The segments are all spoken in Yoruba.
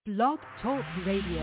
Blog Talk Radio.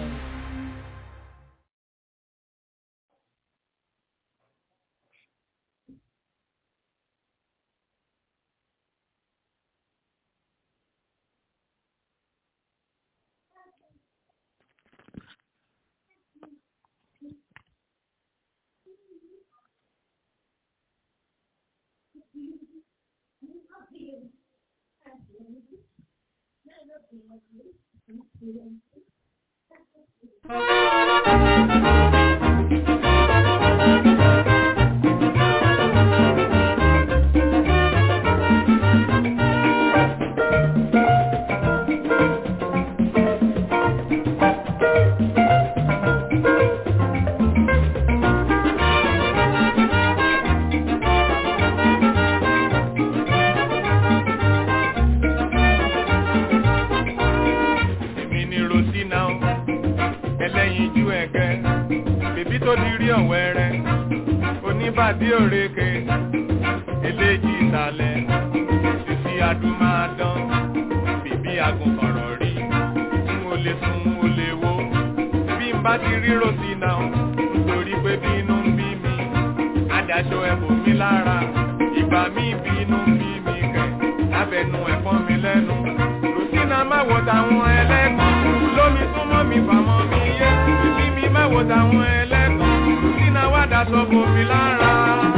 èmi ni rosina o ẹlẹ́yinjú ẹ̀gẹ́ bèbí tó di rí ọ̀wẹ́rẹ́ oníbàdí òrèké eléjì ìsàlẹ̀ títí adúmáadán bèbí agùnkọ̀rọ̀ rí n ò lè sùn n ò lè wo bí n bá ti rí rosina o nítorí pé bínú ń bí mi adájọ́ ẹ̀bùn mi lára ìgbà mi bínú ń bí mi kẹ̀ lábẹ́nu ẹ̀fọn mi lẹ́nu rosina má wo táwọn ẹlẹ́gàn lómi súnmọ́ mi fàmọ́ mi yé bíbí mi má wo táwọn ẹlẹ́gàn rosina wá daṣọ bò mí lára.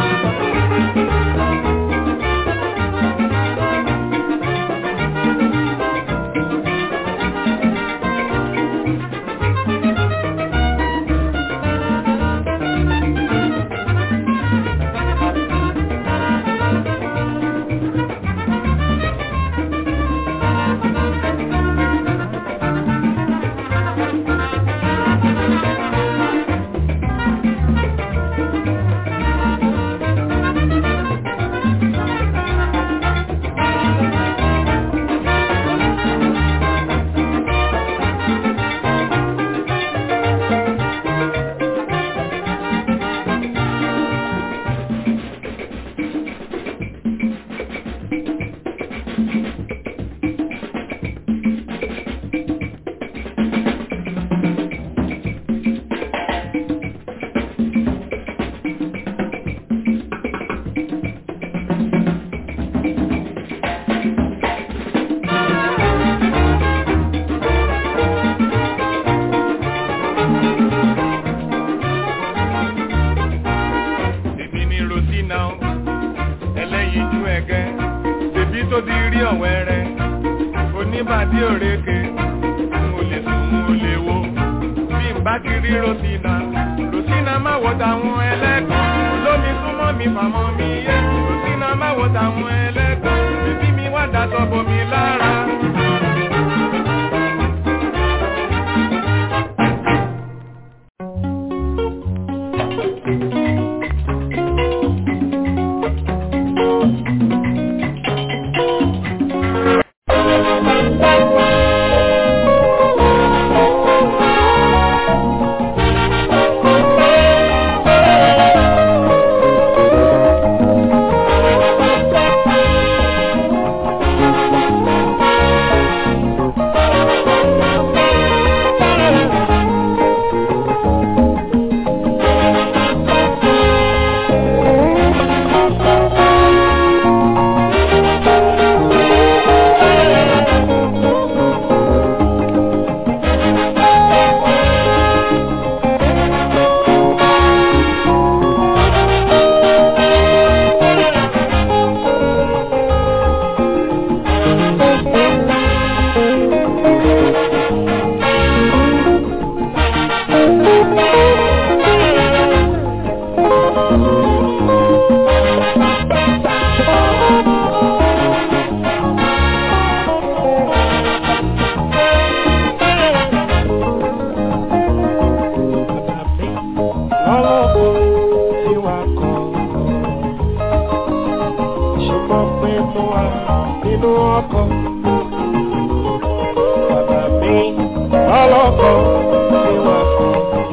èmi ni rosina o ẹlẹ́yinjú ẹ̀gẹ́ bèbí tó di rí ọ̀wẹ́rẹ́ oníbàdí òrèké n ò lè sùn n ò lè wo bí n bá ti rí rosina rosina má wo táwọn ẹlẹ́gàn lómi súnmọ́ mi fàmọ́ mi yé rosina má wo táwọn ẹlẹ́gàn bèbí mi wá daṣọ bò mí lára. lọ́lọ́kọ̀ tí wà kọ́ ṣùgbọ́n pé mo wà nínú ọkọ̀ bàbá mi lọ́lọ́kọ̀ tí wà kọ́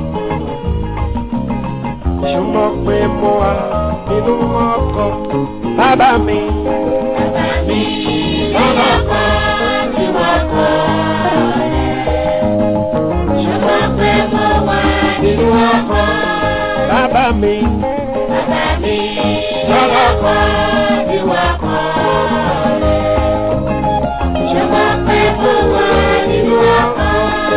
ṣùgbọ́n pé mo wà nínú ọkọ̀ bàbá mi. Bàbá mi lọ́lọ́kọ̀ tí wà kọ́. bàbá mi. Bàbá mi lọ́lọ́kọ̀ bí wà kọ́ rẹ̀. Ṣọmọ pé mo wà nínú ọkọ̀.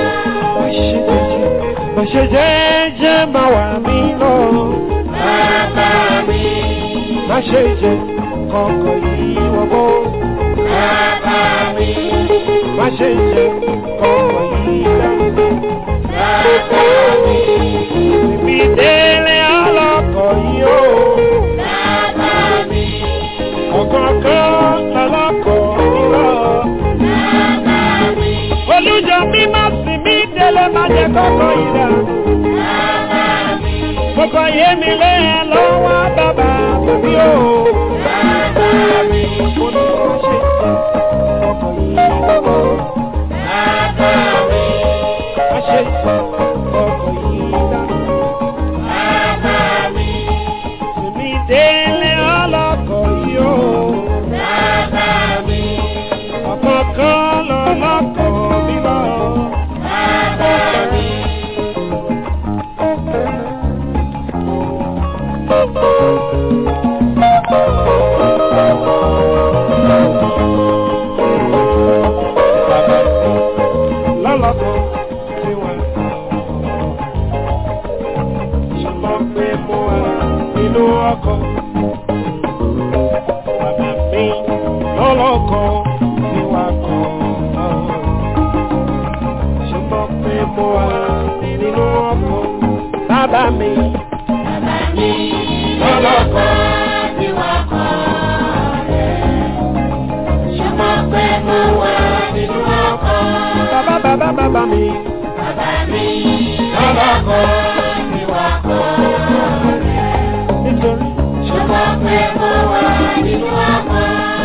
Má ṣe jẹ́jẹ́ má wà mí lọ. Bàbá mi, Má ṣe jẹ́ kọ̀ọ̀kan yìí wọ́pọ̀. bàbá mi, Má ṣe jẹ́ kọ̀ọ̀kan yìí dànù. bàbá mi, Ibi délé ọlọ́kọ̀ yìí ó. bàbá mi, Ọ̀kọ̀ọ̀kan lọ́lọ́kọ̀ mi lọ. bàbá mi, Olújọ mi má sì mí délé má jẹ́ kọ̀ọ̀kan yìí dànù. bàbá mi, Kọ̀ọ̀kan yé mi lé ẹ lọ́wọ́ bàbá mi ó. bàbá mi, Mo ní má ṣe jẹ́ kọ̀ọ̀kan yìí wọ́pọ̀. bàbá mi, Má ṣe jẹ́ kọ̀ọ̀kan yìí dànù. bàbá mi, Èmi délé ọlọ́kọ̀ yìí ó. bàbá mi, Ọ̀kọ̀ọ̀kan lọ́lọ́kọ̀ mi lọ. bàbá mi. Lọ́lọ́kọ̀ tí wọ́n sọ. Ṣùgbọ́n pé mo wà nínú ọkọ̀. Bàbá mi lọ́lọ́kọ̀ tí wọ́n kọ̀. Ṣùgbọ́n pé mo wà nínú ọkọ̀. Bàbá mi Bàbá mi lọ́lọ́kọ̀ tí wà kọ́ rẹ̀. Ṣùgbọ́n pé mo wà nínú ọkọ̀. bàbá bàbá bàbá mi. Bàbá mi lọ́lọ́kọ̀ tí wà kọ́ rẹ̀. Nítorí Ṣùgbọ́n pé mo wà nínú ọkọ̀.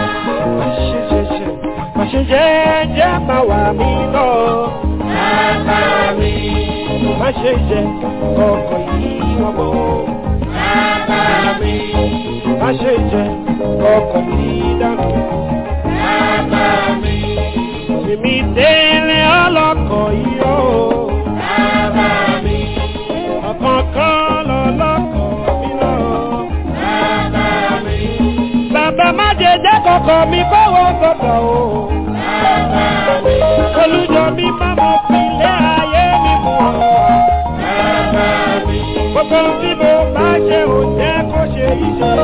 má ṣe jẹ́jẹ́ má wà mí lọ. Bàbá mi, Má ṣe jẹ́ kọ̀ọ̀kan yìí wọ́n mọ́. bàbá mi, Má ṣe jẹ́ kọ̀ọ̀kan yìí dànù. bàbá mi, Èmi délé ọlọ́kọ̀ yìí ó. bàbá mi, Ọ̀kọ̀ọ̀kan lọ́lọ́kọ̀ mi lọ. bàbá mi, Bàbá má jẹ́ jẹ́ kọ̀ọ̀kan mi kọ́wọ́ gbọ́dọ̀ o. bàbá mi, Olùjọ mi má mọ̀ pínlẹ̀ ayé mi mú ọ. bàbá mi. Gbogbo tí mo bá ṣe ò jẹ́ kó ṣe iṣẹ́.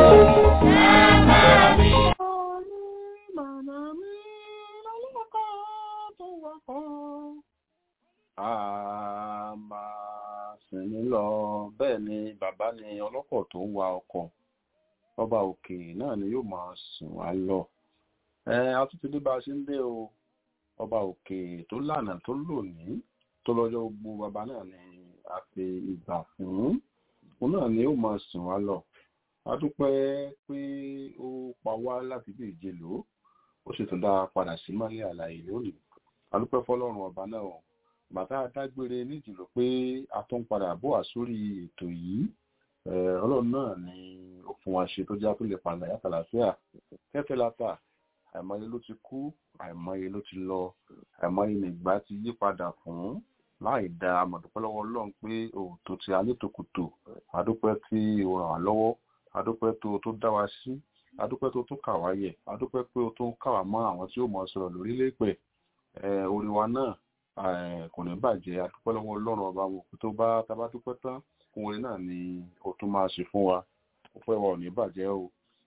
a máa sìn ní lọ bẹ́ẹ̀ ni bàbá ni ọlọ́kọ̀ tó ń wa ọkọ̀ ọba òkè náà ni yóò máa sìn wá lọ ẹ atútúndé bá a ṣe ń dé o ọba òkè tó lànà tó lónìí tó lọ́jọ́ gbogbo bàbá náà ni a fi ìgbà fún òun náà ni yóò máa sìn wá lọ a dúpẹ́ pé ó pa wá láti bí ìjẹlò ó sì tún dá a padà sí mọ́lẹ̀ àlàyé lónìí a dúpẹ́ fọlọ́run ọba náà o bàtà dágbére níjìlọ pé a tún padà bọ̀ wá sórí ètò yìí Eh, ọlọ́run náà ni ó fún wa ṣe tó já tó lè padà yàtọ̀ àlàáfíà kẹ́fẹ́ látà àìmọye ló ti kú àìmọye ló ti lọ àìmọye nìgbà ti yí padà fún láì dá àmọ̀dúpẹ́ lọ́wọ́ ọlọ́run pé òótọ́ ti alétòkùtò adúpẹ́ tí ó ràn wá lọ́wọ́ adúpẹ́ tó tó dá wa sí adúpẹ́ tó tún kà wá yẹ adúpẹ́ pé ó tún kà wá mọ́ àwọn tí ó mọ̀ sọ̀rọ̀ lórílẹ̀ pẹ̀ orí wa náà eh, kò ní bàjẹ́ adúpẹ́ lọ́wọ́ ọlọ́run ọba wo tó bá tá bá dúpẹ́ tán fún orin náà ni ó tún máa ṣe fún wa ọpẹ́ wa ò ní bàjẹ́ o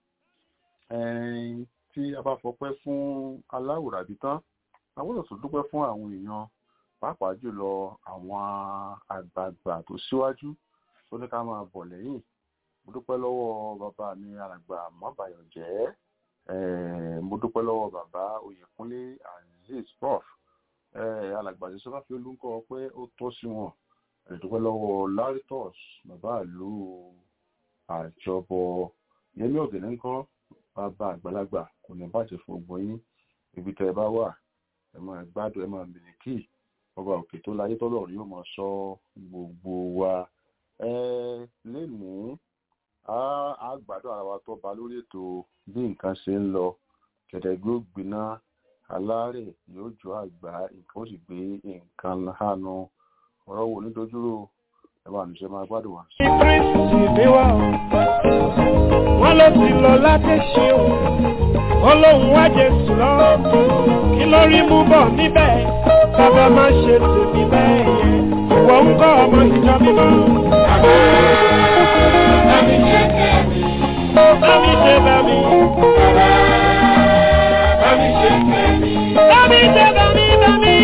Ẹn, tí a bá fọpẹ́ fún aláwòrábí tán a gbọ́dọ̀ tún dúpẹ́ fún àwọn èèyàn pàápàá jùlọ àwọn àgbààgbà tó síwájú tó ní ká máa bọ̀ lẹ́yìn mo dúpẹ́ lọ́wọ́ bàbá mi alàgbà mọ́bàyọ̀jẹ́ Eh, mo dúpẹ́ lọ́wọ́ bàbá oyèkúnlé azeez prof Eh, alàgbà tí sọ́fà fi olúkọ pé ó tọ́ sí wọn Eh, dúpẹ́ lọ́wọ́ laritos bàbá ìlú àjọbọ yẹmí ọ̀gẹ̀dẹ̀ ńkọ́ bàbá àgbàlagbà kò ní bàjẹ́ fún gbogbo yín ibi tẹ́ ẹ bá wà ẹ máa gbádùn ẹ máa mìlíkì ọba òkè tó láyé tọ́lọ̀ rí ó máa sọ gbogbo wa ẹ lénìí á á gbádùn ara wa tó ba lórí ètò bí nǹkan ṣe ń lọ kẹ̀dẹ̀gbẹ́ ó gbiná alárẹ̀ yóò jọ àgbà nǹkan ó sì gbé nǹkan hánu ọ̀rọ̀ wo nídojúrò ẹ bá mi ṣe máa gbádùn wa. ní kristi níwá o wọn ló ti lọ láti ṣe o wọn lóun wá jésù lọ kí ló rí mú bọ̀ níbẹ̀ bàbá má ṣe tèmi bẹ́ẹ̀ yẹn ìwọ ń kọ́ ọmọ ìjọ mímọ́. Bámi ṣe kẹ́mi. bámi ṣe bámi Bámi ṣe kẹ́mi. bámi ṣe bámi bámi.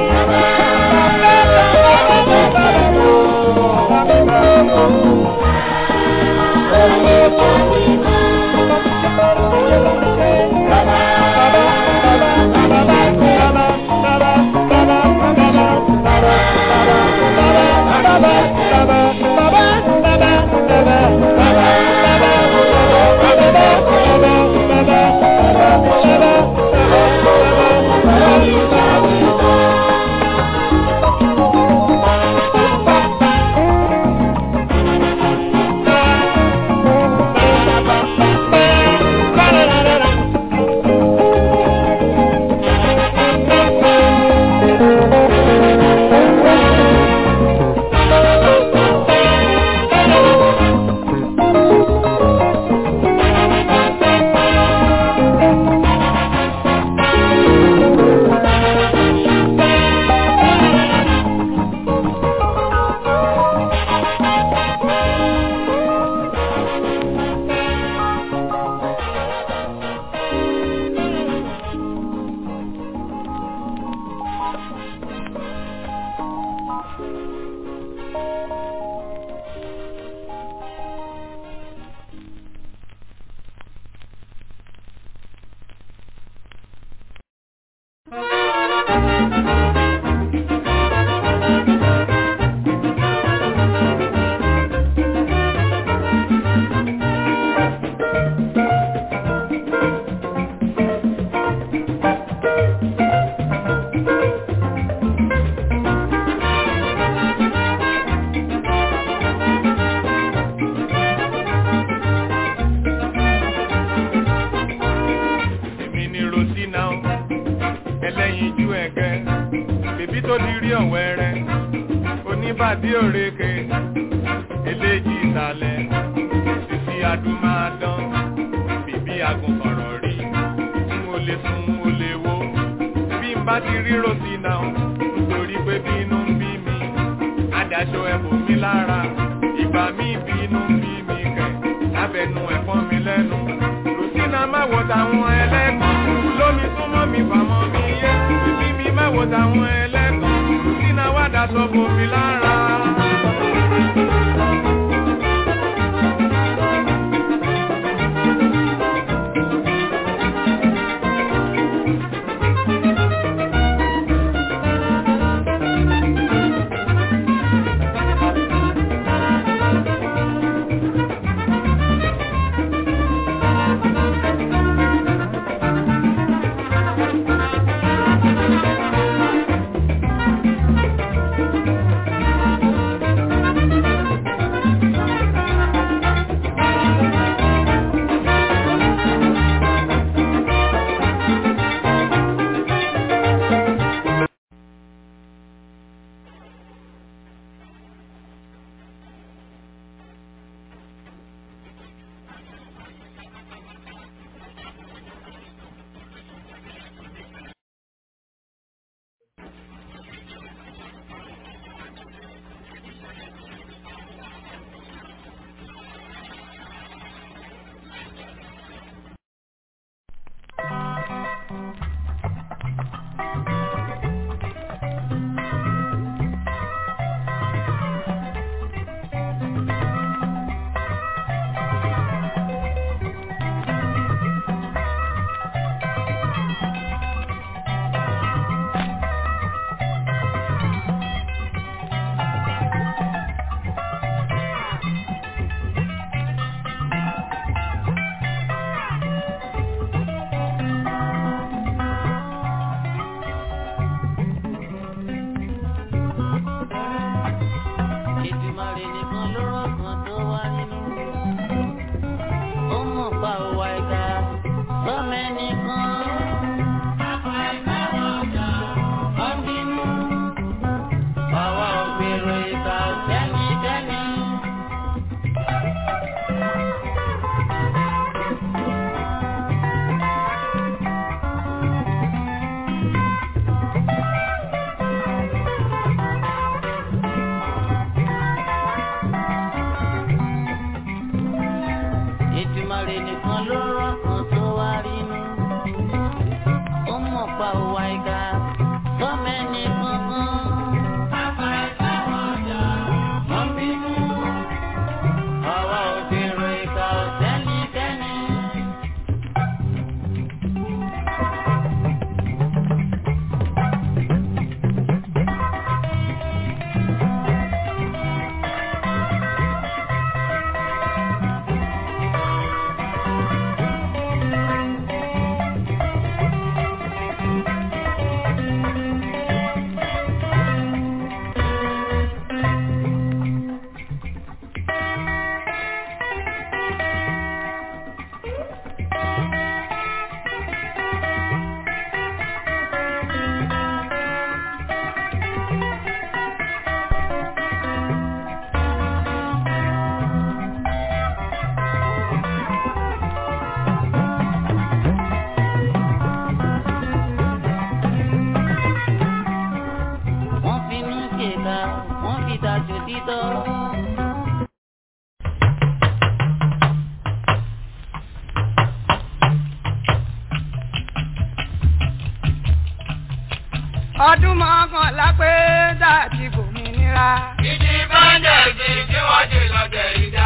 èmi ni rosina o ẹlẹ́yinjú ẹ̀gẹ́ bèbí tó di rí ọ̀wẹ́rẹ́ oníbàdí òrèké eléjì ìsàlẹ̀ sisi adúmáadán bèbí agùnfọ̀rọ̀ rí n ò lè sùn n ò lè wo bí n bá ti rí rosina o nítorí pé bínú ń bí mi adáṣọ ẹ̀bùn mi lára ìgbà mi bínú ń bí mi kẹ̀ lábẹ́nu ẹ̀fọn mi lẹ́nu rosina má wo tàwọn ẹlẹ́gàn lómi súnmọ́ mi fàmọ́ mi yé bíbí mi má wo tàwọn ẹlẹ́gàn rosina wá daṣọ bò mí lára. Èdùmàrè nìkan ló rọ̀gbọ̀n tó wá nínú. Ó mọ̀ pa òwà ìka sọ́mọ ẹnìkan. Àpá ìka wọ̀jà ọ́ bínú. Àwa ò gbèrò ìka sẹ́ni dẹ́ ṣèkà wọ́n fi tàṣọ títọ́. ọdún mọ́kànlá pé dàtí bòmìnira. Ìdí báńdẹ̀sì tí wọ́n ṣe lọ́tẹ̀ ìdá.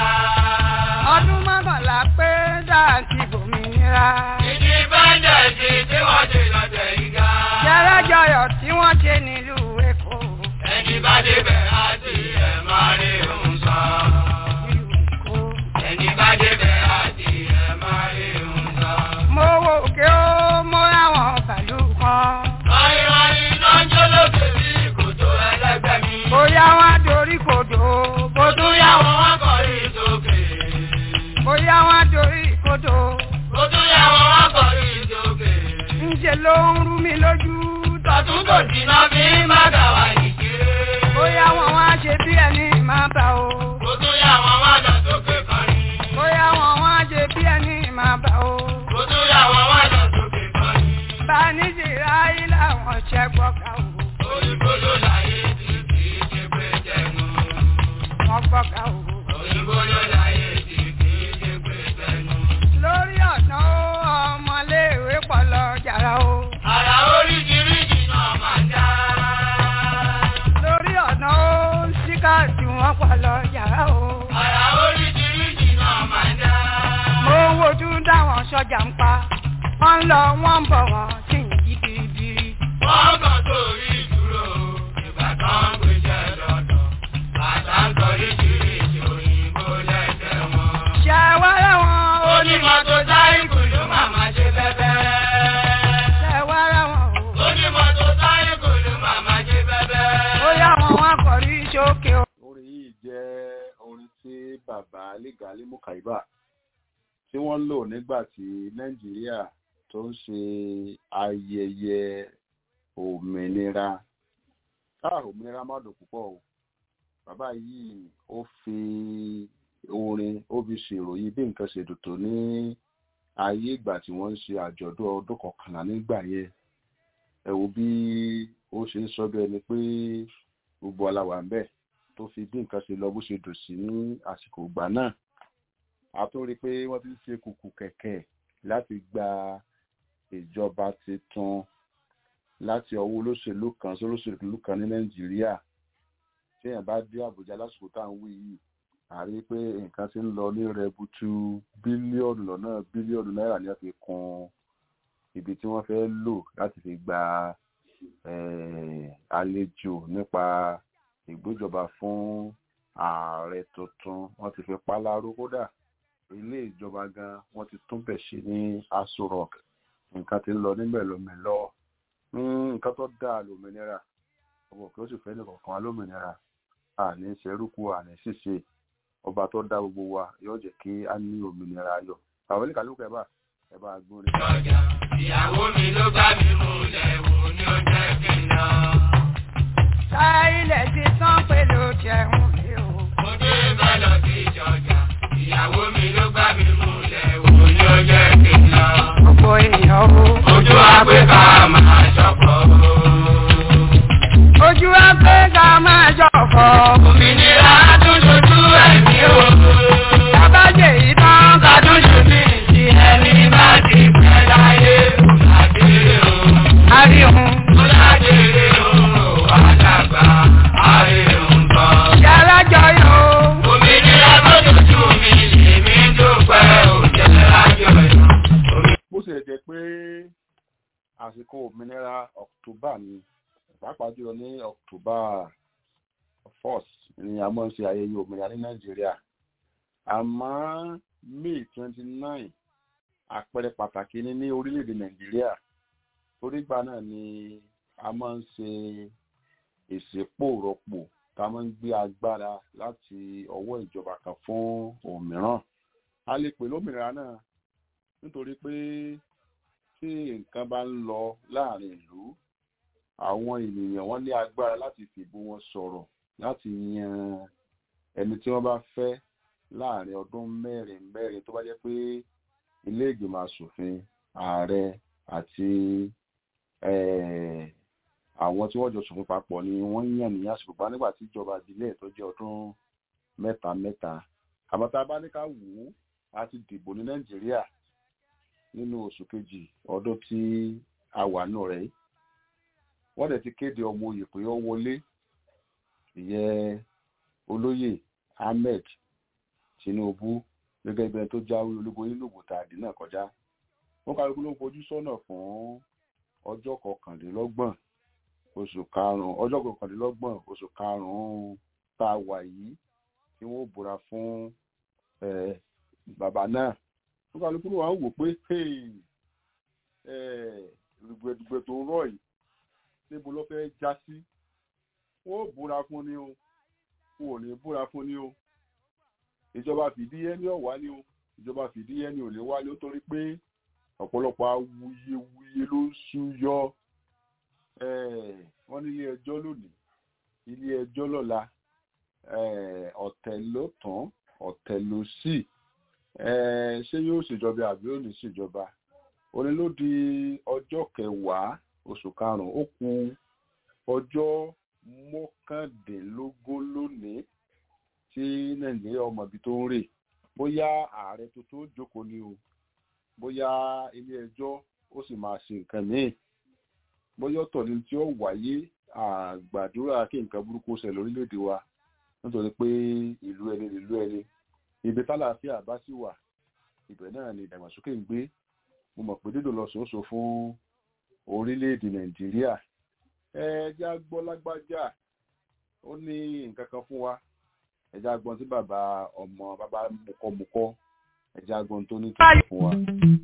ọdún mọ́kànlá pé dàtí bòmìnira. Ìdí báńdẹ̀sì tí wọ́n ṣe lọ́tẹ̀ ìdá. jẹ́rẹ́jọyọ̀ tí wọ́n ṣe nílùú Èkó. Ẹni bá débẹ̀ àti ẹ̀ máa rí òun sọ. nílùú Èkó. Ẹni bá débẹ̀ àti ẹ̀ máa rí òun sọ. mo wo òkè ó mo ráwọn bàálù kan. Ayọ̀ayọ̀ iná ń jó lókè bí kòtò ẹlẹ́gbẹ́ mi. bóyá wọn dorí kodò bó Ó tún yá wọn wá kọrí sókè. bóyá wọn dorí kodò. Ó tún yá wọn wá kọrí sókè. ńṣe ló ń rú mi lójú. Tọ̀tún kò jìnnà bí má gà wá ìkéré. bóyá wọn wá ṣe bí ẹni máa bá o. Ó tún yá wọn wá lọ sókè kọrin. bóyá wọn wá ṣe bí ẹni máa bá o. Ó tún yá wọn wá lọ sókè kọrin. bá a ní ṣe ráyé làwọn ṣẹ́gbọ́n ká o. Òyìnbó ló láyé tí kì í ṣe pé jẹnu. wọ́n gbọ́ ká o. Òyìnbó ló láyé tí kì í ṣe pé jẹnu. lórí ọ̀nà ó ọmọléèwé pọ̀ lọ jàrá o. Àrà oríṣiríṣi náà máa ń dá. lórí ọ̀nà ó síkàtì wọn pọ̀ lọ jàrá o. Àrà oríṣiríṣi náà máa ń dá. mo ń wojú dáwọn sọ́jà ń pa. wọ́n ń lọ wọ́n ń bọ̀ wọ́n sì ń yí biribiri. Wọ́n kàn sórí ìdúró. Ìgbà kan ń gbéṣẹ́ lọ́dọ̀. Bàtà ń kọ oríṣiríṣi òyìnbó lẹ́sẹ̀ wọn. ṣé wá láwọn Onímọ̀tò sáyìkù ló máa máa ṣe bẹ́bẹ́. ṣé wá láwọn o. Onímọ̀tò sáyìkù ló máa máa ṣe bẹ́bẹ́. bóyá wọn wá kọrí sókè o. orin yìí jẹ́ orin tí bàbá Lẹ́gàlí Mùkàíbà tí wọ́n lò nígbà tí Nàìjíríà tó ń ṣe ayẹyẹ òmìnira káà òmìnira má dùn púpọ̀ o bàbá yìí ó fi orin ó fi ṣèròyìn bí nǹkan ṣe dùn tó ní ayé ìgbà tí wọ́n ń ṣe àjọ̀dún ọdún kọkànlá nígbà yẹn ẹ wo bí ó ṣe ń sọ bí ẹni pé gbogbo aláwa ń bẹ tó fi bí nǹkan ṣe lọ bó ṣe dùn sí ní àsìkò ìgbà náà a tún rí i pé wọ́n ti ń ṣe kùkù kẹ̀kẹ́ láti gba ìjọba tuntun láti ọwọ́ olóṣèlú kan sí olóṣèlú kan ní nàìjíríà tí èèyàn bá dé àbújá lásìkò tá à ń wí yìí a rí i pé nǹkan ti ń lọ ní rẹbutu bílíọ̀nù lọ́nà bílíọ̀nù náírà ní wọ́n fi kún ibi tí wọ́n fẹ́ lò láti fi gba eh, àlejò nípa ìgbéjọba fún ààrẹ tuntun wọ́n ti fi pálárò kódà ilé ìjọba gan wọ́n ti tún bẹ̀ ṣe ní aso rock nǹkan ti ń lọ níbẹ̀ lómìnira nǹkan tó dáa lómìnira ọmọ kí ó sì fẹ́ nìkan kan lómìnira àní ṣerúkú àní ṣìṣe ọba tó dá gbogbo wa yóò jẹ́ kí á ní òmìnira ayọ̀ àwọn oníkàlùkù ẹ̀ bá ẹ̀ bá gbóni. Lọ́jà, ìyàwó mi ló bá mi mú lẹ́wọ̀ ní ọjọ́ ìkẹyìn sáyilẹ̀ ti tán pé ló jẹun mi o. Mo dé bá lọ sí ìjọjà, ìyàwó mi ló bá mi mú lẹ́wọ̀ ní ọjọ́ ìkẹyìn gbogbo èèyàn o. Ojú àgbẹ̀ ká máa ṣọ̀pọ̀. ojú wa pé ká máa jọ̀fọ̀. Òmìnira tún ṣojú ẹ̀mí o. tábàjẹ́ yìí tán ká tún ṣe mí. Tí ẹni bá ti pẹ́ láyé, kò lájèrè o. àríhun. Kò lájèrè o, àdàgbà, àríhùn kan. yàrá jọyọ̀ o. Òmìnira tó tutù mi, èmi dúpẹ́ òjẹ́ lájọyọ̀. bó ṣe jẹ́ pé àsìkò òmìnira October ni pàápàá jùlọ ní October first ni a máa ń ṣe ayẹyẹ òmìnira ní Nàìjíríà àmọ́ May twenty nine àpẹẹrẹ pàtàkì ni ní orílẹ̀-èdè Nàìjíríà torígbà náà ni a máa ń ṣe ìsìpò rọpò tá a máa ń gbé agbára láti ọwọ́ ìjọba kan fún òmíràn a lè pè lómìnira náà nítorí pé tí nǹkan bá ń lọ láàrin ìlú àwọn ènìyàn wọn ní agbára láti fìbò wọn sọ̀rọ̀ láti yan ẹni tí wọ́n bá fẹ́ láàrin ọdún mẹ́rin mẹ́rin tó bá jẹ́ pé ilé ìgbìmọ̀ asòfin ààrẹ àti àwọn tí wọ́n jọ ṣòfin papọ̀ ni wọ́n yàn ní àsìkò pa nígbà tí ìjọba ìbílẹ̀ tó jẹ́ ọdún mẹ́ta mẹ́ta àmọ́ tá a bá ní ká wò ó a ti dìbò ní nàìjíríà nínú oṣù kejì ọdún tí a wà nù rẹ̀ yìí wọ́n dẹ̀ ti kéde ọmọ oyè pé ó wọlé ìyẹn olóyè ahmed tinubu gẹ́gẹ́ bí ẹni tó jáwé olúborí lògùn tàdí náà kọjá wọ́n kálukú ló ń fojú sọ́nà fún ọjọ́ kọkànlélọ́gbọ̀n oṣù karùn-ún ọjọ́ kọkànlélọ́gbọ̀n oṣù karùn-ún tá a wà yìí tí wọ́n búra fún bàbá náà wọ́n kálukú ló wà ń wò pé rògbòdìgbò tó ń rọ̀ yìí níbo ló fẹ́ já sí wọ́n búra fún ni o wọn ò ní búra fún ni o ìjọba fìdíhẹ́ ní ọ̀wá ni o ìjọba fìdíhẹ́ ní ò lè wálé ó torí pé ọ̀pọ̀lọpọ̀ awuyewuye ló ń súyọ wọ́n ní ilé ẹjọ́ lónìí ilé ẹjọ́ lọ́la ọ̀tẹ̀ ló tán ọ̀tẹ̀ ló sì ṣé yóò ṣèjọba àbí ò ní ṣèjọba òní ló di ọjọ́ kẹwàá oṣù karùn-ún ó kù ọjọ́ mọ́kàndínlógún lónìí tí nàìjíríà ọmọ ibi tó ń rè bóyá ààrẹ tuntun jókòó ni o bóyá ilé ẹjọ́ ó sì máa ṣe nǹkan míì bóyá ọ̀tọ̀ ni tí ó wáyé àgbàdúrà kí nǹkan burúkú ṣẹlẹ̀ lórílẹ̀‐èdè wa nítorí pé ìlú ẹni ìlú ẹni ibi tálàáfíà bá sì wà ibẹ̀ náà ni ìdàgbàsókè ń gbé mo mọ̀ pé dídò lọ sòóso fún orílẹ̀‐èdè nàìjíríà ẹja gbọ́ lágbájá ó ní nǹkan kan fún wa ẹja gbọ́n tí bàbá ọmọ bàbá mukọ́mukọ́ ẹja gbọ́n tó ní tìǹbù fún wa.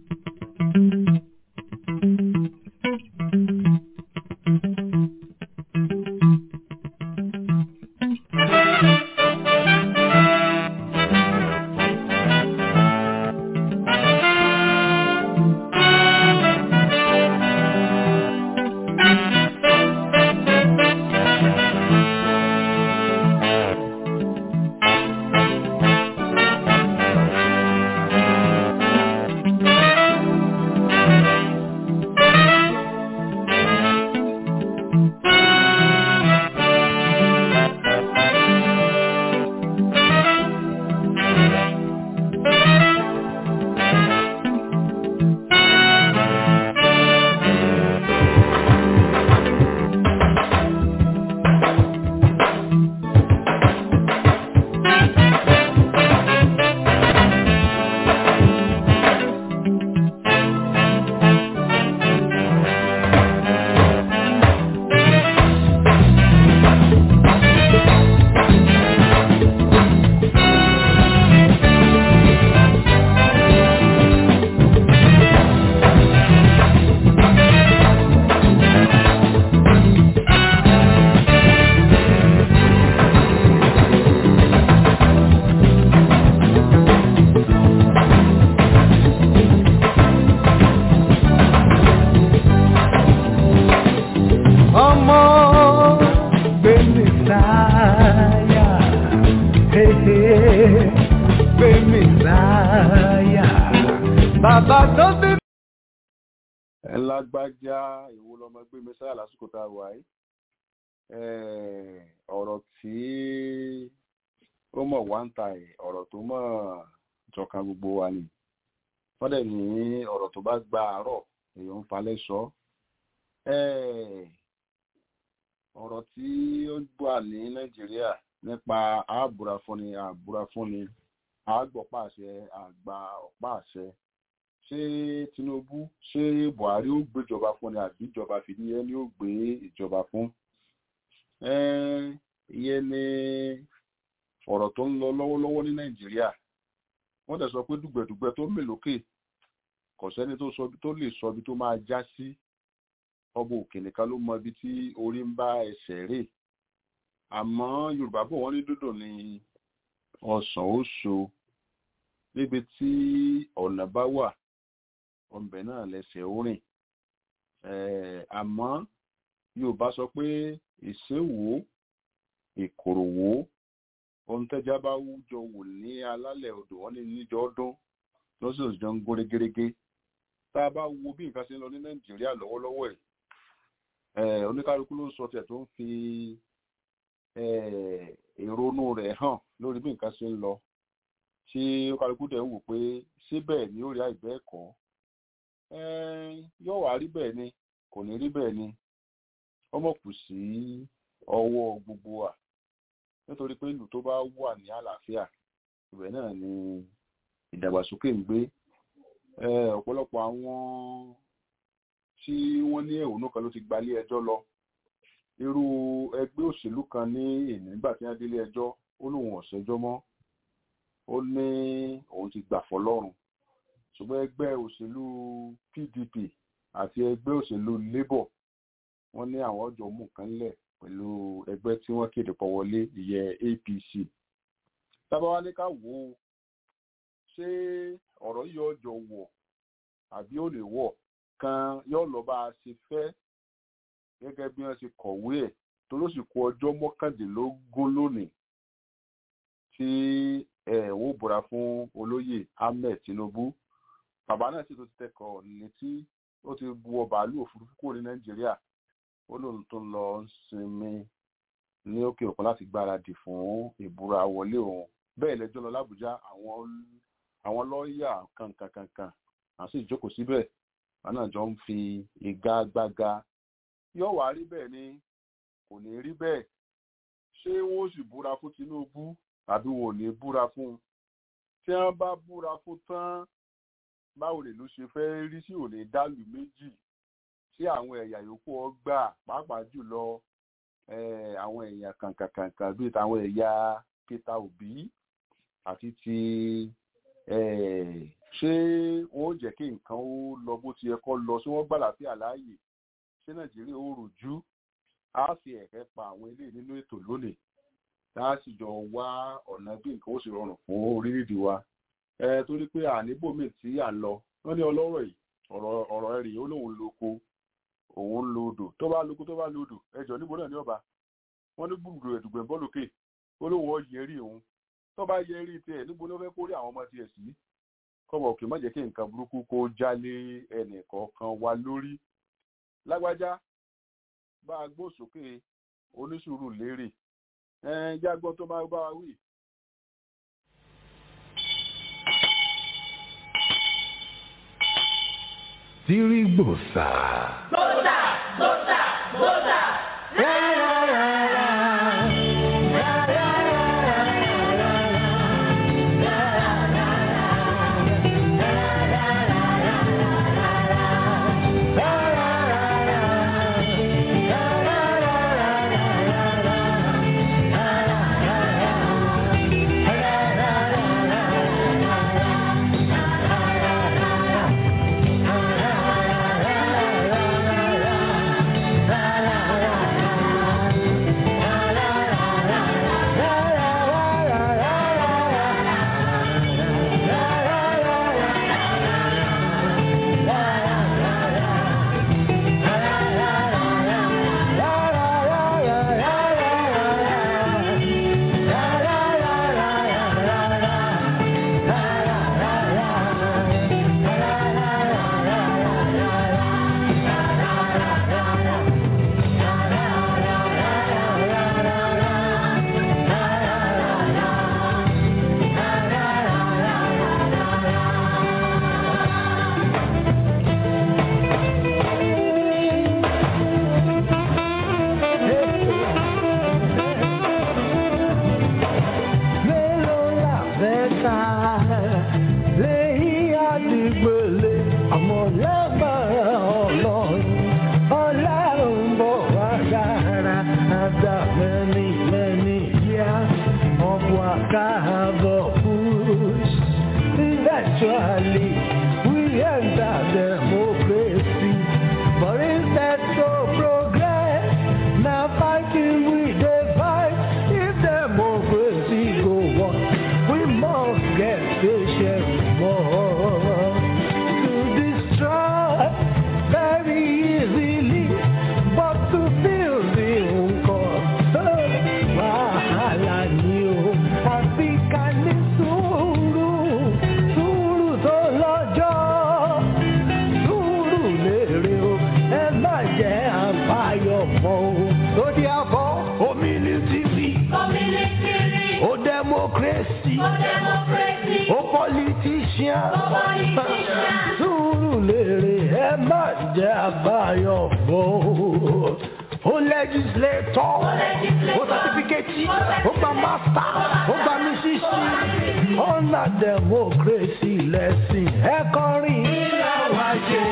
ẹ lágbájá ìwo lọmọ gbé mi sáyà lásìkò tá a wà yìí ọ̀rọ̀ tí ó mọ̀ wá ń ta ẹ̀ ọ̀rọ̀ tó mọ̀ jọkan gbogbo wa ni wọ́n dẹ̀ ní ọ̀rọ̀ tó bá gba àárọ̀ èèyàn ń falẹ̀ sọ ọ̀rọ̀ tí ó gbà ní nàìjíríà nípa àbúra fúnni àbúra fúnni àgbọ̀pá àṣẹ àgbà ọ̀pá àṣẹ ṣé tinubu ṣé buhari ó gbéjọba fún ni àbí ìjọba fìdí ẹni ó gbé ìjọba fún ìyẹn ni ọ̀rọ̀ tó ń lọ lọ́wọ́lọ́wọ́ ní nàìjíríà wọ́n dẹ̀ sọ pé dùgbẹ̀dùgbẹ̀ tó mè lókè kò sẹ́ni tó lè sọ ibi tó máa já sí ọba òkè nìkan ló mọ ibi tí orí ń bá ẹsẹ̀ rè àmọ́ yorùbá bò wọ́n ní dúdú ní ọ̀sán ó so níbi tí ọ̀nà bá wà ọbẹ̀ náà lẹ́sẹ̀ ó rìn àmọ́ yorùbá sọ pé ìṣèwò ìkòròwò ohun tẹ́já bá wújọ wò ní alálẹ̀ odò wọn ní níjọ ọdún lọ́sọ̀ọ̀sì jọ ń gbóre gérégé tá a bá wo bí nǹkan ṣe ń lọ ní nàìjíríà lọ́wọ́lọ́wọ́ ẹ̀ Eh, oníkálukú ló ń sọ tiẹ̀ tó ń fi eh, ìrònú rẹ̀ hàn lórí bí nǹkan ṣe ń lọ tí oníkálukú dẹ̀ ń wò pé síbẹ̀ ni ó rí àìbẹ́ ẹ̀kọ́ yóò wá rí bẹ́ẹ̀ ni kò ní rí bẹ́ẹ̀ ni ọmọ kù sí ọwọ́ gbogbo wa nítorí pé ìlú tó bá wà ní àlàáfíà ibẹ̀ náà ni ìdàgbàsókè ń gbé Eh, ọ̀pọ̀lọpọ̀ àwọn tí wọ́n ní ẹ̀hónú kan ló ti gbalé ẹjọ́ lọ irú ẹgbẹ́ òṣèlú kan ní èní nígbà tí wọ́n délé ẹjọ́ ó lóun ọ̀sẹ́jọ́ mọ́ ó ní òun ti gbà fọlọ́run ṣùgbọ́n ẹgbẹ́ òṣèlú PDP àti ẹgbẹ́ òṣèlú Labour wọ́n ní àwọn ọjọ́ mú nǹkan lẹ̀ pẹ̀lú ẹgbẹ́ tí wọ́n kéde pọ̀ wọlé ìyẹn APC tábàwá ní ká wò ó ṣé ọ̀rọ̀ yìí ọjọ́ wọ̀ àbí ó lè wọ̀ kan yóò lọ bá a ṣe fẹ́ gẹ́gẹ́ bí wọ́n ṣe kọ̀wé ẹ̀ tó ló sì kù ọjọ́ mọ́kàndínlógún lónìí tí ẹ̀ wọ́n búra fún olóyè Ahmed Tinubu bàbá náà sì tó ti tẹkọ̀ létí ó ti wọ bàálù òfurufú kúrò ní Nàìjíríà ó lóun tó lọ ń sinmi ní òkè òkun láti gbáradì fún ìbúra wọlé òun bẹ́ẹ̀ lẹ́jọ́ lọ l'Ábùjá àwọn àwọn lọ́ọ̀yà kankankankan àti ìjókòó síbẹ̀ wọn náà jọ ń fi ìgagbága yóò wá rí bẹ́ẹ̀ ni kò ní rí bẹ́ẹ̀ ṣé wọ́n sì búra fún Tinubu àbí wọn ò ní búra fún un tí wọ́n bá búra fún tán báwo lè ló ṣe fẹ́ rí sí òní dálù méjì tí àwọn ẹ̀yà yòókù ọgbà pàápàá jùlọ àwọn ẹ̀yà kankankankan bíi tàwọn ẹ̀yà Peter Obi àti ti ṣé wọn ò jẹ́ kí nǹkan ó lọ bó ti yẹ kó lọ sí wọ́n gbàlá sí àlàyé ṣé nàìjíríà ó rùjú á fi ẹ̀kẹ́ pa àwọn ilé nínú ètò lónìí tá a sì jọ wá ọ̀nà bí nǹkan ó sì rọrùn fún orílẹ̀-èdè wa torí pé àníbòmí tí à ń lọ wọ́n ní ọlọ́rọ̀ yìí ọ̀rọ̀ ẹ̀rì ó lóun lóko òun lo odò tó bá lóko tó bá lo odò ẹjọ́ níbo náà ní ọba wọ́n ní gbùgbù ẹ̀dùgbẹ̀ bọ́ lókè ó lóun ọ yẹrí òun tó bá yẹrí tiẹ̀ níbo ló fẹ́ kórè àwọn ọmọ tiẹ̀ sí kọ́bọ̀ òkè má jẹ́ kí nǹkan burúkú kó jálé ẹnì kọ̀ọ̀kan wa lórí lágbájá bá a gbó sókè onísùúrù lérè ẹn jágbọ́ tó máa bá wa wí. Tirigbosa. Gbọ́dà gbọ́dà gbọ́dà. la la la military, Community. ó democracy, For democracy. ó politician. For politician. Sùúrù lèrè ẹ má jẹ́ àbáyọ̀ bò. Ó legislator, ó certificate, ó gba master, ó gba mísísì. Ọ̀nà democracy lẹ́sìn ẹ kọrin. Ìlà wa ṣe,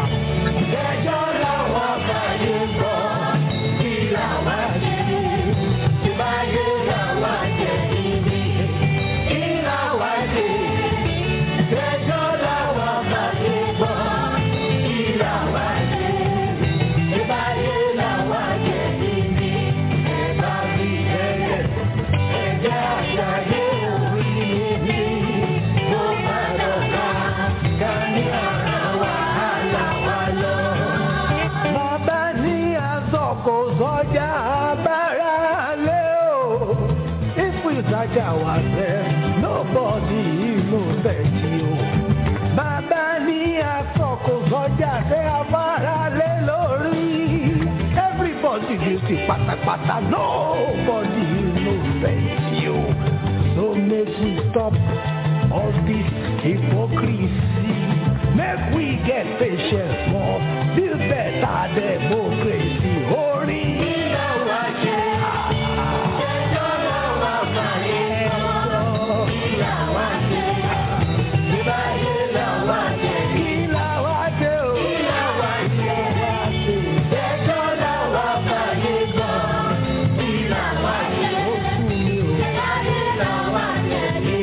ẹjọ́ làwọn àbáyé gbọ́. Ìlà wa ṣe, ìbáyé làwọn àjẹ́ níbi. Ìlà wa ṣe. Ẹjọ́ làwọn àbáyé gbọ́, ìlà wa ṣe. Ìbáyé làwọn àjẹ́ níbi. Ẹ̀bá mi ẹ̀yẹ, ẹ̀jẹ̀ àṣàyé orí mi. Mo máa lọ́ka, ká ní ara wàhálà wa lọ. Bàbá ní àsọ̀kò sọ́jà abára lé o. If we search ourselves, nobody knows that you. Bàbá ní àsọ̀kò sọ́jà tẹ abára lé lórí. Everybody guilty pátápátá, nobody knows that you. So make we stop all this hypocrisy. Make we get patience more, build better democracy. Orin ìlà wa ṣe. Ẹjọ́ làwọn àbáyé sọ. Ìlà wa ṣe. Ìbáyé làwa ṣe. Ìlà wa ṣe o. Ìlà wa ṣe. Ẹjọ́ làwọn àbáyé sọ. Ìlà wa ṣe. Ó kú mi o. Ìbáyé làwa ṣe.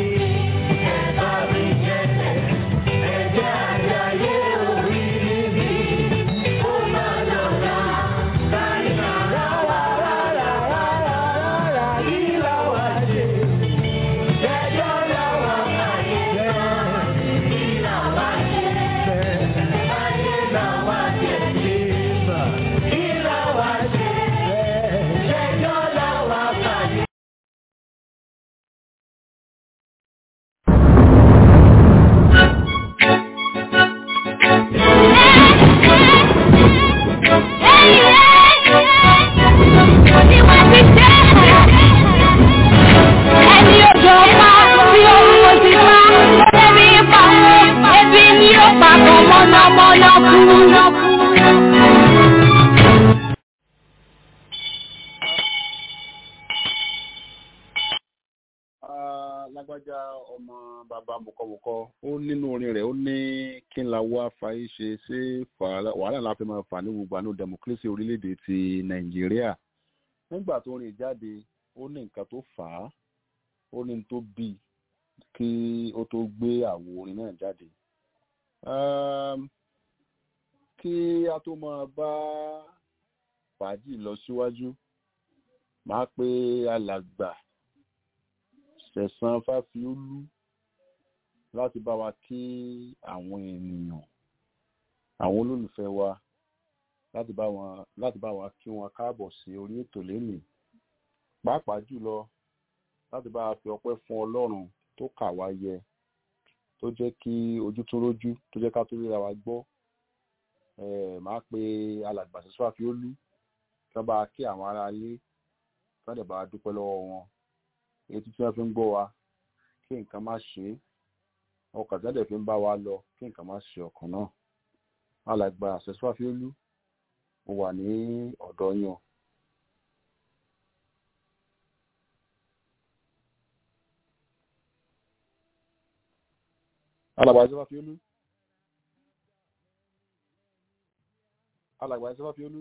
Ẹ̀bá mi jẹ́ ẹ̀jẹ̀ àjàyè orí mi. Ó máa lọ́la. Sáyà rárá rárá rárá rárá ìlà wa ṣe. Ẹjọ́ làwọn àbáyé sọ. Ìlà wa ṣe. Ayé làwa ṣe. Ìlà wa ṣe. Ẹjọ́ làwọn àbáyé Ẹni ojú ọpa tí orúkọ ti pa, ẹbí pa, ẹbí ní ó papọ̀ mọ́nàmọ́ná kú. Ah, lágbájá ọmọ bàbá mọ̀kọ́mọ̀kọ́ ó nínú orin rẹ̀ ó ní kí n la wá fàáyé ṣe ṣé fà- wàhálà la fi máa fà ní gbogbo àánú democracy orílẹ̀-èdè ti nàìjíríà nígbà tó rìn jáde ó ní nǹkan tó fà á ó ní n tó bí i kí ó tó gbé àwo orin náà jáde Um, kí a tó máa bá fàájì lọ síwájú máa pe alàgbà sẹ̀sán fáfiólú láti bá wa kí àwọn ènìyàn àwọn olólùfẹ́ wa láti bá wọn láti bá wa kí wọn káàbọ̀ sí orí ètò lénìí pàápàá jùlọ láti bá wa fi ọpẹ́ fún ọlọ́run tó kà wá yẹ tó jẹ́ kí ojú tó rójú tó jẹ́ ká tó ríra wa gbọ́ eh, máa pe alàgbà sẹ̀sán fáfiólú kí wọ́n bá wa kí àwọn ará ilé kí wọ́n dẹ̀ bá wa dúpẹ́ lọ́wọ́ wọn etí tí wọ́n fi ń gbọ́ wa kí nǹkan má ṣe é ọkàn tí wọ́n dẹ̀ fi ń bá wa lọ kí nǹkan má ṣe ọkàn náà alàgbà àṣẹṣọ́fíólú mo wà ní ọ̀dọ̀ yín o. alàgbà àṣẹṣọ́fíólú alàgbà àṣẹṣọ́fíólú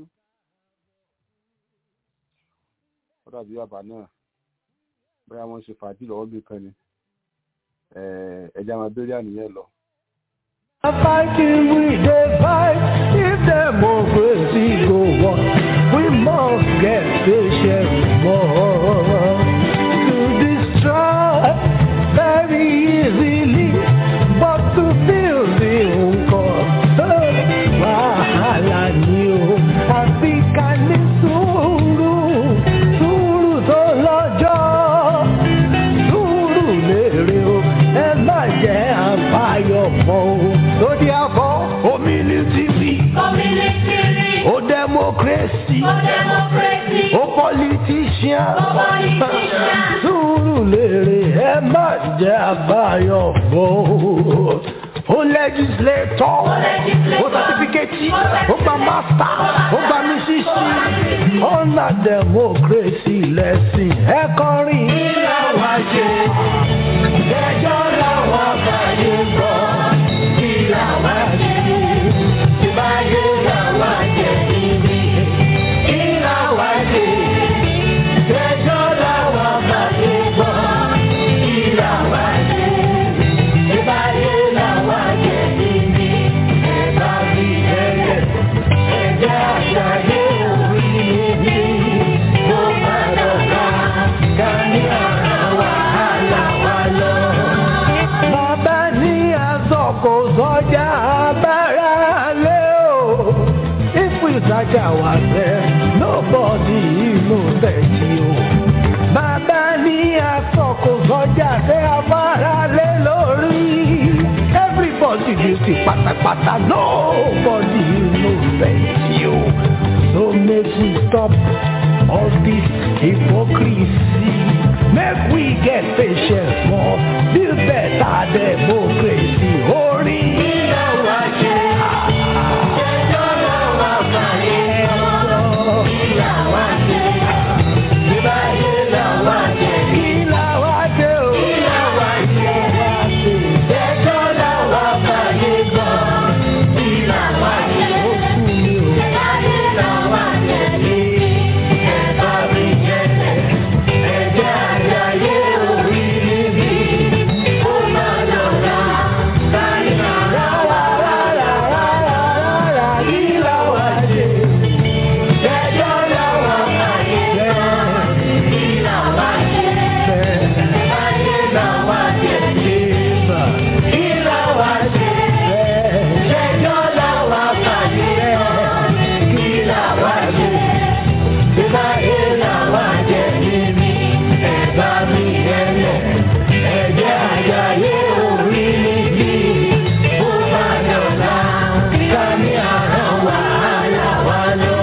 ó dàbí bàbá náà bóyá wọ́n ṣe fàájì lọ́wọ́ bí kan ni Eh, ẹja máa bẹ̀rẹ̀ àníyàn lọ. Fighting we dey fight if democracy go on. We must get patient more to destroy very easily, but to build the nǹkan wàhálà ni o. Àfi ká ní sùúrù, sùúrù tó lọ́jọ́ sùúrù lèrè o ẹ má jẹ́ àbáyọ̀ mọ́ o. lórí àbọ̀ Community. ó democracy For democracy. ó politician musician. Sùúrù lèrè ẹ má jẹ́ àbáyọ̀ bò. Ó legislator, ó certificate, ó gba master, ó gba mísísì. Ọ̀nà democracy lẹ́sìn ẹ kọrin. Ilé wa ṣe, ẹjọ́ làwọn àbáyé gbọ́. Ilé wa ṣe, ìbáyé làwọn jẹ níbi. Ilé wa ṣe, ẹjọ́ làwọn àbáyé gbọ́. Ilé wa ṣe, ìbáyé làwọn jẹ níbi. Ẹ̀ka bí ẹ̀yẹ, ẹ̀jẹ̀ àṣàyé orí mi. Mo máa dọ̀gá, ká ní àrà wàhálà wa lọ. Bàbá ní àsọkò sọjà abára lé o. Ipò ìtajà wà fẹ́, nobody inú tẹ̀sí o. Bàbá ní àsọkò sọjà fẹ́ abára lé lórí. Everybody dey see pátápátá, nobody inú tẹ̀sí o. So make we stop all this hypocrisy. Make we get patience more, build better democracy. Orí ilé wa ṣe, ẹjọ́ làwọn àgbáyé sọ. Ilé wa ṣe, ìbáyé làwọn ṣe. Ilé wa ṣe o. Ilé wa ṣe, ẹjọ́ làwọn àgbáyé sọ. Ilé wa ṣe, ó kú mi o. Ìbáyé làwọn ṣe. Ẹ̀ka mi jẹ́lẹ̀, ẹ̀jẹ̀ àjàyè orí mi. Ó máa lọ́ra, káyọ̀ rárá rárá rárá rárá ìlà wá ṣe. Ẹjọ́ làwọn àgbáyé sọ. Ìlà wá ṣe. Ayé làwọn ṣe. Ìlà wá ṣe. Ẹjọ́ làwọn àgbáyé sọ. Ìlà wá ṣe. Ìbáyé làwọn jẹ níbi ẹ̀bá mi ẹlẹ̀. Ẹ̀jẹ̀ àjàyè orí níbí. Bó bá dọ̀la, ká ní àrán wàhálà wa lọ.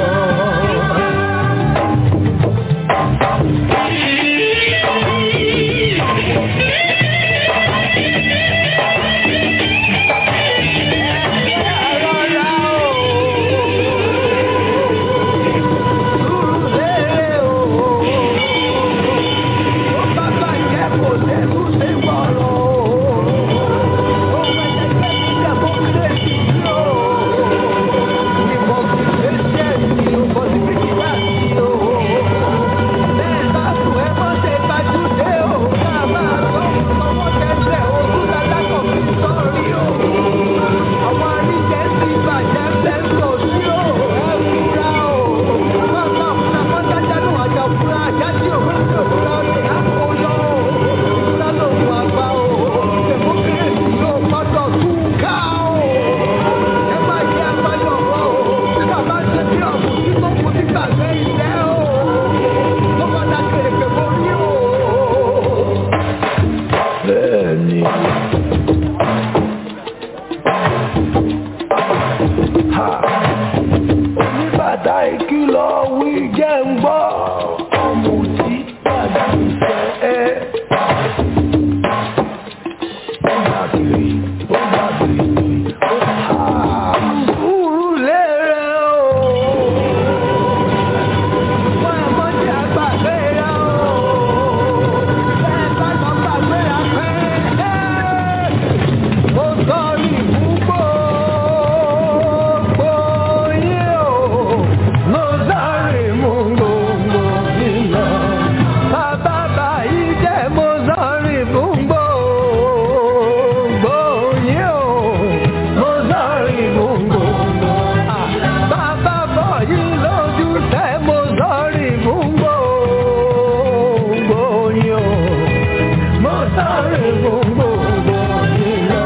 Bẹ́ẹ̀ni. Ha! Oníbàtà ìkìlọ̀ wí jẹ́ ń gbọ́. Ọmọ tí bàbá ìfẹ́ ẹ. Ó gbà kiri, ó gbà kiri, ó ha! Sùúrù lérè o. Wọ́n ẹ̀ mọ́ tí a gbà gbéra o. Bẹ́ẹ̀ bá lọ gbà gbéra pé. Ó sọ ní gbogbo yín o. Mo sáré mú gbogbo yín lọ. Bàbá báyìí jẹ́ mo sáré mú gbogbo yín o. Mo sáré mú gbogbo. Bàbá bọ̀ yín lójú tẹ́ mo sáré mú gbogbo yín o. Mo sáré mú gbogbo yín lọ.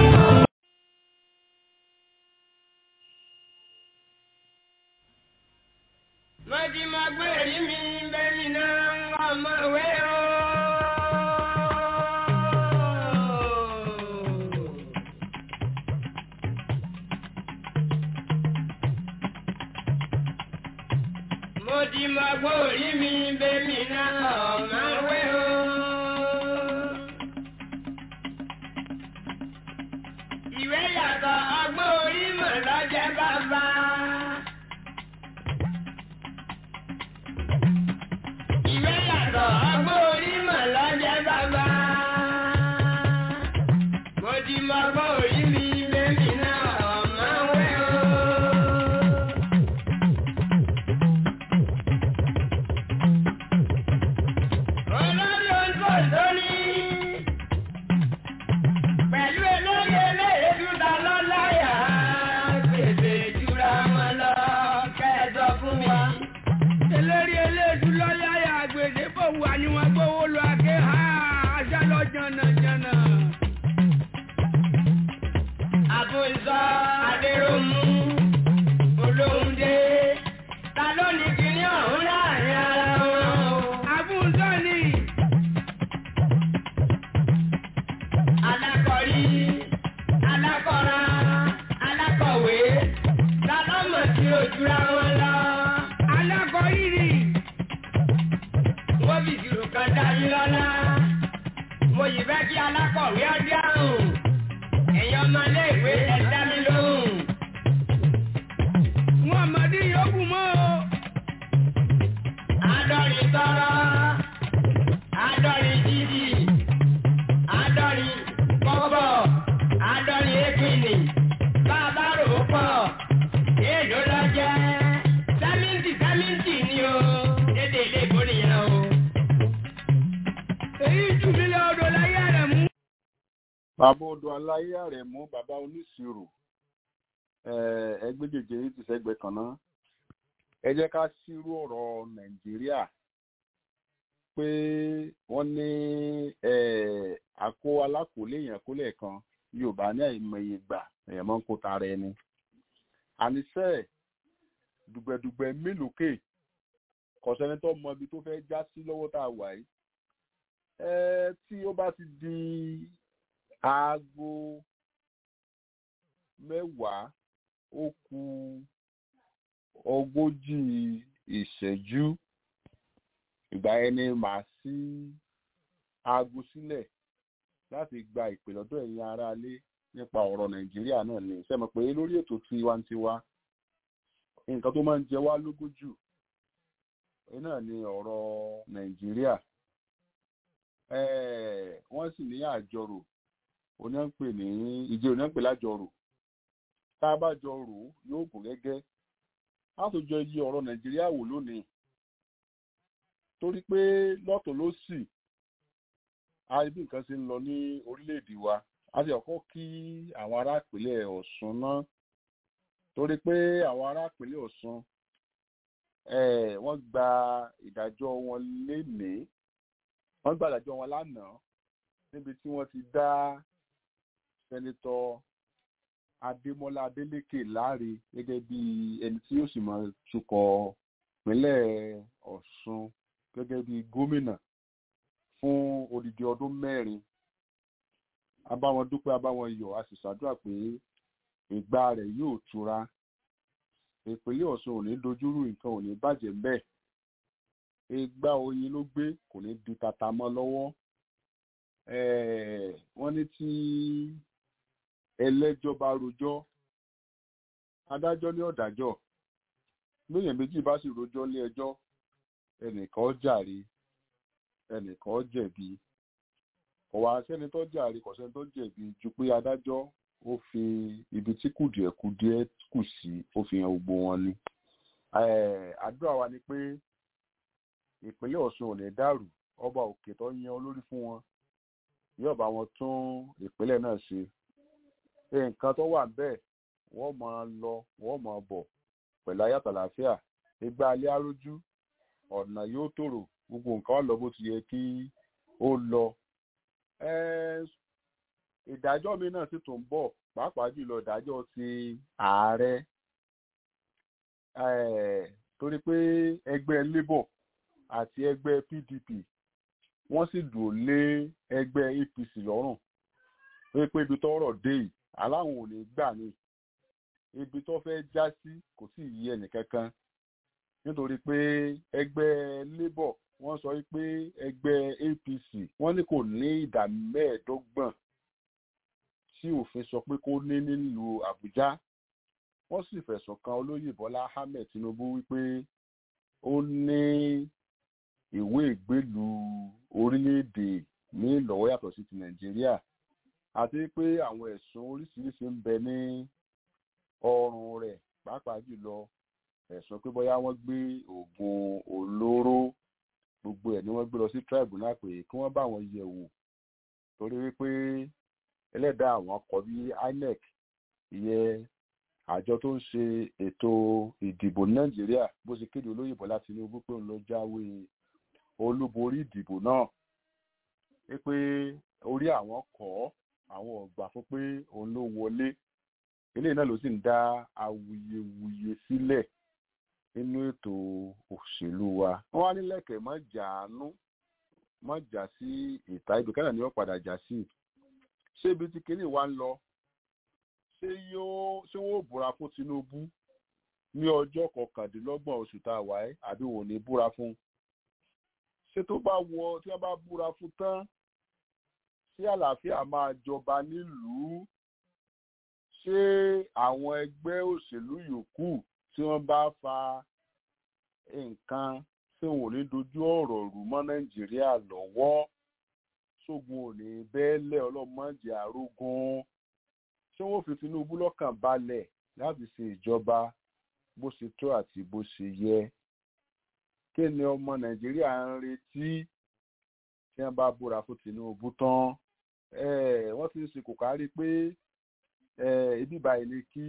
Mọ̀tí máa gbé èrí mi bẹ́ẹ̀ni náà ọmọ ìwé o. Mo ti máa gbé èrí mi bẹ́ẹ̀ni náà. olórí oúnjẹ lórí. Pẹ̀lú elóye eléyèdú ta lọ́láyà. Gbèsè jura wọn lọ kẹ́ẹ̀dọ̀ fún mi. eléré eléèdú lọ́yàyà àgbèdè bò wà ní wọn gbówó lọ àké ha ajá lọ jànàjànà. Àbùsọ Adéròmù Olóhùndé. Ta ló ní kíní ọ̀hún láàrin ara wọn o? àbúzọ́ ni alákọ̀rí alákọ̀ra alákọ̀wé lálọ́mọ̀ tí ó jura wọn lọ. alákọ̀ọ́yìrì wọ́n fi ìṣirò kan dá yín lọ́lá. mo yìí fẹ́ kí alákọ̀wé ọdún àrùn. ẹ̀yin ọmọléèwé ẹ dá mi lóhùn. wọn àmàdí yòókù mọ́ o. àádọ́rin tọrọ àádọ́rin jíjì àádọ́rin kọ́bọ̀ àádọ́rin épìnì bàbá rò ó pọ̀ èèlò lọ jẹ́ sẹ́mìntì sẹ́mìntì ni o dédé ilé ìbò nìyẹn o. èyí jù mí lọ odò láyé rẹ̀ mú. bàbá odò aláyé àrẹ̀mú bàbá oníṣirò eh, ẹgbẹ́ jẹjẹ yìí ti sẹ́gbẹ̀ẹ́ kan náà ẹ jẹ́ ká sírú ọ̀rọ̀ nàìjíríà pé wọ́n ní eh, àkó alákòólé èèyàn kó lẹ́ẹ̀kan yorùbá ní àìmọye gbà èèyàn máa ń kó tara ẹni àníṣe dùgbẹ̀dùgbẹ̀ mélòókè kọ̀sẹ́ni tó mọ ibi tó fẹ́ já sí lọ́wọ́ tá a wà yìí ẹ tí ó bá ti di aago mẹ́wàá ó kù ogójì ìṣẹ́jú ìgbà yẹn ni màá sí aago sílẹ̀ láti gba ìpè lọ́dọ̀ ẹ̀yin aráalé nípa ọ̀rọ̀ nàìjíríà náà ni sẹ́mi pé lórí ètò tiwantiwa nǹkan tó máa ń jẹ wá lógún jù ẹ náà ni ọ̀rọ̀ nàìjíríà Eh, wọ́n sì ní àjọrò oníyànpè ní ìjẹ́ oníyànpè lájọrò tá a bá jọ rò ó yóò gùn gẹ́gẹ́ á tó jọ yí ọ̀rọ̀ nàìjíríà wò lónìí torí pé lọ́tọ̀ ló sì a rí bí nǹkan ṣe ń lọ ní orílẹ̀-èdè wa a ti ọ̀kọ́ kí àwọn ará ìpínlẹ̀ ọ̀ṣun náà torí pé àwọn ará ìpínlẹ̀ ọ̀ṣun eh, wọ́n gba ìdájọ́ wọn lénìí wọ́n gba ìdájọ́ wọn lánàá níbi tí wọ́n ti dá sẹ́nitọ́ adémọ́lá adélékè láre gẹ́gẹ́ bí ẹni tí yóò sì máa tukọ̀ ìpínlẹ̀ ọ̀ṣun gẹ́gẹ́ bí gómìnà fún odidi ọdún mẹ́rin abáwọn dúpẹ́ abáwọn yọ̀ a sì ṣàdúrà pé ìgbà rẹ̀ yóò tura ìpínlẹ̀ ọ̀ṣun ò ní dojúrú nǹkan ò ní bàjẹ́ mbẹ́ẹ̀ ìgbà oyin ló gbé kò ní di tata mọ́ lọ́wọ́ wọ́n ní tí ẹlẹ́jọ́ bá rojọ́ adájọ́ ní ọ̀dájọ́ lóyìn méjì bá sì rojọ́ lé ẹjọ́ ẹnìkan ó jàre ẹnìkan ó jẹ̀bi kò wá sẹ́ni tó jàre kò sẹ́ni tó jẹ̀bi ju pé adájọ́ ó fi ibi tí kùdìẹ̀kudiẹ kù sí ó fi hàn gbogbo wọn ni àdúrà wa ni pé ìpínlẹ̀ ọ̀ṣun ò ní dàrú ọba òkè tó yan olórí fún wọn yóò bá wọn tún ìpínlẹ̀ náà ṣe nǹkan tó wà bẹ́ẹ̀ wọ́n máa lọ wọ́n máa bọ̀ pẹ̀lú ayàtọ̀ àlàáfíà ìgbà alẹ́ arójú ọ̀nà yóò tòrò gbogbo nǹkan wà lọ bó ti yẹ kí ó lọ. ìdájọ́ mi náà sì tún bọ̀ pàápàá jùlọ ìdájọ́ ti ààrẹ torí pé ẹgbẹ́ labour àti ẹgbẹ́ pdp wọ́n sì dùn lé ẹgbẹ́ apc lọ́rùn pé pé ibi tọ́rọ̀ dé yìí aláwọn ò ní gbà ní ibi tó fẹ́ já sí kò sì yí ẹnìkankan nítorí pé ẹgbẹ́ labour wọ́n sọ pé ẹgbẹ́ apc wọ́n ní kò ní ìdá mẹ́ẹ̀ẹ́dọ́gbọ̀n tí òfin sọ pé kó ní nílùú àbújá wọ́n sì fẹ̀sùn kan olóyè bọ́lá ahmed tinubu wípé ó ní ìwé ìgbélú orílẹ̀-èdè ní ìlọ́wọ́ yàtọ̀ sí ti nàìjíríà àti pé àwọn ẹ̀sùn oríṣiríṣi ń bẹ ní ọrùn rẹ̀ pàápàá jùlọ ẹ̀sùn pé bóyá wọ́n gbé oògùn olóró gbogbo ẹ̀ ni wọ́n gbé lọ sí tribunal pé kí wọ́n bá wọn yẹ̀ wò torí wípé ẹlẹ́dàá àwọn kọ bí inec ìyẹn àjọ tó ń ṣe ètò ìdìbò ní nàìjíríà bó ṣe kéde olóyè bọ́lá tinubu pé òun ló jáwé olúborí ìdìbò náà wípé orí àwọn kọ́ àwọn ọ̀gbà fún pé òun ló wọlé eléyìí náà ló sì ń dá awuyewuye sílẹ̀ nínú ètò òṣèlú wa wọ́n wá nílẹ̀kẹ̀ mọ́ jàánú mọ́ jà sí ìta ibi kẹ́nà ni wọ́n padà jà sí ṣé ibi tí kinní wa ń lọ ṣé yóò ṣé wọ́n ò búra fún tinubu ní ọjọ́ kọkàndínlọ́gbọ̀n oṣù tá a wà ẹ́ àbí wò ní búra fún ṣé tó bá wọ tí wọ́n bá búra fún tán ṣé àlàáfíà máa jọba nílùú ṣé àwọn ẹgbẹ́ òṣèlú yòókù tí wọ́n bá fa nǹkan tí wọn ò ní dojú ọ̀rọ̀ rú mọ́ nàìjíríà lọ́wọ́ ṣógun ò ní bẹ́ẹ̀lẹ̀ ọlọ́mọdé àrógún ṣé wọ́n fi tinubu lọ́kàn balẹ̀ láti ṣe ìjọba bó ṣe tó àti bó ṣe yẹ kí ni ọmọ nàìjíríà ń retí tí wọ́n bá búra fún tinubu tán wọ́n ti ń ṣe kò kárí pé ibi báyìí ni kí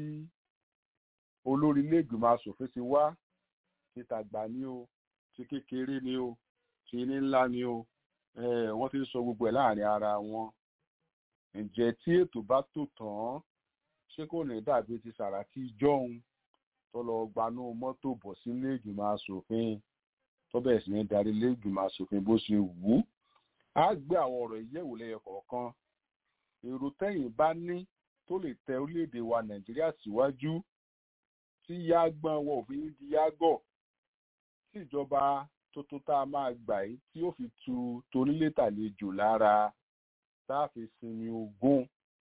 olórí iléègbìmọ̀ asòfin ti wá ti tàgbà ní o ti kékeré ní o ti ní ńlá ní o wọ́n ti ń sọ gbogbo ẹ̀ láàrin ara wọn ǹjẹ́ tí ètò bá tò tán ṣé kò ní dàbí ti sàràkí jọ́hun tó lọ gbanú mọ́tò bọ̀ sí iléègbìmọ̀ asòfin tó bẹ̀rẹ̀ sí ní darí iléègbìmọ̀ asòfin bó ṣe wù ú á gbé àwọn ọ̀rọ̀ ìyẹ̀wò lẹ́yọ kọ̀ọ̀kan èrò tẹ́yìn bá ní tó lè tẹ orílẹ̀-èdè wa nàìjíríà síwájú tí yágbọ́n wọ òfin di yágọ̀ tí ìjọba tuntun tá a máa gbà yìí tí ó fi tu tonílétàlejò lára tá a fi sinmi ogún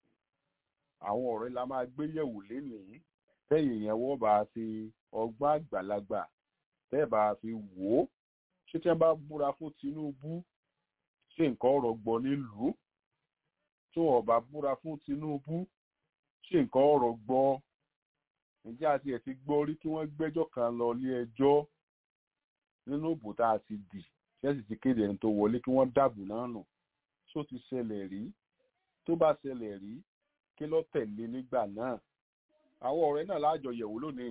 àwọn ọ̀rẹ́ la máa gbé yẹ̀wò lénìí tẹ́yìn yẹn wọ́n bá fi ọgbọ́n àgbàlagbà tẹ́ bá fi wò ó ṣé tí wọ́n bá búra fún tinubu ṣé nǹkan ọ̀rọ̀ gbọ́ nílùú tí wọ́n bá búra fún tinubu ṣé nǹkan ọ̀rọ̀ gbọ́ ǹjẹ́ àti ẹ̀ ti gbọ́ rí kí wọ́n gbẹ́jọ́ kan lọ ilé ẹjọ́ nínú òbò tá a ti dì ṣẹ́sì ti kéde ẹni tó wọlé kí wọ́n dàbò náà nù tó ti ṣẹlẹ̀ rí tó bá ṣẹlẹ̀ rí kí ló tẹ̀lé nígbà náà àwọn ọ̀rẹ́ náà láàjọ yẹ̀wò lónìí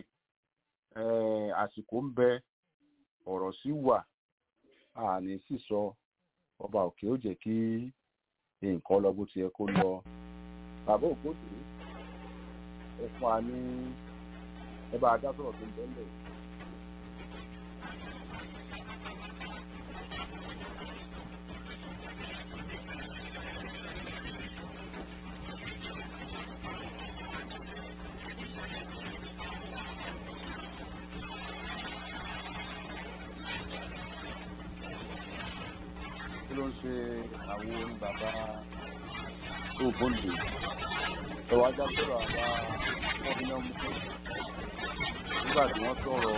àsìkò ń bẹ ọ̀rọ̀ sí wà àní sì sọ ọba òkè ó jẹ́ kí nǹkan lọ bó ti yẹ kó lọ bàbá ògbódì ẹ fún wa ní ẹ bá a dá sọ̀rọ̀ tó ń bẹ́ẹ̀ ló ń ṣe àwọn orin bàbá tó bóńdè ẹwà ajá sọ̀rọ̀ àbá wọn fi náà mú kí nígbà tí wọ́n sọ̀rọ̀.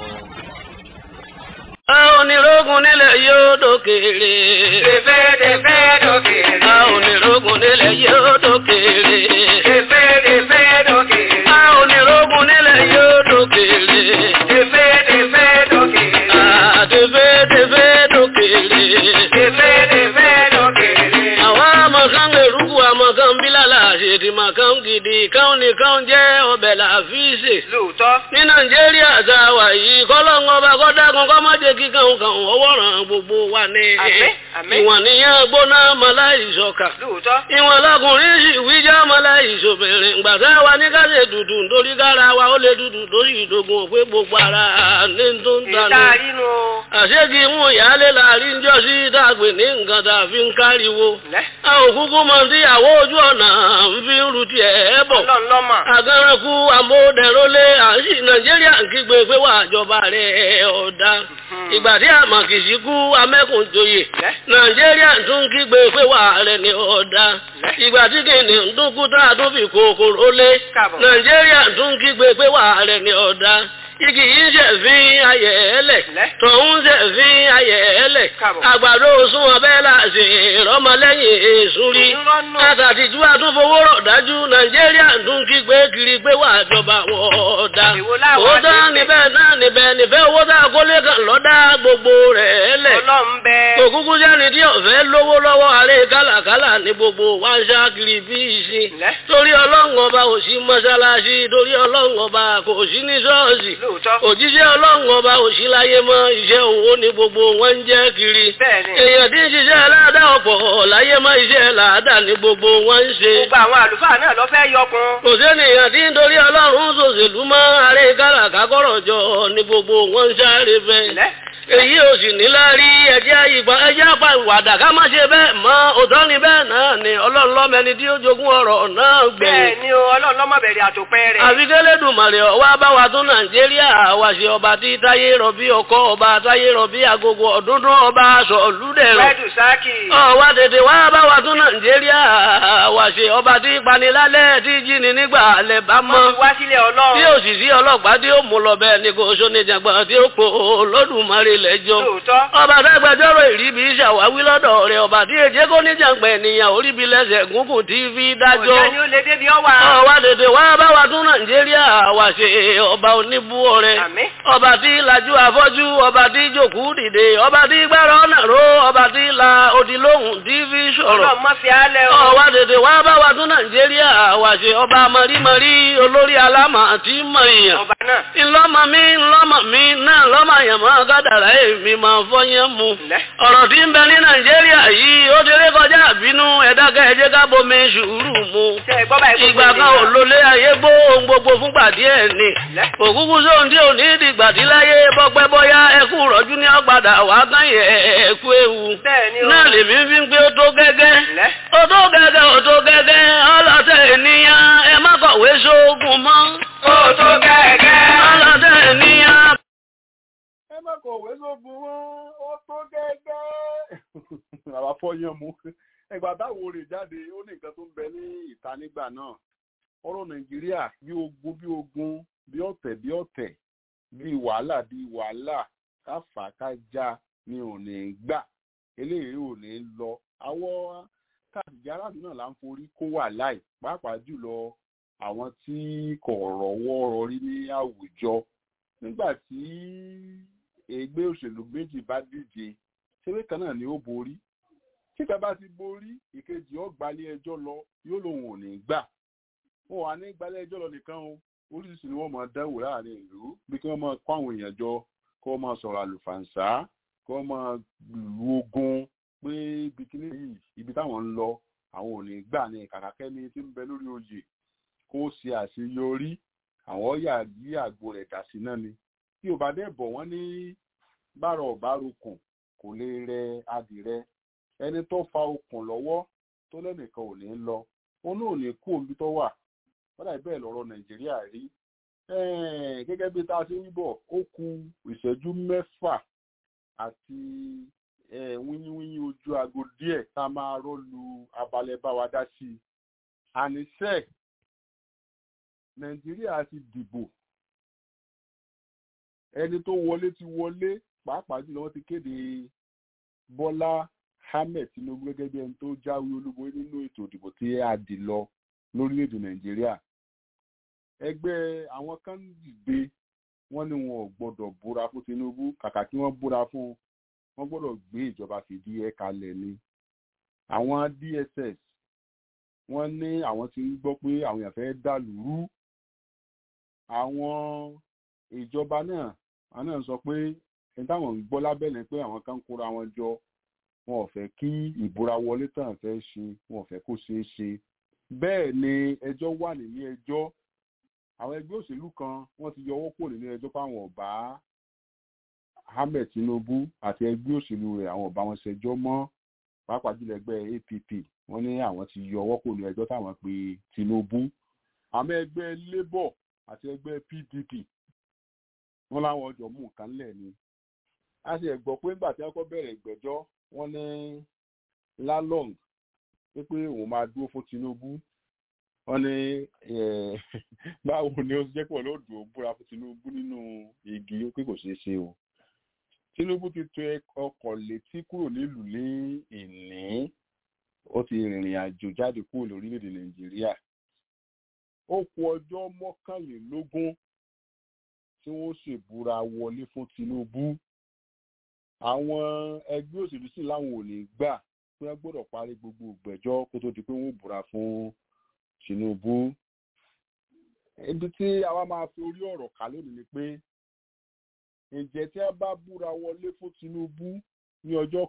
a onírógun nílẹ̀ yóò dókèrè. Tẹ̀fẹ́ tẹ̀fẹ́ dókèrè. a onírógun nílẹ̀ yóò dókèrè. Tẹ̀fẹ́ tẹ̀fẹ́ dókèrè. a onírógun nílẹ̀ yóò dókèrè. Tẹ̀fẹ́ tẹ̀fẹ́ dókèrè. a tẹ̀fẹ́ tẹ̀fẹ́ dókèrè. Tẹ̀fẹ́ tẹ̀fẹ́ dókèrè. àwọn amọ̀kan eruku amọ̀kan bílàlà àṣètì màkàn gidi káwọn nìkan jẹ́ ọbẹ̀ làfíìsì. Lóòótọ́. ní nàìjíríà tá a wà yìí kọ́lọ́ngọ́ bá kọ́dákun kọ́ má jẹ́ kíkan kan ọwọ́ ràn gbogbo wa ní. Àmín, àmín. ìwọ̀n nìyẹn gbóná mọ́láìsọ̀kà. Lóòótọ́. ìwọ̀n lọkùnrin sì wíjà mọ́láìsọ̀bìnrin gbàtà wa ní ká ṣe dùdù nítorí kára wa ó lè dùdù lórí ìdógún òpé gbogbo ara ní tó ń tanú. Ìta inú. àṣégì mú ìyáálé láàrin jọ sí dàgbé ní nǹkan tá a fi ń káriwo. Lẹ́. a ò kúkú mọ tíyàwó ojú ọ̀nà ń fi ń ru tiẹ̀ bọ̀ Ọlọ́run lọ́mọ. agẹrẹkú amóhùndẹrọlé àṣì nàìjíríà ń kígbe pé wà àjọba rẹ̀ ọ̀dà ìgbà tí àmàkìsí kú amẹ́kùnjoyè Lẹ́. nàìjíríà tún kígbe pé wà rẹ̀ ní ọ̀dà ìgbà tí kìnìún tún kú tá a tún fi kòkòrò lé Káàbọ̀. nàìjíríà tún kígbe pé wà rẹ̀ ní ọ̀dà igi yìí ṣe fi ayẹ̀ ẹlẹ̀ Lẹ́. tọ̀hún ṣe fi ayẹ̀ ẹlẹ̀ Káàbọ̀. àgbàdo sún ọbẹ̀ láti ìrọmọlẹ́yìn èṣù rí Ìrọ́nù. àtàtìjú àtúnfowó rọ̀ dájú nàìjíríà tún kígbe kiri pé wà jọba wọn ọ̀dà Èwo láwa òótọ́ ṣe níbẹ̀ náà níbẹ̀ nífẹ̀ẹ́ owó tá a kó lẹ́kàn lọ́dá gbogbo rẹ̀ lẹ̀. ọlọ́run bẹ. òkúkú sẹ́ni tí ọ̀fẹ́ lówó lọ́wọ́ àárẹ̀ kálàkálà ní gbogbo wá ń ṣáàkiri bí ìsìn. lẹ́. torí ọlọ́run ọba ò sí mọ́ṣáláṣí torí ọlọ́run ọba kò sí ní ṣọ́ọ̀ṣì. lóòótọ́. òjíṣẹ́ ọlọ́run ọba ò sí láyé mọ́ iṣẹ́ òwò ní gbogbo wọn ń jẹ́ kiri. bẹ́ẹ̀ni. èèyàn tí ń ṣiṣẹ́ aláàdá ọ̀pọ̀ láyé mọ́ iṣẹ́ làádá ní gbogbo wọn ń ṣe. gbogbo àwọn àlùfáà náà lọ fẹ́ yọkun. kò sẹ́nìyàn tí ń torí ọlọ́run ṣòṣèlú mọ́ àárẹ̀ kálàkákọ̀rọ̀ jọ ní gbogbo wọn ń sáré fẹ́ lẹ́. èyí ò sì ní lárí ẹjẹ́ ìgbà ẹjẹ́ apá ìwàdà ká má ṣe bẹ́ẹ̀ mọ́ òótọ́ ni bẹ́ẹ̀ náà ni ọlọ́run lọ́mẹni tí ó jogún ọ̀rọ̀ náà bẹ́ẹ̀ gbẹ̀yìn. ni o ọlọ́run lọ́mọ bẹ̀rẹ̀ àtòpẹ́ rẹ̀. àfi kẹ́lẹ́dùmarè ọwọ́ bá wa tún nàìjíríà wá ṣe ọba tí táyé rọ̀bí ọkọ ọba táyé rọ̀bí agogo ọ̀dúndún ọba aṣọ olúdẹ̀rọ̀. rẹ́dù sáàkì. ọwọ́ tètè wá bá wa tún nàìjíríà wá ṣe ọba tí panilálẹ̀ tí jíni nígbà alẹ́ bá mọ́ wọ́n ti wá sílẹ̀ tí ọlọ́run. òṣìṣẹ́ ọlọ́pàá tí ó mú lọ bẹ́ẹ̀ ni kò sóníjàgbọ́n tí ó pò lódùmarè lẹ́jọ́. lóòótọ́. ọba dágbàjọ́rò ìríbi ṣàwáwí lọ́dọ̀ rẹ̀ ọba tí èjé kò níjàngbọ̀n ènìyàn oríbi lẹ́sẹ̀ gúngùn tí fi dájọ́. òjá ni ó lè débi ọwà. ọwá tètè wá bá wa tún nàìjíríà wá ṣe ọba oníbú ọrẹ. àmín. ọba tí lajú afọ́jú ọba tí jòkú dìde ọba tí gbára ọ̀nà ró ọba tí la odi lóhùn tí fi sọ̀rọ̀. ọlọ́run má fi álẹ̀ o. ọwá tètè wá bá wa tún nàìjíríà wá ṣe ọba mọ̀rímọ̀rí olórí alámà tí mọ̀ èèyàn ọba náà. ńlọ́mọ mi ńlọ́mọ mi náà lọ́mọ àyàmọ́ gádàrá èmi máa fọyín mu. lẹ́. ọ̀rọ̀ tí ń bẹ ní nàìjíríà yìí ó ti rí kọjá àbínú ẹ̀dákẹ́ ẹ̀jẹ̀ ká bomi sùúrù mu. tẹ ẹ gbọ́ báyìí ìgbà kan ò lólé ayé gbó ohun gbogbo fúngbà díẹ̀ ni. lẹ́. òkúkú sóhun tí ò ní dìgbà tí láyé bọ́pẹ́ bọ́yá ẹkú rọ́jú ní ọ̀padà wàá kán yẹ ẹ̀kú ewu. bẹ́ẹ̀ ni o. náà lèmi fi ń pé ó tó gẹ́gẹ́ lẹ́. ó tó gẹ́gẹ́ ó tó gẹ́gẹ́ ọlọ́tẹ̀ ènìyàn ẹ má kọ̀wé sóògùn mọ́. ó tó gẹ́gẹ́. ọlọ́tẹ̀ ènìyàn ẹ má kọ̀wé sógun wọn ó tó gẹ́gẹ́. àwa fọyán mu ẹgbà táwo rè jáde ó ní nǹkan tó ń bẹ ní ìta nígbà náà ọ̀rọ̀ nàìjíríà bí ogun bí ogun bí ọ̀tẹ̀ bí ọ̀tẹ̀ bí wàhálà bí wàhálà káfà kájà ni ò ní gbà eléyìí ò ní lọ àwọn káàdì aráàlú náà là ń forí kó wà láì pàápàá jùlọ àwọn tí kò rọ́wọ́ rọrí ní àwùjọ nígbà tí ẹgbẹ́ òṣèlú méjì bá díje ṣeré kan náà ni ó borí títa bá ti borí ìkejì ó gbalé ẹjọ́ lọ yóò lòun ò ní gbà wọn wà ní gbalé ẹjọ́ lọ nìkan o oríṣiríṣi ni wọ́n máa dánwò láàrin ìlú bí kí wọ́n máa kó àwọn èèyàn jọ kó wọ́n máa sọ̀rọ̀ àlùfàǹsá kó wọ́n máa lu ogun pé bikini yìí ibi táwọn ń lọ àwọn ò ní gbà ní kàkàkẹ́ni tí ń bẹ lórí oyè kó ṣe àṣeyọrí àwọn yà yí àgbo rẹ̀ dà sí náà ni tí ò bá dẹ̀ bọ̀ wọ́n ní bárọ̀ ọ̀bárokùn kò lè rẹ adìrẹ ẹni tó fa okùn lọ́wọ́ tó lẹ́nìkan ò ní lọ òun náà ò ní kú omi tó wà wọ́n dàbí bẹ́ẹ̀ lọ́rọ̀ nàìjíríà rí gẹ́gẹ́ bí tá a ṣe ń bọ̀ ó ku ìṣẹ́jú mẹ́fà àti wíyíwíyí ojú aago díẹ̀ tá a máa rọ́lu abalẹ̀ bá wa dá sí i àníṣe nàìjíríà ti dìbò ẹni tó wọlé ti wọlé pàápàá jùlọ wọ́n ti kéde bọ́lá ahmed tinubu gẹ́gẹ́ bí ẹni tó jáwé olúborí nínú ètò ìdìbò tí a dì lọ lórílẹ̀‐èdè nàìjíríà ẹgbẹ́ àwọn kan dìde wọ́n ní wọn ò gbọ́dọ̀ búra fún tinubu kàkà kí wọ́n búra fún wọ́n gbọ́dọ̀ gbé ìjọba fìdí ẹ̀ kalẹ̀ ni àwọn dss wọ́n ní àwọn ti ń gbọ́ pé àwọn èèyàn fẹ́ dà lúrú àwọn ìjọba náà àwọn náà sọ pé ẹni táwọn ń gbọ́ lábẹ́lẹ̀ pé àwọn kan kóra wọn jọ wọn ò fẹ́ kí ìbúra wọlé tàn fẹ́ ṣe wọn ò fẹ́ kó ṣeé ṣe bẹ́ẹ̀ ni ẹjọ́ wà nínú ẹjọ́ àwọn ẹgbẹ́ òṣèlú kan wọ́n ti yọwọ́ kúrò nínú ẹjọ́ fáwọn ọ̀bá ahmed tinubu àti ẹgbẹ́ òṣèlú rẹ̀ àwọn ọ̀bá wọn ṣẹjọ́ mọ́ pàápàá jùlọ ẹgbẹ́ app wọ́n ní àwọn ti yọwọ́ kúrò nínú ẹjọ́ táwọn pe tinubu àmọ́ ẹgbẹ́ labour àti ẹgbẹ́ pdp wọ́n láwọn ọjọ́ mú nǹkan lẹ̀ ni a sì gbọ́ pé nígbà tí wọ́n kọ́ bẹ̀rẹ̀ ìgbẹ́jọ́ wọ́n ní lalong pé pé òun máa dúró fún tinubu wọ́n ní báwo ni ó jẹ́ pọ̀ lóòdù ó búra fún tinubu nínú igi pé kò ṣeé ṣe o tinubu ti tò ọkọ̀ létí kúrò nílùú ní ìní ó ti rìnrìn àjò jáde kúrò lórílẹ̀‐èdè nàìjíríà ó kù ọjọ́ mọ́kànlélógún tí wọ́n ṣèbúra wọlé fún Tinubu àwọn ẹgbẹ́ òṣèlú sì láwọn ò ní gbà pé wọ́n gbọ́dọ̀ parí gbogbo ìgbẹ́jọ́ kó tó di pé wọ́n búra fún Tinubu ibi tí àwa máa fi orí ọ̀rọ̀ kà lónìí ni pé ǹjẹ́ tí wọ́n bá búra wọlé fún Tinubu ní ọjọ́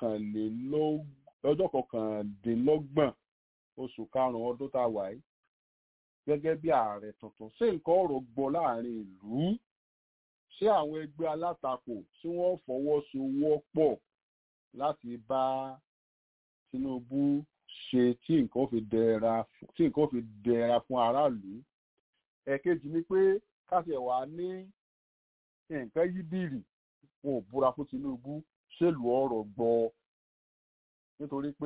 kọkàndínlọ́gbọ̀n oṣù karùn-ún ọdún tá a wà yìí gẹ́gẹ́ bí ààrẹ tuntun ṣé nǹkan ọ̀rọ̀ gbọ́ láàrin ìlú ṣé àwọn ẹgbẹ́ alátakò tí wọ́n fọwọ́sowọ́pọ̀ láti bá Tinubu ṣe tí nǹkan fi dẹra tí nǹkan fi dẹra fún aráàlú ẹ̀kejì ni pé káṣẹ̀ wà ní nǹkan yíbìrì wọn ò búra fún Tinubu ṣèlú ọ̀rọ̀ gbọ́ nítorí pé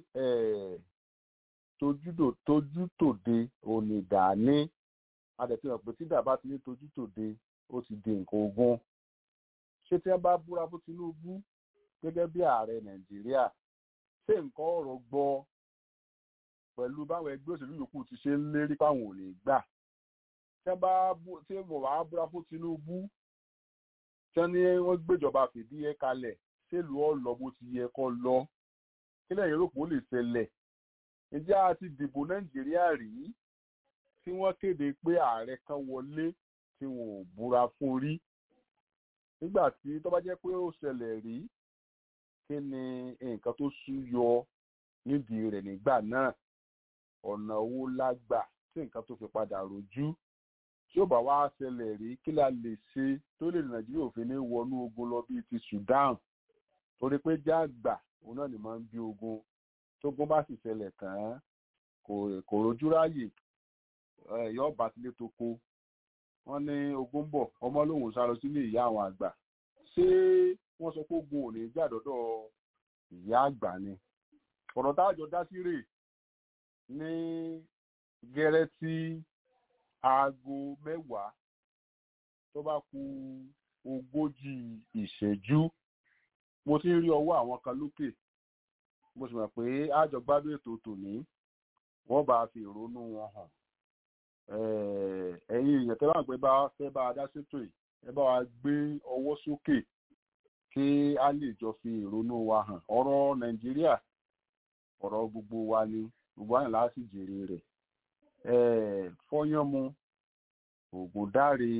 tójútòde òní dání adẹ̀tí hàn pé tí dàbá ti ní tójútòde ó ti di nǹkan ogun ṣé tí wọ́n bá búra fún Tinubu gẹ́gẹ́ bí ààrẹ Nàìjíríà ṣé nǹkan ọ̀rọ̀ gbọ́ pẹ̀lú báwọn ẹgbẹ́ òṣèlú yòókù ti ṣe ń lérí páwọn ò lè gbà tí wọ́n bá tí wọ́n bá búra fún Tinubu tí wọ́n ní wọ́n gbéjọba fìdí ẹ̀ kalẹ̀ ṣèlú ọ̀lọ́ bó ti yẹ kó lọ kí lẹ́yìn rò pé ó lè ṣẹlẹ̀ ǹjẹ́ a ti dìbò Nàìjíríà rí tí wọ́n kéde pé ààrẹ kan wọlé tí wọn ò búra fún rí nígbà tí tó bá jẹ́ pé ó ṣẹlẹ̀ rí kí ni nǹkan tó súyọ nídìí rẹ̀ nígbà náà ọ̀nà owó lágbà tí nǹkan tó fi padà rojú tí ó bá wá ṣẹlẹ̀ rí kí la lè ṣe tó lè Nàìjíríà òfin ní wọnú ogun lọ bíi ti Sudan torí pé jágbà òun náà ni máa ń bí ogun tógun bá sì ṣẹlẹ̀ kàn án kò rojú ráàyè ẹ̀yọ́ ọba tilé tó kó wọ́n ní ogun bọ̀ ọmọ lòun sá lọ sílé ìyá àwọn àgbà ṣé wọ́n sọ pé ogun ò ní jà dọ́dọ̀ ìyá àgbà ni ọ̀rọ̀ táàjọ dá sí rè ní gẹ́rẹ́ tí aago mẹ́wàá tó bá kù ogójì ìṣẹ́jú mo ti ń rí ọwọ́ àwọn kan lókè mo sì mọ̀ pé àjọ gbádùn ètò tòní wọ́n bá fi ìrònú wọn hàn ẹ̀yin èèyàn tẹ́lá pé bá fẹ́ bá a dá sétò yìí ẹ bá wa gbé ọwọ́ sókè kí a lè jọ fi ìrònú wa hàn ọ̀rọ̀ nàìjíríà ọ̀rọ̀ gbogbo wa ni gbogbo àyìn láti jèrè rẹ̀ fọ́yánmu ògùn dáre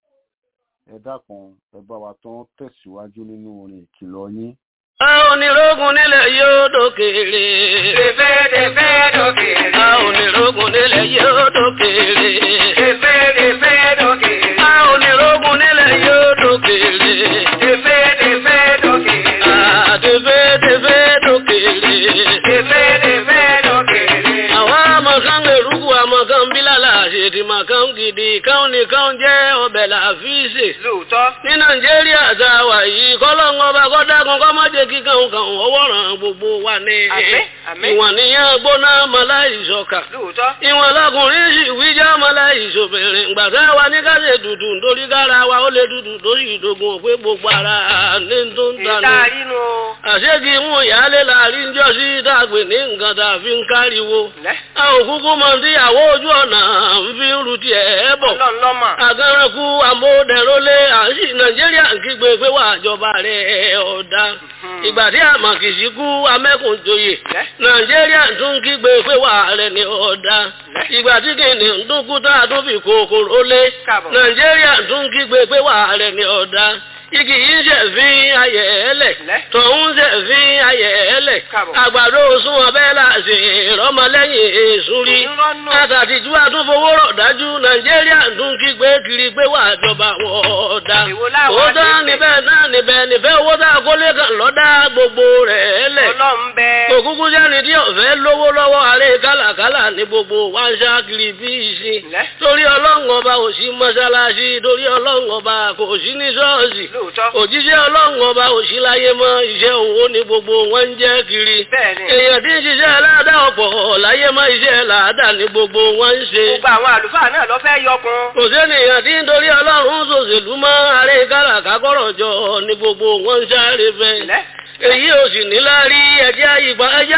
ẹ dákun ẹ bá wa tán tẹ̀síwájú nínú orin ìkìlọ̀ yín. a onírógun nílẹ̀ yóò dókèrè. Tẹ̀fẹ́ tẹ̀fẹ́ dókèrè. a onírógun nílẹ̀ yóò dókèrè. Tẹ̀fẹ́ tẹ̀fẹ́ dókèrè. a onírógun nílẹ̀ yóò dókèrè. Tẹ̀fẹ́ tẹ̀fẹ́ dókèrè. a tẹ̀fẹ́ tẹ̀fẹ́ dókèrè. Tẹ̀fẹ́ tẹ̀fẹ́ dókèrè. àwọn amakan eruku amakan bílàlà àṣèdì makan gidi káwọn nìkan jẹ́ ọbẹ̀ làfíìsì. Lóòótọ́. ní nàìjíríà tá a wà yìí kọ́lọ́ngọ́ bá kọ́dágun kọ́ má jẹ́ kí kàn kàn ọwọ́ ràn gbogbo wa ní. Àmín, àmín. ìwọ̀n níyàn gbóná maláìsọ̀kà. Lóòótọ́. ìwọ̀n lọkùnrin sì wíjà maláìsọ̀bìnrin gbàtà wa ní káṣe dùdù nítorí kára wa ó lè dùdù lórí ìdógún òpé gbogbo ara ní tó ń tanú. Ìta rínú. àṣégì mú ìyáálé láàrin jọ sí dàgbé ní nǹkan tá a fi ń káriwo. Lẹ́. a ò kúkú mọ tí àwọ ojú ọ̀nà ń fi ń ru tiẹ̀ bọ̀ Ọlọ́run lọ́mọ. agánrakú amóhùndẹ̀rọ́lé àṣì nàìjíríà ń kígbe pé wà àjọba rẹ̀ ọ̀dà ìgbà tí àmàkìsí kú amẹ́kùnjoyè Lẹ́. nàìjíríà tún ń kígbe pé wà rẹ̀ ní ọ̀dà ìgbà tí kìnìún ń dún kú tá a tún fi kòkòrò lé Káàbọ̀. nàìjíríà tún ń kígbe pé wà rẹ̀ ní ọ̀dà igi yìí ń ṣẹ̀fín ayẹ̀ ẹlẹ̀ Lẹ́. tọ̀hún ṣẹ̀fín ayẹ̀ ẹlẹ̀ Káàbọ̀. àgbàdo sún ọbẹ̀ láti ìrọmọlẹ́yìn èṣù rí Ìrọ́nù. àtàtìjú àtúnfowó rọ̀ dájú nàìjíríà tún kígbe kiri pé wà jọba wọn ọ̀dà Èwo láwọn ó dá àti ìpè? níbẹ̀ náà níbẹ̀ níbẹ̀ owó tá a kólé kan lọ́dá gbogbo rẹ̀ lẹ̀ Ọlọ́run bẹ. òkúkú sẹ́ni tí ọ̀fẹ́ lówó lọ́wọ́ àárẹ̀ kálàkálà ní gbogbo wa ń ṣá kiri bí ìsìn Lẹ́. torí ọlọ́run ọba ò sí mọ́ṣáláṣí torí ọlọ́run ọba kò sí ní ṣọ́ọ̀ṣì Lóòótọ́. òjíṣẹ́ ọlọ́run ọba ò sí láyé mọ́ iṣẹ́ òun ó ní gbogbo wọn ń jẹ́ kiri Bẹ́ẹ̀ni. èèyàn tí ń ṣiṣẹ́ aládá ọ̀pọ̀ láyé mọ́ iṣẹ́ làádá ní gbogbo wọn ń ṣe Gbogbo àwọn àlùfáà náà lọ fẹ́ yọkun. kò sẹ́nìyàn tí ń torí ọlọ́run ṣòṣèlú mọ́ àárẹ̀ kálàkà kọ́rọ̀ jọ ní gbogbo wọn ń sáré fẹ́ Lẹ́. èyí ò sì ní lárí ẹjẹ́ ìgbà ẹjẹ́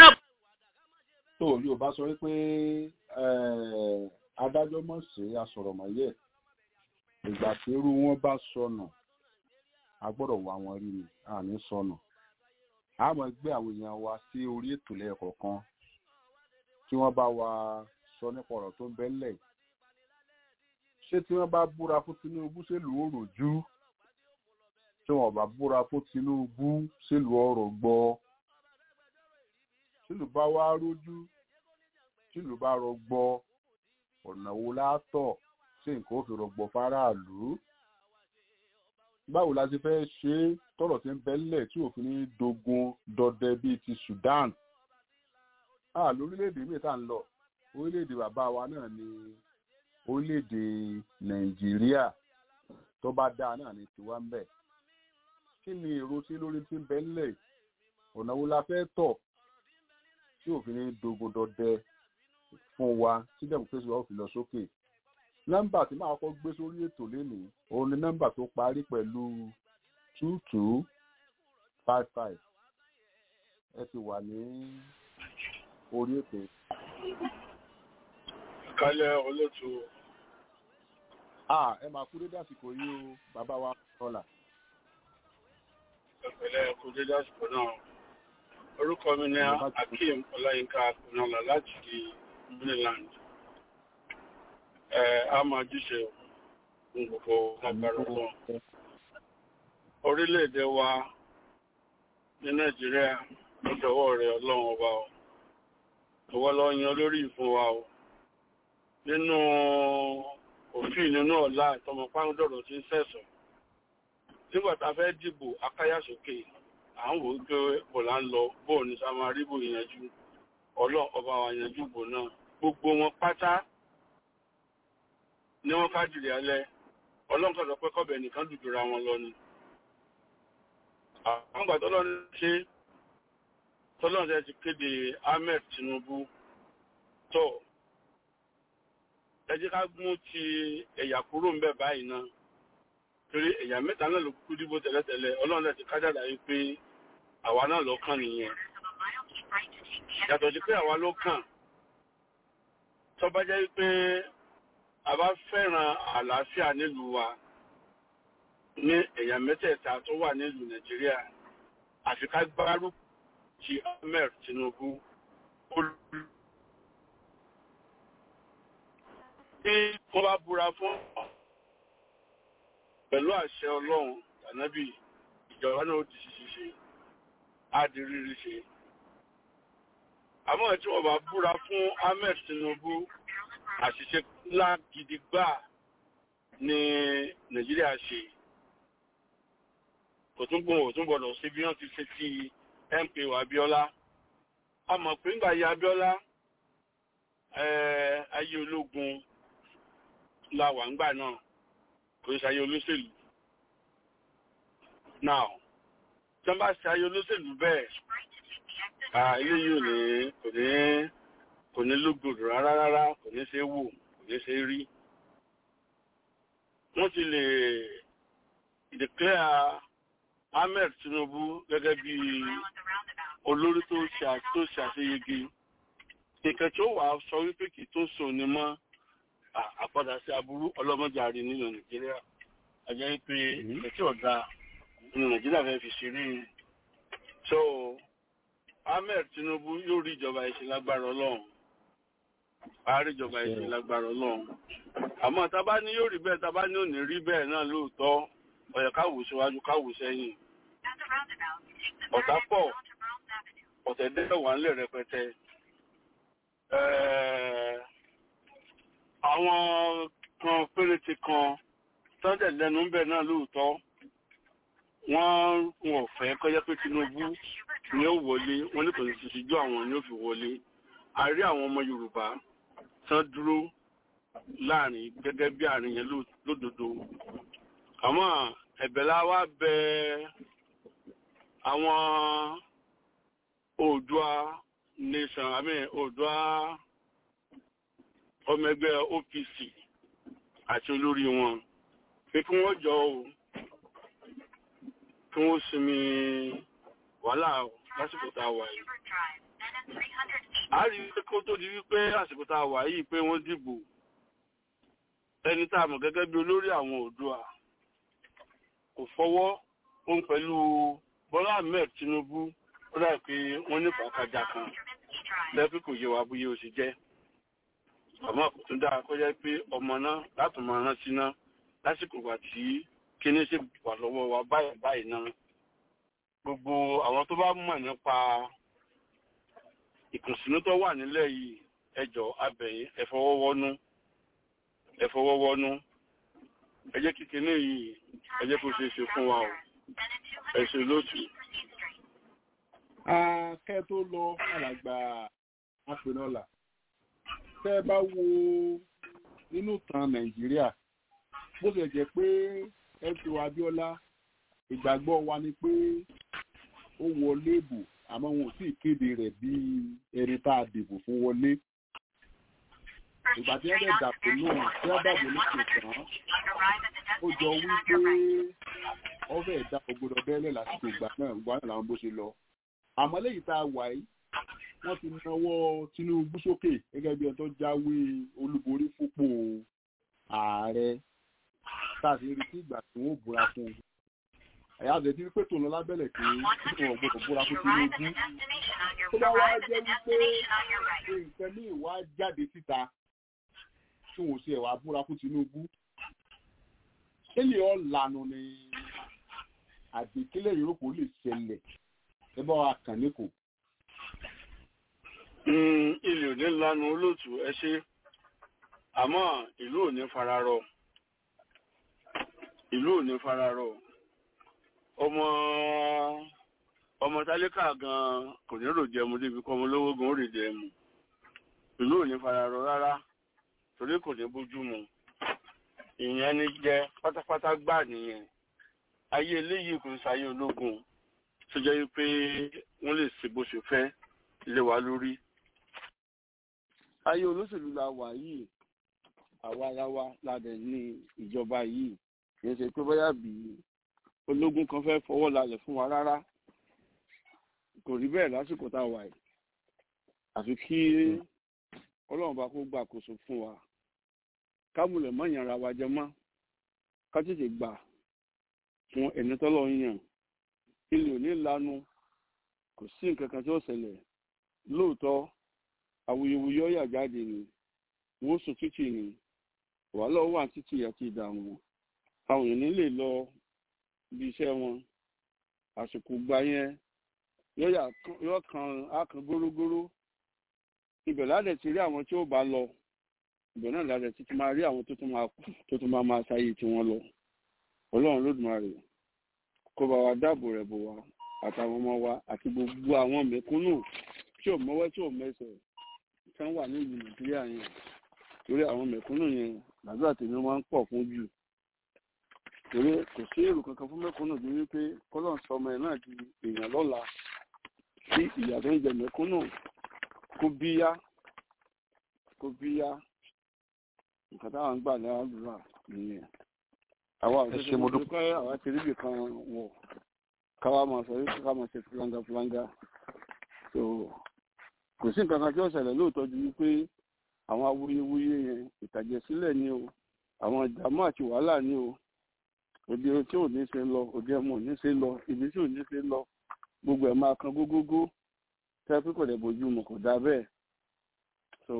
tó yorùbá sọ wípé eh, adájọ́ mọ̀ sí asọ̀rọ̀mọ̀yẹ́ ìgbà tí irú wọn bá sọnù a gbọ́dọ̀ wá wọn rí ni a ní sọnù a máa gbé àwọn èèyàn wa sí orí ètò lẹ́ẹ̀kọ̀ọ̀kan kí wọ́n bá wa sọ nípa ọ̀rọ̀ tó ń bẹ ńlẹ̀ ṣé tí wọ́n bá búra fún Tinubu ṣèlú òròjú tí wọ́n bá búra fún Tinubu ṣèlú ọ̀rọ̀ gbọ́ ṣèlú bá wá rójú ṣèlú bá rọgbọ ọ̀nà wo látọ̀ ṣé nǹkan ó fi rọgbọ fáráàlú báwo la ti fẹ́ ṣe é tọ̀rọ̀ tí ń bẹ́lẹ̀ tí òfin ní dogun dọdẹ bíi ti Sudan ah lórílẹ̀‐èdè míì tá à ń lọ orílẹ̀‐èdè bàbá wa náà ni orílẹ̀‐èdè Nàìjíríà tó bá dáa náà ni tiwa ń bẹ̀ kí ni èrò tí lórí tí ń bẹ́lẹ̀ ọ̀nà wo la fẹ́ tọ̀ tí òfin ní dogun dọdẹ fún wa tí democracy wa ò fi lọ sókè nọ́mbà tí màá kọ́ gbé sórí ètò lénìí òun ni nọ́mbà tó parí pẹ̀lú two two five five ẹ ti wà ní orí ètò. kálẹ̀ olóòtú. a ẹ máa kú dédé àsìkò yìí o bàbá wa rọlà. ìpínlẹ̀ kú dédé àsìkò náà orúkọ mi ni Akeem Ọláyínká Akùnọ́lá láti Maryland ẹ a máa jíṣe fún gbogbo agbára náà orílẹ̀-èdè wa ní Nàìjíríà ló dọwọ́ rẹ̀ Ọlọ́run ọba o ìwọ lọ yan olórí ìfún wa o nínú òfin nínú ọ̀la ìtọmọ pàǹdọ̀rọ̀ tí ń sẹ̀sọ̀ nígbà tá a fẹ́ dìbò akáyàsókè à ń wò ó pé bò là ń lọ bóò ní samaríbò ìyànjú ọlọ́ ọba wa yanjú bò náà gbogbo wọn pátá ní wọ́n fàjìrì alẹ́ ọlọ́nkà sọ pé kọ́bẹ̀ nìkan dùdúra wọn lọ ni àwọn ìgbà tọ́lọ́run ṣe tọ́lọ́run ṣe ti kéde Ahmed Tinubu tó ẹ jẹ́ ká mú ti ẹ̀yà kúrò ń bẹ̀ báyìí náà torí ẹ̀yà mẹ́ta náà ló kúkú dìbò tẹ́lẹ̀tẹ́lẹ̀ ọlọ́run ti kájàdá yìí pé àwa náà ló kàn nìyẹn yàtọ̀ sí pé àwa ló kàn tó bá jẹ́ pé a bá fẹ́ràn àlàáfíà nílùú wa ní ẹ̀yà mẹ́tẹ̀ẹ̀ta tó wà nílùú Nàìjíríà àfi ká gbárùkù ti Ahmed Tinubu olú. bí wọ́n bá búra fún pẹ̀lú àṣẹ Ọlọ́run tànábì ìjọba náà ó di ṣíṣe á di rírí ṣe. àmọ́ tí wọ́n bá búra fún Ahmed Tinubu àṣìṣe ńlá gidi gbà ní Nàìjíríà ṣe kò tún gbọ́n ò tún gbọ́dọ̀ sí bí wọ́n ti ṣe ti MKO Abíọ́lá a mọ̀ pé ńgbà yí Abíọ́lá ayé ológun la wà ńgbà náà kò ń ṣayé olóṣèlú now tí wọ́n bá ṣayé olóṣèlú bẹ́ẹ̀ eléyìí ò ní kò ní kò ní lógbòdò rárá rárá kò ní ṣe wò kò ní ṣe rí wọ́n ti lè declare Ahmed Tinubu gẹ́gẹ́ bí olórí tó ṣàṣeyege kẹ̀kẹ́ tí ó wà sọ wípé kì í tó sùn ní mọ́ àpadà sí aburú ọlọ́mọdéjàre nínú Nàìjíríà àjẹ́ wípé ìfẹ́ tí ọ̀dà nínú Nàìjíríà fẹ́ fi ṣeré so Ahmed Tinubu yóò rí ìjọba ìṣe lágbára Ọlọ́run àárí ìjọba ìṣe lágbára Ọlọ́run àmọ́ tábá ní yóò rí bẹ́ẹ̀ tábá ní ò ní rí bẹ́ẹ̀ náà lóòótọ́ ọ̀yẹ̀ káwò síwájú káwò sẹ́yìn ọ̀tá pọ̀ ọ̀tẹ̀dẹ́ wà ńlẹ̀ rẹpẹtẹ àwọn kan péréte kan tọ́jẹ̀ lẹ́nu ń bẹ̀ náà lóòótọ́ wọ́n wọ̀n fẹ́ kọjá pé Tinubu ni ó wọlé wọ́n ní kò ní ṣíṣíjú àwọn ni ó fi wọlé a rí àwọn ọmọ Yorùbá tán dúró láàrin gẹ́gẹ́ bí àárín yẹn lódodo àmọ́ ẹ̀bẹ̀ la wá bẹ àwọn Oòduà nation I mean Oòduà ọmọ ẹgbẹ́ OPC àti olórí wọn pé kí wọ́n jọ o kí wọ́n sinmi wàhálà lásìkò tá a wà yìí. a rí i kó tó di wípé àsìkò tá a wà yìí pé wọ́n dìbò ẹni tá a mọ̀ gẹ́gẹ́ bí olórí àwọn Oòduà kò fọwọ́ òun pẹ̀lú Bọ́lá Ahmed Tinubu ó dà pé wọ́n ní pàákàjà kan lẹ́bí kò yé wa bóyá ó sì jẹ́ àmọ́ kò tún dáa kó jẹ́ pé ọmọ náà láti máa rán sí náà lásìkò wà tí kíní sì wà lọ́wọ́ wa báyìí báyìí náà gbogbo àwọn tó bá mọ̀ nípa ìkùnsínú tó wà nílẹ̀ yìí ẹjọ́ abẹ̀yìn ẹ̀fọwọ́wọ́nú ẹ̀fọwọ́wọ́nú ẹ jẹ́ kí kíní yìí ẹ jẹ́ kó ṣeé ṣe fún wa o ẹ ṣe lótú. akẹ́ tó lọ alàgbà apẹ̀nọ́là tẹ́ ẹ bá wo nínú ìtàn nàìjíríà bó ṣe jẹ́ pé ẹ̀sùn abíọ́lá ìgbàgbọ́ wa ni pé ó wọlé ìbò àmọ́ wọn ò sì kéde rẹ̀ bí ẹni tá a dìbò fún wọlé ìgbà tí wọ́n dẹ̀ dàpọ̀ náà tí wọ́n dàbò ní kò tán ó jọ wípé ọbẹ̀ ẹ̀dá ògbódò bẹ́ẹ̀lẹ̀ lásìkò ìgbà náà ìgbà náà làwọn bó ṣe lọ àmọ́ lẹ́yìn tá a wà yìí wọ́n ti nawọ́ Tinubu sókè gẹ́gẹ́ bí ẹni tó jáwé olúborí fúnpò ààrẹ tá a sì retí ìgbà tí wọ́n búra fún un ẹ̀yà àbẹ̀tí wípé tòun lọ lábẹ́lẹ̀ pé wọ́n gbọ́dọ̀ búra fún Tinubu tó bá wá jẹ́ wípé nǹkan ní ìwà jáde síta tí wọ́n ṣe ẹ̀wà búra fún Tinubu kílè ọ̀ lànà ni àdìkílẹ̀ yòókù lè ṣẹlẹ̀ ẹ bá wa kàn ní kò. ilé ò ní lanu olóòtú ẹ ṣe àmọ́ ìlú ò ní fararọ ìlú ò ní fararọ ọmọ ọmọ tálíkà gan kò ní rò jẹmu débi kọ́ ọmọ olówó gan ó rè jẹmu ìlú ò ní fararọ rárá torí kò ní bójú mu ìyẹn ni jẹ pátápátá gbà nìyẹn ayé eléyìí kò ń sáyé ológun tó jẹ́ pé wọ́n lè ṣe bó ṣe fẹ́ lé wa lórí. ayé olóṣèlú la wà yìí àwa ara wa la dẹ̀ ní ìjọba yìí kì í ṣe pé bóyá bí ológun kan fẹ́ fọwọ́ lálẹ̀ fún wa rárá kò rí bẹ́ẹ̀ lásìkò tá a wà yìí àfi kí ọlọ́run bá kó gbàkóso fún wa kámúlẹ̀ mọ́ ìyànra wa jẹ mọ́ ká tètè gbà fún ẹni tọ́lọ́ ń yàn ilé òní lanu kò sí nǹkan kan tí ó ṣẹlẹ̀ lóòótọ́ awuyewuye ọ̀yà jáde ni wọ́n sùn títì ni wàhálà wà títì àti ìdààmú àwọn èèyàn nílè lọ bí iṣẹ́ wọn àsìkò gba yẹn yóò kan ákan górógóró ibẹ̀ ládẹ̀ ti rí àwọn tí ó bá lọ ibẹ̀ náà ládẹ̀ ti máa rí àwọn tó tún máa kú tó tún máa máa ṣayé tiwọn lọ ọlọ́run lódùmarè kó bá wa dáàbò rẹ̀ bò wá àtàwọn ọmọ wa àti gbogbo àwọn mẹ̀kúnnù tí ò mọ́wọ́ tí ò mẹsẹ̀ tí wọ́n wà nílùú nàìjíríà yẹn torí àwọn mẹ̀kúnnù yẹn làdúrà tèmi máa ń pọ̀ fún jù torí kò sí èrò kankan fún mẹ̀kúnnù bí wípé kọ́lọ́n sọ ọmọ ẹ̀ náà di èèyàn lọ́la tí ìyà tó ń jẹ mẹ̀kúnnù kó bíyá kó bíyá nǹkan táwọn ń gbà ládùúrà nìyẹn àwa ò ṣe mo dúpẹ́ àwa ti ríbi kan wọ̀ káwa máa sọ wípé ká máa ṣe fúlanga fúlanga so kò sí nǹkan kan tí ó ṣẹlẹ̀ lóòótọ́ ju wípé àwọn awuyewuye yẹn ìtàjẹ̀sílẹ̀ ni o àwọn ìdààmú àti wàhálà ni o òde tí ò ní ṣe lọ òde ẹmu ò ní ṣe lọ ibi tí ò ní ṣe lọ gbogbo ẹ̀ máa kan gógógó tẹ́ pé kò dẹ̀ bójú mu kò dá bẹ́ẹ̀ so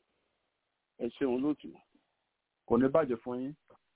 ẹ ṣeun lótú. kò ní bàjẹ́ fún yín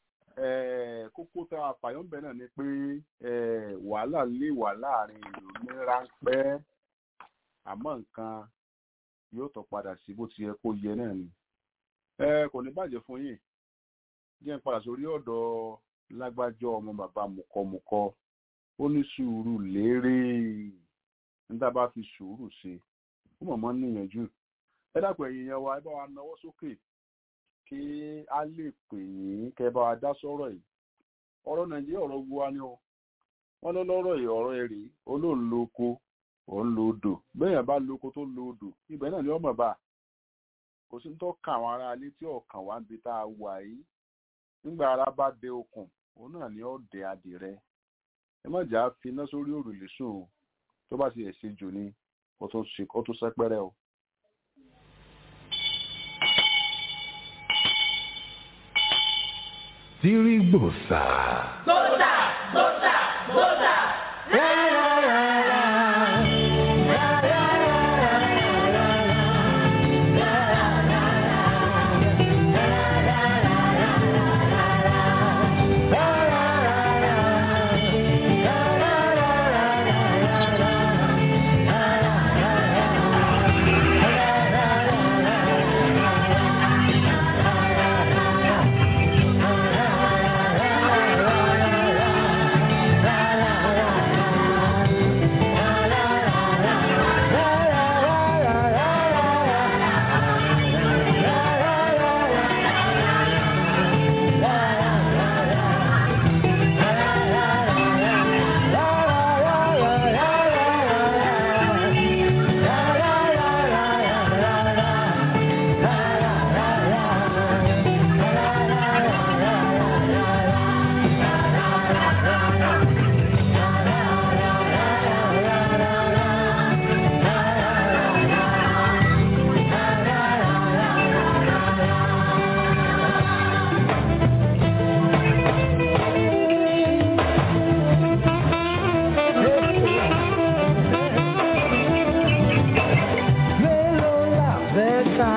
kókó tá a fàyọ̀ ń bẹ̀ náà ni pé wàhálà lè wà láàrin ìlú ní ráńpẹ́ àmọ́ nǹkan yóò tọ́ padà sí bó ti yẹ kó yẹ náà ni. kò ní bàjẹ́ fún yín jẹ́ ń padà sórí ọ̀dọ̀ lágbájọ́ ọmọ bàbá mùkọ́mùkọ́ ó ní sùúrù lérè nígbà bá fi sùúrù ṣe ó mọ̀mọ́ níyànjú ẹ dàpọ̀ ẹ̀yìn yẹn wa ẹ bá wa nawọ́ sókè kí a lè pè yín kẹ́ bá wa dá sọ́rọ̀ yìí ọ̀rọ̀ nàìjíríà ọ̀rọ̀ gbogbo wa ni o wọ́n lọ lọ́rọ̀ yìí ọ̀rọ̀ ẹ̀rí olóòn lo oko òun lo odò bẹ́ẹ̀ bá lo oko tó lo odò ibẹ̀ náà ni ọmọ bá kò sí tó kàn àwọn ará ilé tí ọ̀kàn wá ń bi tá a wà yìí nígbà ara bá dé okùn òun náà ni ó dé adìrẹ ẹ má jà á fi iná sórí òrùlé sùn tó bá ti ẹ̀ ṣe jù ni ó tún sẹ́pẹ́rẹ́ o. sírígbòsà. Gbósà, gbósà, gbósà. Mélòó la fẹ́ ká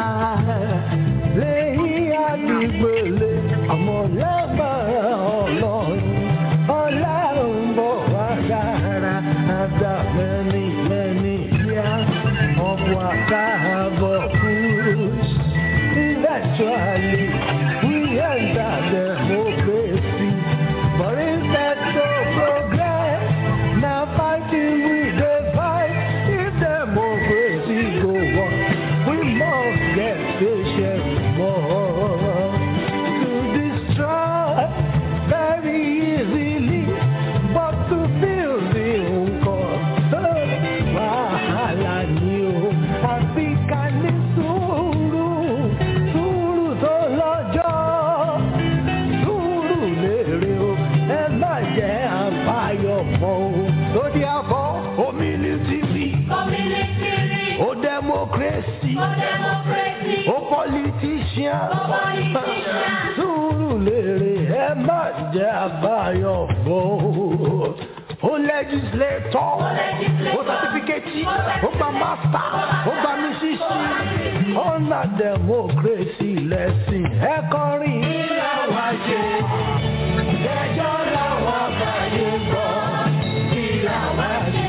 lẹ́yìn àdìgbòlè àmọ́ lágbára ọlọ́run ọlọ́run bọ̀ wá dára àgbà mẹ́ni mẹ́ni yá ọ̀pọ̀ àtàbọ̀ cruise. Eventually we enter democracy but instead to progress na fighting we dey fight if democracy go on we must get patient more to destroy very easily but to build the nǹkan wàhálà ni o àfi ká ní sùúrù sùúrù tó lọ́jọ́ sùúrù lèrè o ẹ má jẹ́ àbáyọ̀ mọ́ o lórí àbọ̀ omilitiri Community, o democracy for democracy, o politician for politician. sùúrù lèrè ẹ má jẹ́ àbáyọ̀ mọ́ o o legislator o certificate o gba master o gba misisi ọ̀nà democracy lẹ́sìn ẹ kọrin. ìlà wa ṣe ẹjọ́ làwọn àgbáyé gbọ́ ìlà wa ṣe.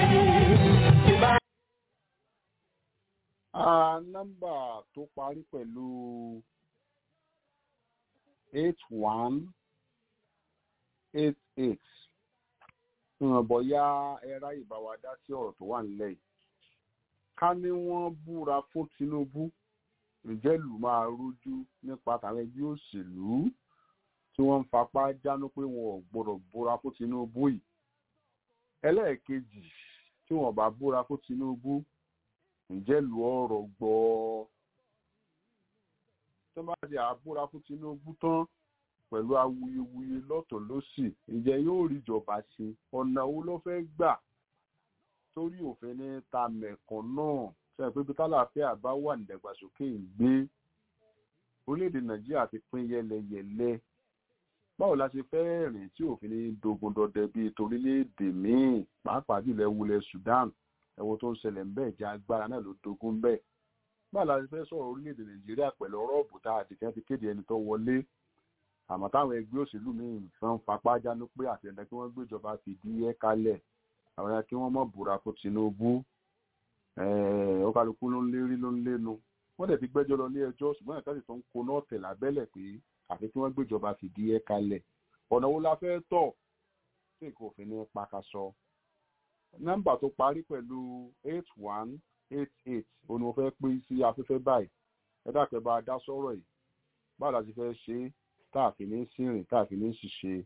Ah, nọ́mbà tó parí pẹ̀lú eight one eight eight ìwọ̀n bọ̀yá ẹ̀rá ìbáwá dá sí ọ̀rọ̀ tó wà nílẹ̀ yìí ká ní wọ́n búra fún Tinubu ìjẹ́lù máa rújú nípa tàwọn ẹgbẹ́ òṣèlú tí wọ́n ń fapá jánu pé wọn ò gbọ́dọ̀ búra fún Tinubu yìí ẹlẹ́ẹ̀kejì tí wọ́n bá búra fún Tinubu ǹjẹ́ lu ọ̀rọ̀ gbọ́ tó bá di àbúra fún Tinubu tán pẹ̀lú awuyewuye lọ́tọ̀ lọ́sì ǹjẹ́ yóò rí ìjọba ṣe ọ̀nà wo ló fẹ́ gbà torí òfin ní ta mẹ̀kàn náà ṣe pé bí tálàfíà bá wà ní ìdàgbàsókè ń gbé orílẹ̀-èdè Nàìjíríà ti pín yẹlẹyẹlẹ báwo la ṣe fẹ́ rìn tí òfin ní dogun dọdẹ bíi torílẹ̀-èdè míì pàápàá jùlọ ẹwulẹ̀ Sudan ẹ̀wọ̀n tó ń ṣẹlẹ̀ ń bẹ́ẹ̀ jẹ́ agbára náà ló dogun bẹ́ẹ̀ báwo la ṣe fẹ́ sọ̀rọ̀ orílẹ̀-èdè Nàìjíríà pẹ̀lú ọ̀rọ̀ ọ̀bùtà àdìkẹ́ ti kéde ẹni tó wọlé àmọ́ táwọn ẹgbẹ́ òṣèlú míì fẹ́ ń fapá jánu pé àtẹ̀dá kí wọ́n gbéjọba fìdí ẹ̀ kalẹ̀ àwọn ya kí wọ́n mọ̀ búra fún Tinubu ó kálukú ló ń lérí ló ń lénu wọ́n dẹ̀ ti gbẹ́jọ́ lọ ní ẹjọ́ ṣùgbọ́n ẹ̀ka sì tó ń koná ọ̀tẹ̀ lábẹ́lẹ̀ pé àfi kí wọ́n gbéjọba fìdí ẹ̀ kalẹ̀ ọ̀nà wo la fẹ́ tọ̀ tí nǹkan òfin ní pakasọ nọ́mbà tó parí pẹ̀lú eight one eight eight òun ni mo fẹ́ pín sí afẹ́fẹ́ báyìí ẹ dákẹ́ bá a dá sọ́rọ̀ yìí báwo la ti fẹ́ ṣe é táàfin ní sírìn táàfin ní ṣiṣẹ́.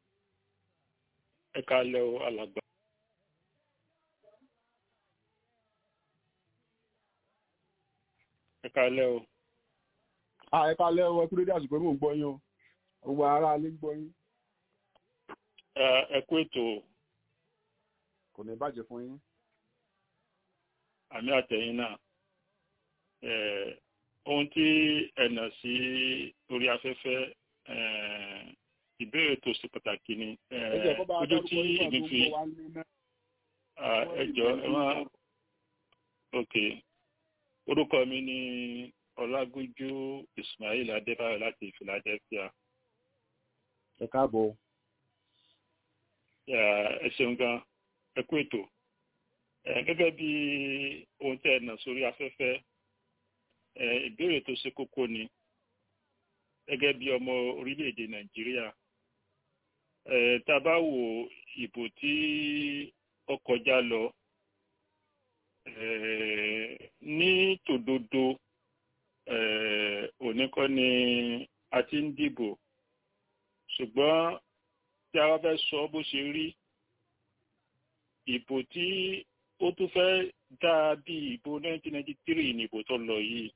ẹ káalẹ́ o alàgbà. ẹ káalẹ́ o. a ẹ káalẹ́ o ẹ kúrò dé àsìkò mò ń gbọ́ yín o gbogbo ara lè ń gbọ́ yín. ẹ kú ètò. kò ní bàjẹ́ fún yín. àmì àtẹ̀yìn náà ohun tí ẹ̀nà sí orí afẹ́fẹ́ ìbéèrè tó ṣe pàtàkì ni ẹ jẹ́ kó bá a ojú dárúkọ tí nípa èmi tó ń fi bọ̀ wá ní náà. ah, ẹ jọ̀ọ́ ẹ má ok orúkọ mi ni ọlágúnjú ismail adébáyọ̀ láti philadelphia ẹ káàbọ̀ Yeah, ẹ ṣeun gan ẹ kú ètò ẹ gẹ́gẹ́ bí ohun tẹ́ ẹ nà sórí afẹ́fẹ́ ẹ ìbéèrè tó ṣe kókó ni gẹ́gẹ́ bí ọmọ orílẹ̀-èdè nàìjíríà ẹ tá a bá wo ìbò tí ó kọjá lọ ẹ ní tòdodo ẹ òní kọ́ ni a ti ń dìbò ṣùgbọ́n tí a bá fẹ́ sọ bó ṣe rí ìbò tí ó tún fẹ́ dá bí ìbò 1993 ní ìbò tó lọ yìí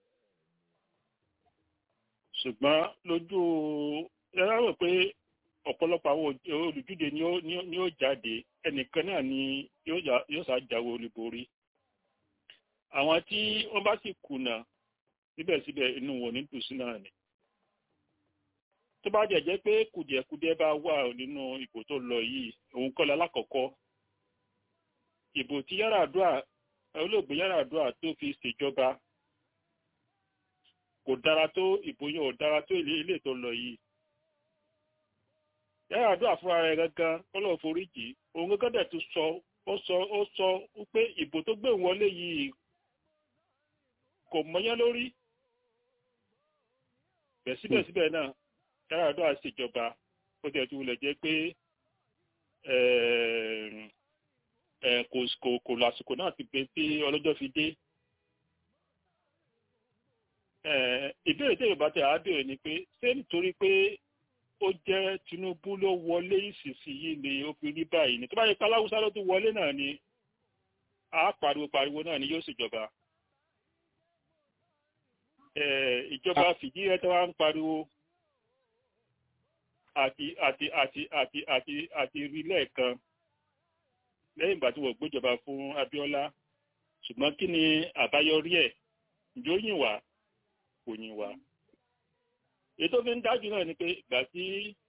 ṣùgbọ́n lójú ẹ̀rọ rò pé ọ̀pọ̀lọpọ̀ àwọn olùdíje ni ó- ni ó- ni ó jáde ẹnìkan náà ni yóò já- yóò ṣàjáwé olúborí àwọn tí wọ́n bá sì kùnà síbẹ̀síbẹ̀ inú wọn ní tòsí náà ni tó bá jẹ́ jẹ́ pé kùdìẹ̀kudiẹ bá wà nínú ìbò tó lọ yìí òun kọ́ lálákọ̀ọ́kọ́ ìbò tí Yar'Adua olóògbé Yar'Adua tó fi ṣèjọba kò dára tó ìbò yẹn ò dára tó ilé ilé tó lọ yìí Yar'Adua fúnra rẹ̀ gangan kọ́lọ̀ foríjì òun gangan dẹ̀ tún sọ ó sọ ó sọ pé ìbò tó gbé òun wọlé yìí kò mọyán lórí bẹ̀ síbẹ̀síbẹ̀ náà Yar'Adua ṣèjọba ó tẹ̀ tún wulẹ̀ jẹ́ pé ẹ̀ẹ̀m, ẹ̀, kò kò kò lásìkò náà ti pé tí ọlọ́jọ́ fi dé. Ẹ̀, ìbéèrè tí yorùbá tẹ̀ á béèrè ni pé ṣé nítorí pé ó jẹ́ Tinubu ló wọlé ìsinsìnyí ni ó fi rí báyìí ni tó bá yẹ pé aláwùsá ló tún wọlé náà ni á pariwo pariwo náà ni yóò ṣèjọba. Ẹ̀, ìjọba fìdí rẹ̀ tó wá ń pariwo àti àti àti àti àti àti rí lẹ́ẹ̀kan lẹ́yìn ìgbà tí wọ́n gbéjọba fún Abíọ́lá ṣùgbọ́n kí ni àbáyọrí ẹ̀ ǹjẹ́ ó yìn wá kò yìn wá. èyí tó fi ń dájú náà ni pé ìgbà tí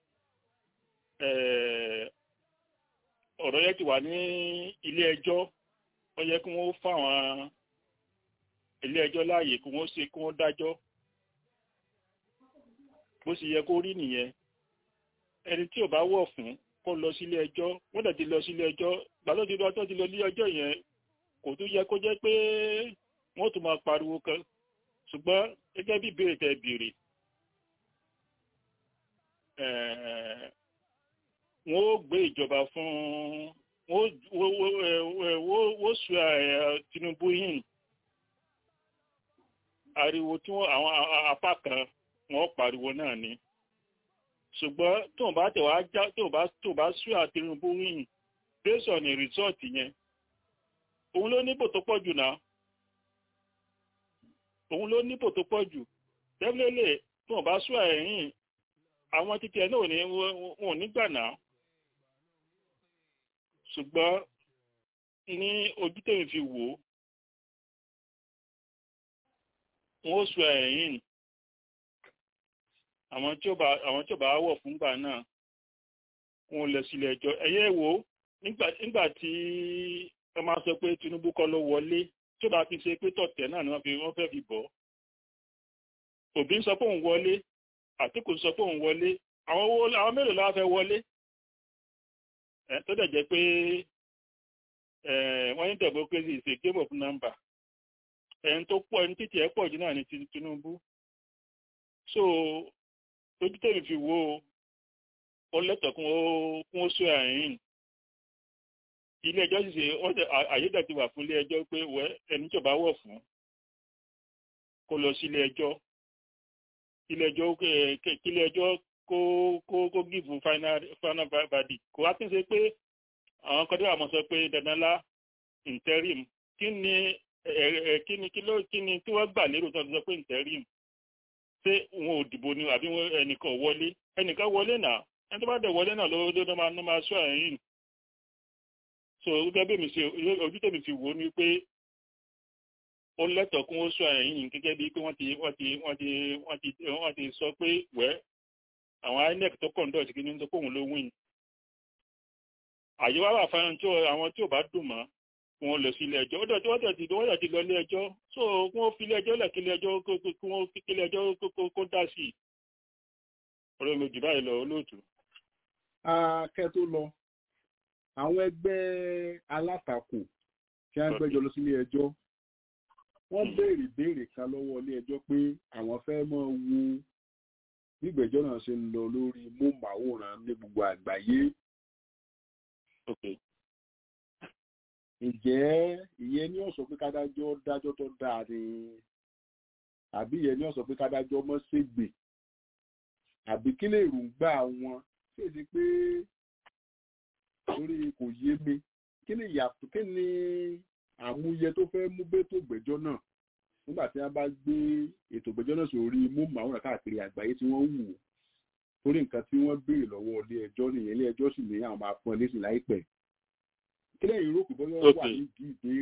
eh, ọ̀rọ̀ yẹn ti wà ní ilé ẹjọ́ ó yẹ kí wọ́n fáwọn ilé ẹjọ́ láàyè kí wọ́n ṣe kí wọ́n dájọ́ bó sì yẹ kó rí nìyẹn ẹni tí ò bá wọ̀ fún kó lọ sílé ẹjọ́ wọ́n dẹ̀ ti lọ sílé ẹjọ́ gbàlódé lọ tó ti lọ sílé ẹjọ́ yẹn kò tún yẹ kó jẹ́ pé wọ́n tún máa pariwo kan ṣùgbọ́n gẹ́gẹ́ bí ìbéèrè tẹ́ béèrè eh, wọ́n ó gbé ìjọba fún wọ́n ó- wọ́n ó- eh, eh, wọ́n ó sọ eh, Tinubu yìí ariwo tí wọ́n àwọn a- a- apá kan wọ́n pariwo náà ni ṣùgbọ́n tó bá tẹ̀ wá já tó bá tó bá sú àtìrìnbó wíyìn based on the result yẹn òun ló níbò tó pọ̀ jù náà òun ló níbò tó pọ̀ jù definitely tó bá sú ẹ̀yìn àwọn títí ẹ̀ náà ò ní wọn ò ní gbà náà ṣùgbọ́n ní ojú tèmi fi wò ó wọn ó sú ẹ̀yìn àwọn tí ó bá àwọn tí ó bá wọ̀ fúngbà náà wọn lọ sílé ẹjọ́ ẹ̀yẹ́ wo nígbà nígbà tí wọ́n máa sọ pé Tinubu kọ́ ló wọlé tí ó bá fi ṣe pé tọ̀tẹ̀ náà ni wọ́n fi wọ́n fẹ́ fi bọ̀ Òbí ń sọ pé òun wọlé Àtíkù sọ pé òun wọlé àwọn owó àwọn mélòó la fẹ́ wọlé ẹ tó dẹ̀ jẹ́ pé ẹ wọ́n ní democracy is a game of number ẹni tó pọ̀ ẹni títí ẹ̀ pọ̀ jù náà ni ti- Tinubu so lójú tèmi fi wo ó lẹ́tọ̀ọ́ kún ó kún ó sọ àyìn ilé ẹjọ́ sì ṣe wọ́n ṣe àyédà ti wà fún ilé ẹjọ́ pé wẹ́ ẹni tí ò bá wọ̀ fún kó lọ sí ilé ẹjọ́ ilé ẹjọ́ eh, kí ilé ẹjọ́ kó kó kó give final final verdict kò wá kí n ṣe pé àwọn kan tó wà mọ́ sọ pé dandan lá interim kí ni ẹ ẹ kí ni kí ló kí ni tí wọ́n gbà lérò tó ń sọ pé interim ṣé wọn ò dìbò ni àbí wọn ẹnìkan ò wọlé ẹnìkan wọlé náà ẹni tó bá dẹ̀ wọlé náà ló ló máa ló máa sọ ẹ̀yìn so gẹ́gẹ́ bí mi ṣe ojú tèmi fi wò ó ni pé ó lẹ́tọ̀ọ́ kún ó sọ ẹ̀yìn gẹ́gẹ́ bí pé wọ́n ti wọ́n ti wọ́n ti wọ́n ti wọ́n ti sọ pé wẹ́ àwọn inec tó conduct kí ni tó kóhun ló win àyè wá wà fáwọn tí àwọn tí ò bá dùn mọ́ kí wọ́n lọ sí ilé ẹjọ́ ó dẹ̀ tí wọ́n dẹ̀ ti wọ́n dẹ̀ ti lọ ilé ẹjọ́ so kí wọ́n fi ilé ẹjọ́ lẹ̀ kí ilé ẹjọ́ kí wọ́n kí ilé ẹjọ́ kó dá sí i ọ̀rọ̀ mi jù báyìí lọ olóòtú. akẹ́ tó lọ àwọn ẹgbẹ́ alátakò tí wọ́n gbẹ́jọ́ lọ sí ilé ẹjọ́ wọ́n béèrè béèrè kan lọ́wọ́ ilé ẹjọ́ pé àwọn fẹ́ mọ́ wo gbígbẹ́jọ́ náà ṣe ń lọ lórí móhùnmáwòrán ní gbogbo àgbáyé. ǹjẹ́ ìyẹn ní ọ̀sọ̀ pé kádájọ́ dájọ́ tó dáa ni àbí ìyẹn ní ọ̀sọ̀ pé kádájọ́ mọ́ ṣègbè àbí kí lè rògbà wọn tí èsì pé torí kò yé mi kí ni ìyàtọ̀ kí ni àmúyẹ tó fẹ́ mú bẹ́tò gbẹ́jọ́ náà nígbà tí wọ́n bá gbé ètò ìgbẹ́jọ́ náà sórí móhùnmáwòrán káàkiri àgbáyé tí wọ́n wù ú torí nǹkan tí wọ́n béèrè lọ́wọ́ ilé ẹjọ́ nìyẹn ilé ẹjọ́ sì ní àwọn máa fún ẹ lẹ́sìn láìpẹ́ kí lẹ́yìn rò pé bóyá wà nídìí ìbéèrè.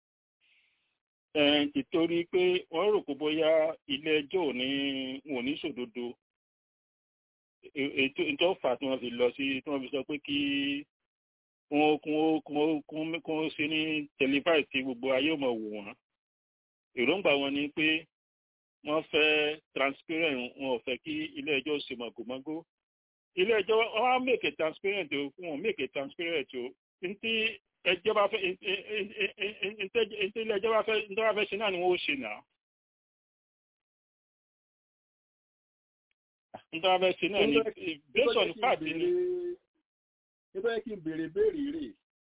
ìtorí pé wọ́n rò pé bóyá ilé ẹjọ́ ò ní wọn ò ní sòdodo ètò ìtọ́fà tí wọ́n fi lọ sí tí wọ́n fi sọ pé kí wọ́n kún ó kún ó ṣe ní tẹlifáì tí gbogbo ayé ò mọ̀ wò wọ́n èròǹgbà wọn ni pé wọ́n fẹ́ transparent wọn ò fẹ́ kí ilé ẹjọ́ ṣe mọ̀gòmọ́gó ilé ẹjọ́ wọ́n á make it transparent o wọn ò make it transparent o ntí ẹjọ́ bá fẹ́ ntí ilé ẹjọ́ bá fẹ́ ntí wọ́n bá fẹ́ ṣe náà ni wọ́n ó ṣe náà. ntí wọ́n bá fẹ́ ṣe náà ni based on fact ni. nígbà yẹn kí n béèrè béèrè rè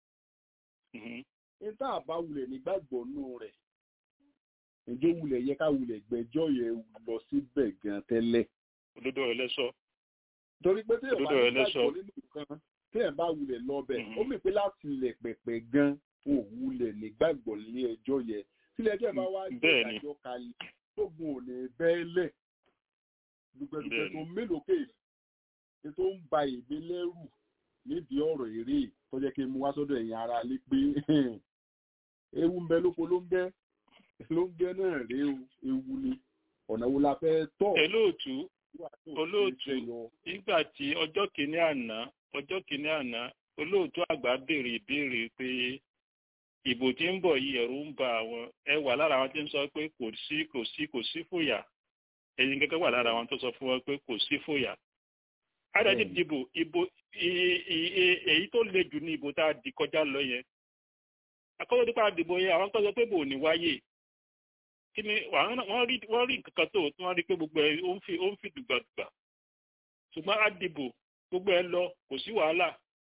níta àbáwulẹ̀ nígbàgbọ́ nù rẹ̀ ǹjẹ́ wulẹ̀ yẹ ká wulẹ̀ gbẹ́jọ́ yẹn lọ síbẹ̀ gan tẹ́lẹ̀. òdodo rẹ lẹsọ. torí pé téèyàn bá ní gbàgbọ́ nínú nǹkan téèyàn bá wulẹ̀ lọ bẹ̀ ó mì pé láti ilẹ̀ pẹ̀pẹ̀ gan ò wulẹ̀ nígbàgbọ́ ní ẹjọ́ yẹn tílẹ̀ ẹjọ́ bá wá gbé ìdájọ́ kalẹ̀ tógun ò ní bẹ́ẹ̀lẹ̀ dùgbẹ̀dùgbẹ̀ tó mélòó kéè tó ń ba èmi lẹ́rù nídìí ọ̀rọ̀ eré tó jẹ́ kí n mú wá sọ́dọ̀ ẹ̀yin ara lé pé ewu ń bẹ lóko ló ń bẹ́ ló ń gẹ́ náà rí ewu ni ọ̀nà wo la fẹ́ tọ̀. olóòtú olóòtú nígbà tí ọjọ́ kìíní àná ọjọ́ kìíní àná olóòtú àgbà béèrè ìbéèrè pé ìbò tí ń bọ̀ yìí ẹ̀rù ń ba àwọn ẹ wà lára àwọn tí ń sọ pé kò sí kò sí kò sí fòyà ẹ̀yin gẹ́gẹ́ wà lára àwọn tó sọ fún wọn pé kò sí fòyà. adájú dìbò ìbò èyí tó le jù ní ìbò tá a di kọjá lọ yẹn akọ́jọ́ nípa dìbò yẹn àwọn tó sọ pé bò ní wáyé kí ni wọ́n rí wọ́n rí nǹkan tó tí wọ́n rí pé gbogbo ẹ̀ ó ń fi ó ń fi dùgbàdùgbà ṣùgbọ́n á dìbò gbogbo ẹ̀ lọ kò sí wàhálà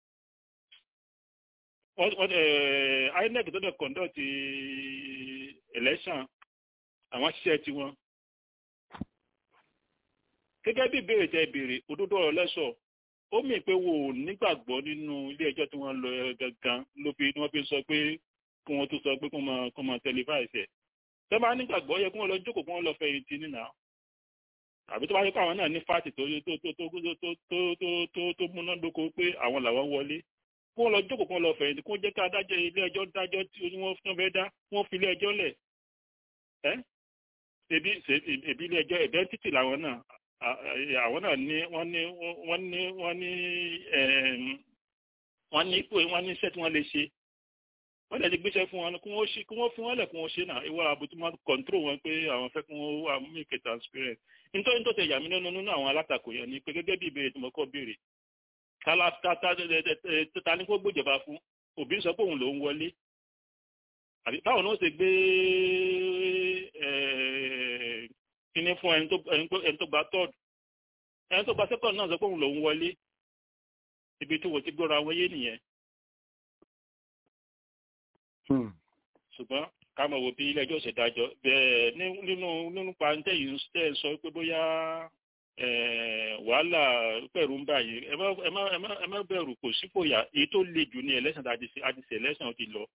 inec tó dẹ̀ conduct election àwọn ṣiṣẹ́ tiwọn gẹ́gẹ́ bí ìbéèrè tẹ ìbéèrè òdodo ọ̀rọ̀ lẹ́sọ̀ ó mì pé wo ò nígbàgbọ́ nínú ilé ẹjọ́ tí wọ́n lọ gangan ló fi ni wọ́n fi sọ pé kí wọ́n tó sọ pé kí wọ́n máa televise ẹ̀ tẹ́ bá nígbàgbọ́ yẹ kí wọ́n lọ jókòó kí wọ́n lọ fẹ̀yìntì nínà àbí tó bá yẹ kó àwọn náà ní fáàtì tó tó tó tó tó tó tó tó tó múná dóko pé àwọn làwọn wọlé kí wọ́n lọ jókòó kí wọ́n lọ fẹ̀yìntì kí wọ́n jẹ́ ká adájọ́ ilé ẹjọ́ dájọ́ tí wọ́n fẹ́ dá wọ́n fi ilé ẹjọ́ lẹ̀ ẹ́ ebi ebi ilé ẹjọ́ identity làwọn náà àwọn náà ní wọ́n ní wọ́n ní wọ́n ní wọ́n ní wọ́n ní iṣẹ́ tí wọ́n lè ṣe wọ́n lè ti gbéṣẹ́ fún wọn kí wọ́n ṣe kí wọ́n fi wọ́n lẹ̀ kí wọ́n ṣe náà ìwọ àbútú máa control wọn pé àwọn fẹ́ kí wọ́n wà make it transparent nítorí tó tẹ yà mí nínú nínú àwọn alátakò yẹn ni pé gẹ́gẹ́ bí ìbéèrè tí mo kọ́ béèrè ta ni kó gbójọba fún òbí sọ pé òun ló ń wọlé àbí táwọn náà ṣe gbé kíní fún ẹni tó gba third ẹni tó gba second náà sọ pé òun ló ń wọlé ibi tí wọ́n ti gbọ́ra wọn yé nìyẹn ṣùgbọ́n ká mọ̀ wò bí ilé ẹjọ́ ṣèdájọ́ bẹ́ẹ̀ nínú nínú pàǹtẹ́ yìí ń tẹ́ sọ pé bóyá wàhálà pẹ̀rù ń báyìí ẹ má bẹ̀rù kò sí fòyà èyí tó le jù ní ẹlẹ́sìn àdìsí ẹlẹ́sìn ti lọ.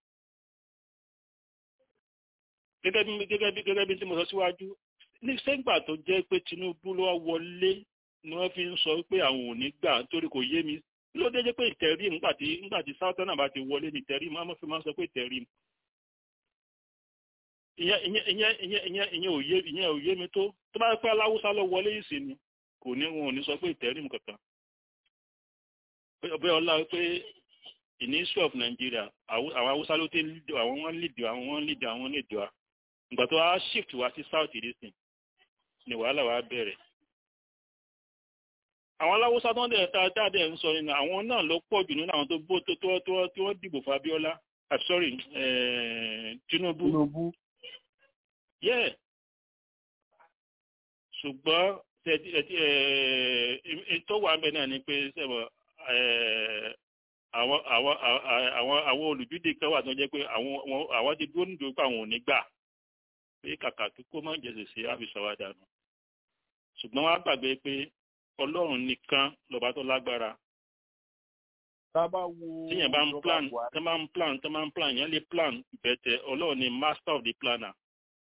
gẹ́gẹ́ bí gẹ́gẹ́ bí gẹ́gẹ́ bí tí mo sọ síwájú ní sẹ́gbà tó jẹ́ pé Tinubu ló wọlé ni wọ́n fi ń sọ pé àwọn ò ní gbà nítorí kò yé mi ló dé jẹ́ pé ìtẹ̀rí ńgbà tí ńgbà tí sáútọ́ náà bá ti wọlé ní ìtẹ̀rí máa fi máa sọ pé ìtẹ̀rí ìyẹn ìyẹn ìyẹn ìyẹn ìyẹn ìyẹn ò yé ìyẹn ò yé mi tó tó bá pẹ́ aláwùsá lọ wọlé ìsìn ni kò ní wọn ò ní sọ pé ìtẹ́rìm kankan bẹ́ẹ̀ ọlá pé in the history of Nigeria àwọn haúsá ló tẹ́ lídìí àwọn wọ́n lídìí àwọn wọ́n lídìí àwọn lídìí wa ìgbà tó wá shift wá sí south ìdísìn ni wàhálà wa bẹ̀rẹ̀ àwọn aláwọ́sá tó ń dẹ̀ ta dáadé ń sọ nínú àwọn náà ló pọ̀ jù nínú àwọn tó bó tó tó tó tí wọ́n dìbò fún Abíọ́lá ah sorry eh, Tinubu Tinubu yeah ṣùgbọ́n tẹ̀tí ẹ̀tí ẹ̀ tó wà bẹ́ẹ̀ náà ni pé sẹ́wọ̀n àwọn àwọn àwọn àwọn olùdíje kan wà tó jẹ́ pé àwọn àwọn ti dúró nídòó pé àwọn ò ní gbà pé kàkà tó kó má jẹ̀sẹ̀ sí àfisàwádànù ṣùgbọ́n wọ́n á gbàgbé pé ọlọ́run nìkan lọ́ba tó lágbára. tábà wo tíyẹn bá ń plan tó máa ń plan tó máa ń plan yẹn lè plan bẹ̀tẹ̀ ọlọ́run ni master of the planner.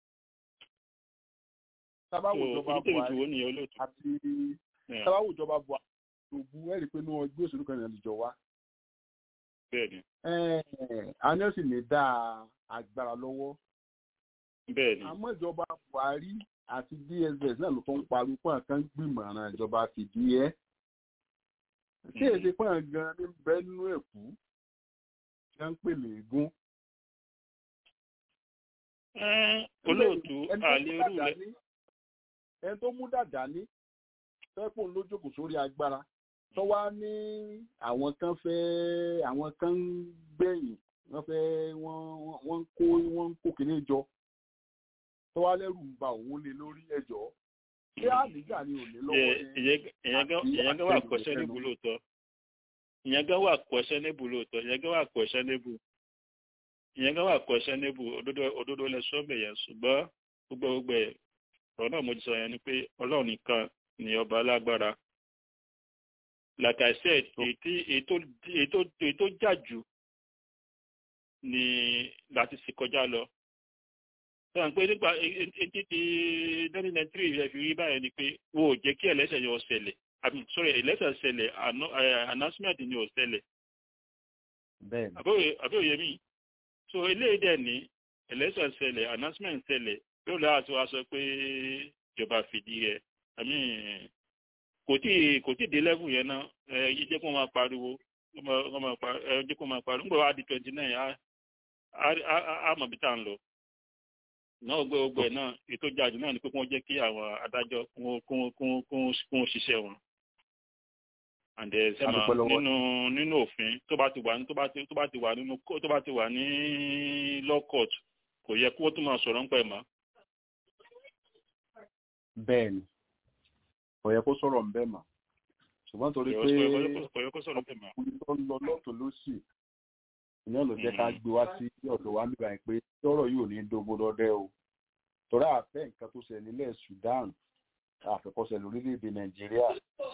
tábà wo ìjọba buhari àti tábà wo ìjọba buhari òbu ẹ̀rí pé inú ẹgbẹ́ òṣèlú kan ìrìn àjò wa. bẹ́ẹ̀ni. àná sì lè dá agbára lọ́wọ́. bẹ́ẹ̀ni. àmọ́ ìjọba buhari àti dss náà ló tó ń pariwo pọ́n kan gbìmọ̀ràn ìjọba fìdí ẹ́ tí èdè pọ́n gan ní bẹ́ẹ̀ nínú ẹ̀kú tí wọ́n ń pèlè egún. olóòtú àlérú rẹ. ẹni tó mú dàda ní fẹ́pọ̀ ló jókòó sórí agbára tó wá ní àwọn kan fẹ́ àwọn kan ń gbẹ̀yìn wọ́n fẹ́ wọ́n ń kó wọ́n ń kó kìnìún jọ tó wá lẹ́rù ń ba òun lé lórí ẹjọ́ ṣé àdìgà ni ò lè lọ́wọ́ ìyẹn gan wà kọ́ṣẹ́ níbu lóòótọ́ ìyẹn gan wà kọ́ṣẹ́ níbu lóòótọ́ ìyẹn gan wà kọ́ṣẹ́ níbu ìyẹn gan wà kọ́ṣẹ́ níbu òdodo lẹ sọ́ọ̀bẹ̀ yẹn ṣùgbọ́n gbogbo gbogbo ẹ̀ ọ̀rọ̀ náà mo ti sọ yẹn ni pé ọlọ́run nìkan ni ọba alágbára like I said èyí tó jà jù ni láti sì kọjá lọ sọ̀rọ̀ pé nípa etí ti nineteen ninety three rẹ̀ fi rí báyìí ni pé wo ò jẹ́ kí ẹlẹ́sẹ̀ yọ ṣẹlẹ̀ àmì sorry ẹlẹ́sẹ̀ ṣẹlẹ̀ announcement ni ò ṣẹlẹ̀ àbí òye mi so eléyìí dẹ̀ ní ẹlẹ́sẹ̀ ṣẹlẹ̀ announcement ṣẹlẹ̀ yóò lọ́wọ́ àti wá sọ pé ìjọba fìdí rẹ̀ àmì kò tí kò tí dé level yẹn náà ẹ yí jẹ́ kó máa pariwo ẹ jẹ́ kó máa pariwo nígbà wá di twenty nine á mọ̀ bí tá à ń lọ náà gbé ogbẹ náà ètò jáde náà ni pé wọ́n jẹ́ kí àwọn adájọ́ kún ṣiṣẹ́ wọn and sẹ́mà nínú nínú òfin tó bá ti wà ní tó bá ti tó bá ti wà nínú tó bá ti wà ní law court kò yẹ kó tó máa sọ̀rọ̀ ń pẹ̀ mọ́. bẹ́ẹ̀ni kò yẹ kó sọ̀rọ̀ ń bẹ mọ́ ṣùgbọ́n torí pé ọkùnrin tó ń lọ lọ́tọ̀ lósì ìní ọ̀nà jẹ́ ká gbé wá sí ọ̀dọ̀ wa nígbà yẹn pé lọ́rọ̀ yóò ní dógó lọ́dẹ o torí àfẹ́ nǹkan tó ṣẹlẹ̀ nílẹ̀ Sudan àfẹ́kọ́ṣẹ́ lórílẹ̀‐èdè Nàìjíríà.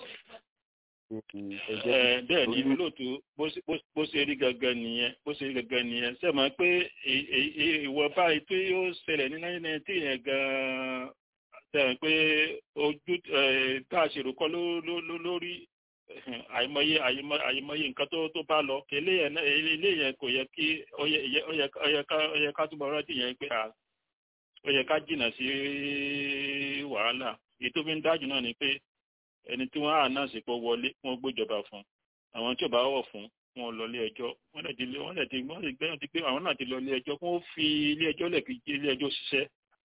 bẹ́ẹ̀ ni olóòtú bó ṣe rí gangan nìyẹn bó ṣe rí gangan nìyẹn ṣe mọ̀ pé ìwọ̀nba ètò yóò ṣẹlẹ̀ ní nineteen ninety yẹn gan-an ṣe mọ̀ pé ojú tá a ṣèrò kọ́ lórí àìmọye àìmọye nǹkan tó tó bá lọ ilé yẹn kò yẹ kí ó yẹ ká túbọ̀ rántí yẹn pé ó yẹ ká jìnnà sí wàhálà èyí tó fi ń dájú náà ni pé ẹni tí wọ́n á náà sì pọ̀ wọlé wọ́n gbójọba fún àwọn tí ò bá wọ̀ fún wọn lọ ilé ẹjọ́ wọ́n lè ti wọ́n lè ti wọ́n lè gbẹ́yàn ti pé àwọn náà ti lọ ilé ẹjọ́ wọ́n fi ilé ẹjọ́ lẹ̀ kí ilé ẹjọ́ ṣiṣẹ́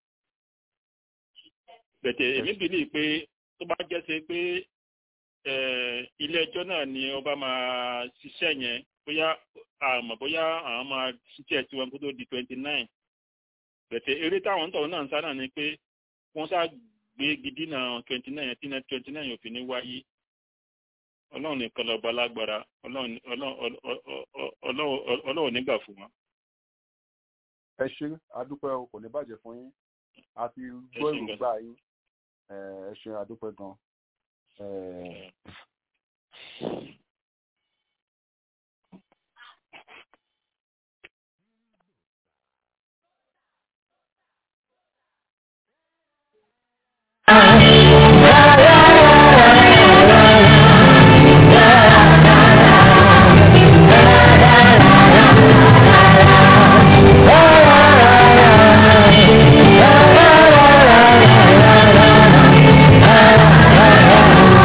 bẹ̀tẹ̀ èmi bìlì pé tó bá jẹ́ sí pé ilé ẹjọ́ náà ni ọba máa ṣiṣẹ́ yẹn bóyá àmọ́ bóyá àwọn máa ṣiṣẹ́ tí wọn kó tó di twenty nine bẹ̀tẹ̀ eré táwọn tọ̀hún náà ń sá náà ni pé wọ́n sá gbé gidi náà twenty nine yẹn tí náà twenty nine yóò fi ní wáyé ọlọ́run nìkan lọ́ba lágbára ọlọ́run nígbà fún wọn. ẹ ṣe adúpẹ́ o kò ní bàjẹ́ fún yín àti gbọ́ èròǹgbà yín ẹ ṣe adúpẹ́ gan-an. Yeah.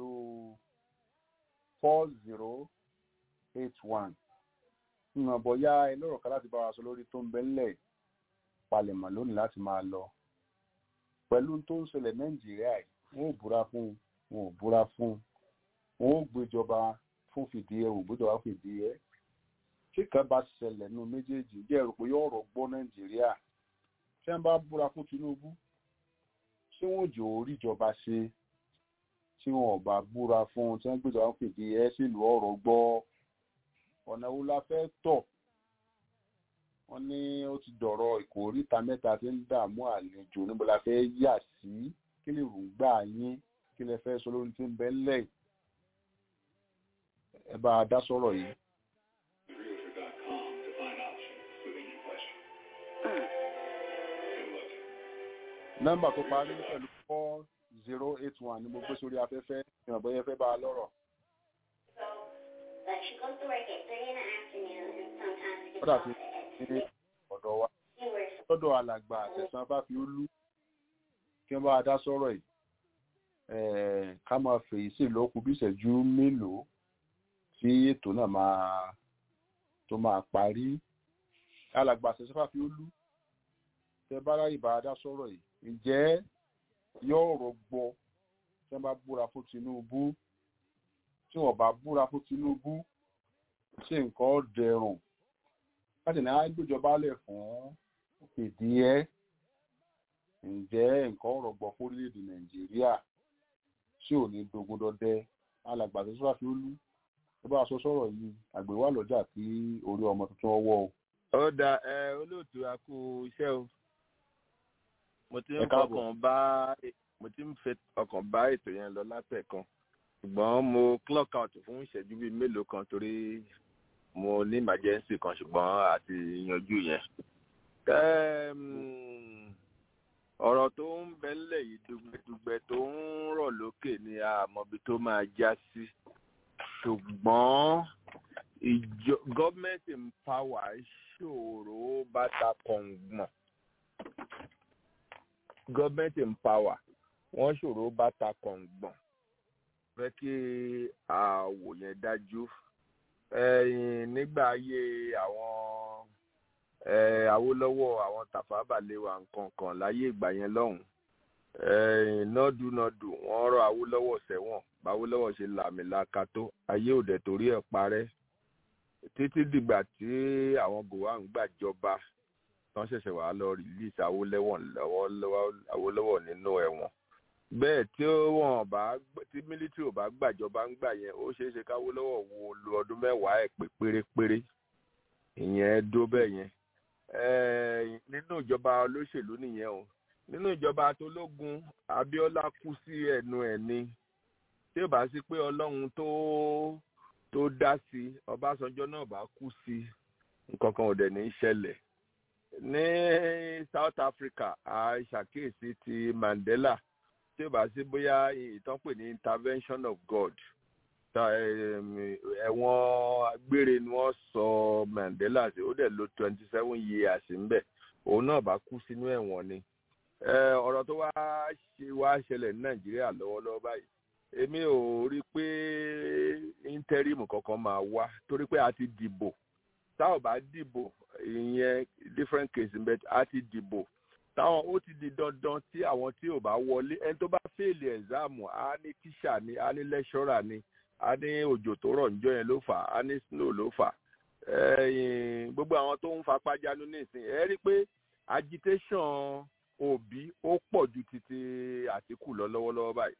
pẹ̀lú four zero eight one ìmọ̀ bọ̀yá ẹlọ́rọ̀ kan láti bá wa sọ lórí tó ń bẹ ńlẹ̀ palẹ̀mọ̀ lónìí láti máa lọ pẹ̀lú tó ń ṣẹlẹ̀ nàìjíríà yìí wọn ò búra fún un wọn ò búra fún un wọn ò gbéjọba fún fìdí ẹ ò gbéjọba fún fìdí ẹ tí kan bá ṣẹlẹ̀ nínú méjèèjì jẹ́ ẹ̀rù pé yóò rọ̀ gbọ́ nàìjíríà tí wọ́n bá búra fún tinubu ṣé wọn ò jò orí ìjọba ṣe tí wọn ò bá búra fún un tí wọ́n gbéjọba fún fìdí ẹ sílùú ọ̀rọ̀ gbọ́ ọ̀nà wo la fẹ́ tọ̀ wọ́n ní ó ti dọ̀rọ̀ ìkóríta mẹ́ta tí ń dààmú àlejò níbo la fẹ́ yà sí kí lè rògbà yín kí lè fẹ́ sọ lórí tí ń bẹ ńlẹ̀ ẹ bá a dá sọ̀rọ̀ yìí. nọ́mbà tó parí pẹ̀lú four zero eight one ni mo gbé sórí afẹ́fẹ́ ìrànbọ́ yẹn fẹ́ bá a lọ́rọ̀. But she goes to work at three in the afternoon and sometimes gets kódà off tí at ní ọ̀dọ̀ wa She works lọ́dọ̀ alàgbà àtẹ̀sán bá fi ó lú kí wọ́n bá a dá sọ̀rọ̀ yìí eh, ká máa fèyí sí ìlọ́kù bí ìṣẹ́jú mélòó tí ètò náà máa tó máa parí alàgbà àtẹ̀sán bá fi ó lú tẹ bá ráyè bá a dá sọ̀rọ̀ yìí ǹjẹ́ yóò rọgbọ tí wọ́n bá búra fún Tinubu tí wọ́n bá búra fún Tinubu ṣé nǹkan ó dẹrùn láti ní àgbéjọba lẹ̀ fún ìdí ẹ́ ǹjẹ́ nǹkan ọ̀rọ̀ gbọ́ fórílẹ̀-èdè nàìjíríà tí ò ní dogun dọdẹ alàgbà tó sọ́ra fi ó lú tó bá aṣọ sọ̀rọ̀ yìí àgbèwà lọ́jà tí orí ọmọ tuntun ọwọ́ o. ó da ẹ olóòtú a kú iṣẹ́ o mo ti ń Ẹ káàbọ̀. fọkàn bá mo ti ń fẹ́ ọkàn bá ètò yẹn lọ látẹ̀kan ṣùgbọ́n mo clock out fún ìṣẹ́jú bíi mélòó kan torí mo ní emergency kan ṣùgbọ́n àti yanjú yẹn. Ẹm, ọ̀rọ̀ tó ń bẹ ńlẹ̀ yìí dùgbẹ̀dùgbẹ̀ tó ń rọ̀ lókè ni àmọ́bi tó máa já sí ṣùgbọ́n ìjọ government in power ṣòro bàtà kọ̀ǹgbọ̀n government in power wọ́n ṣòro bàtà kọ̀ǹgbọ̀n fẹ́ kí àwò yẹn dájú ẹ̀yìn nígbà ayé àwọn eh, Awólọ́wọ̀ àwọn Tafawa Balewa nǹkan kan láyé ìgbà yẹn lọ́hùn ẹ̀yìn nọ́dúnọ́dù wọ́n rọ Awólọ́wọ̀ sẹ́wọ̀n báwólọ́wọ̀ ṣe làmìlaka tó ayé òdẹ torí ẹ̀ parẹ́ títí dìgbà tí àwọn Gowon gbàjọba tán ṣẹ̀ṣẹ̀ wàá lọ release Awólọ́wọ̀ lọ́wọ́lọ́wọ́ Awólọ́wọ̀ nínú ẹ̀wọ̀n bẹ́ẹ̀ tí wọ́n bá gbé- tí mílítírì ò bá gbàjọba ń gbà yẹn ó ṣeé ṣe káwólọ́wọ̀ wo lu ọdún mẹ́wàá ẹ̀ pé pérépéré ìyẹn dó bẹ́ẹ̀ yẹn Eh, nínú ìjọba olóṣèlú nìyẹn o nínú ìjọba tológun Abíọ́lá kú sí ẹnu ẹ̀ ni tí ò bá sí pé Ọlọ́run tó tó dá sí Ọbásanjọ́ náà bá kú sí nǹkan kan ò dẹ̀ ní í ṣẹlẹ̀ ní South Africa a ṣàkíyèsí ti Mandela tí ò bá sí bóyá ìtàn pè ní intervention of God ta em, ẹ̀wọ̀n gbére ni wọ́n sọ Mandela sí ó dẹ̀ lò twenty seven years ńbẹ̀ òun náà bá kú sínú ẹ̀wọ̀n ni Eh, ọ̀rọ̀ tó wá ṣe wá ṣẹlẹ̀ ní Nàìjíríà lọ́wọ́lọ́wọ́ báyìí èmi ò rí i pé íńtẹ́rìmù kankan máa wá torí pé a ti dìbò tá ò bá dìbò ìyẹn different case ń bẹ a ti dìbò táwọn ó ti di dandan tí àwọn tí ò bá wọlé ẹni tó bá fèèlì ẹ̀záàmù á ní tíṣà ni á ní lẹ́ṣọ́rà ni a ní òjò tó rọ̀ níjọ́ yẹn ló fà á a ní snow ló fà á ẹ̀yìn gbogbo àwọn tó ń fapá jánu nísìnyí ẹ rí i pé agitation òbí ó pọ̀ ju titi àtìkù lọ lọ́wọ́lọ́wọ́ báyìí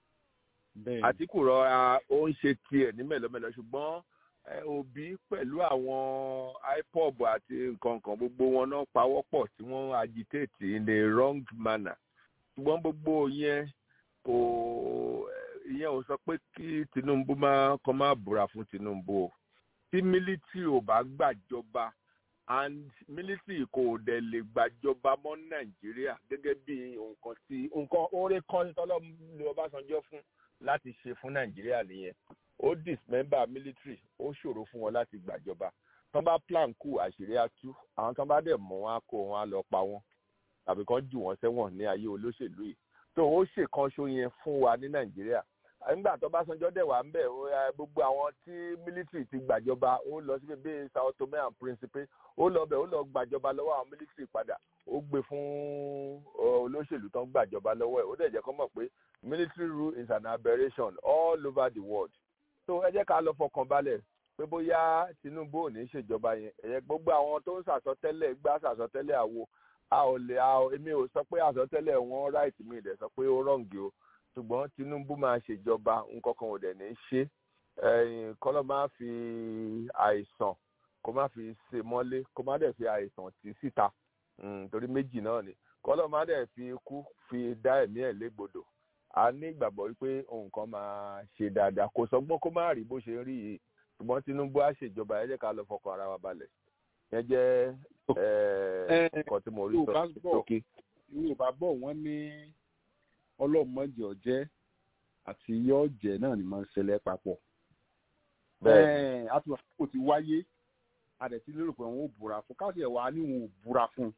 àtìkù rọra ó ń ṣe tiẹ̀ ní mẹ́lọ́mẹ́lọ́ ṣùgbọ́n eh, òbí pẹ̀lú àwọn ipob àti nǹkan kan gbogbo wọn náà pawọ́pọ̀ tí wọ́n agitate in a wrong manner ṣùgbọ́n gbogbo yẹn kò ìyẹn ò sọ pé kí Tinubu máa kọ́ máa búra fún Tinubu o tí military ò bá gbàjọba and military kò dẹ̀ lè gbàjọba mọ́ Nàìjíríà gẹ́gẹ́ bí nǹkan tí nǹkan oore kan tọ́lọ́ lu Ọbásanjọ́ fún láti ṣe fún Nàìjíríà nìyẹn ó dismember military ó ṣòro fún wọn láti gbàjọba tán bá plan kù àṣírí á tú àwọn tán bá dẹ̀ mọ̀ wọn á kó wọn á lọ pa wọn tàbí kán jù wọ́n sẹ́wọ̀n ní ayé olóṣèlú yìí tó ó ṣèkanṣo yẹn fún wa ní Nàìjíríà nígbà tó bá sanjọ́ dẹ̀ wà ń bẹ̀ gbogbo àwọn tí mílítírì ti gbàjọba ó lọ síbi bíi Sao Tome and Principe ó lọ bẹ̀ ó lọ gbàjọba lọ́wọ́ àwọn mílítírì padà ó gbé fún olóṣèlú tó ń gbàjọba lọ́wọ́ ẹ̀ ó dẹ̀ jẹ́ kó mọ̀ pé military rule is an aberration all over the world so ẹ jẹ́ ká lọ fọkàn balẹ̀ pé bóyá Tinubu ò ní ṣèjọba yẹn ẹ̀yẹ gbogbo àwọn tó ń sàsọtẹ́lẹ̀ gbá sàsọtẹ́lẹ̀ àwo a ò lè a ò èmi ò sọ pé àsọtẹ́lẹ̀ wọn right mi dẹ̀ sọ pé ó rọ̀ǹgì o ṣùgbọ́n Tinubu máa ṣèjọba nǹkan kan ò dẹ̀ ní ṣe kọ́lọ́ máa fi àìsàn kó má fi ṣe mọ́lé kó má dẹ̀ fi àìsàn tì síta torí méjì náà ni kọ́lọ́ má dẹ̀ fi ikú fi dá ẹ̀mí ẹ̀ légbodò a ní ìgbàgbọ́ wípé nǹkan máa ṣe dáadáa kò sọgbọ́n kó má rí bó ṣe rí yìí ṣùgbọ́n Tinubu á ṣèjọba ẹ jẹ́ ká lọ fọkàn ara wa balẹ̀ yẹn jẹ́ nǹkan tí mo rí sọ sókè. Yorùbá bọ̀ wọ́n ní ọlọ́mọdé ọ̀jẹ́ àti yọ̀ọ̀jẹ́ náà ni máa ń ṣẹlẹ̀ papọ̀. àtúntò kò ti wáyé àdẹ̀tí lérò pé wọn ò búra fún káàsì ẹ̀wà ni wọn ò búra fún.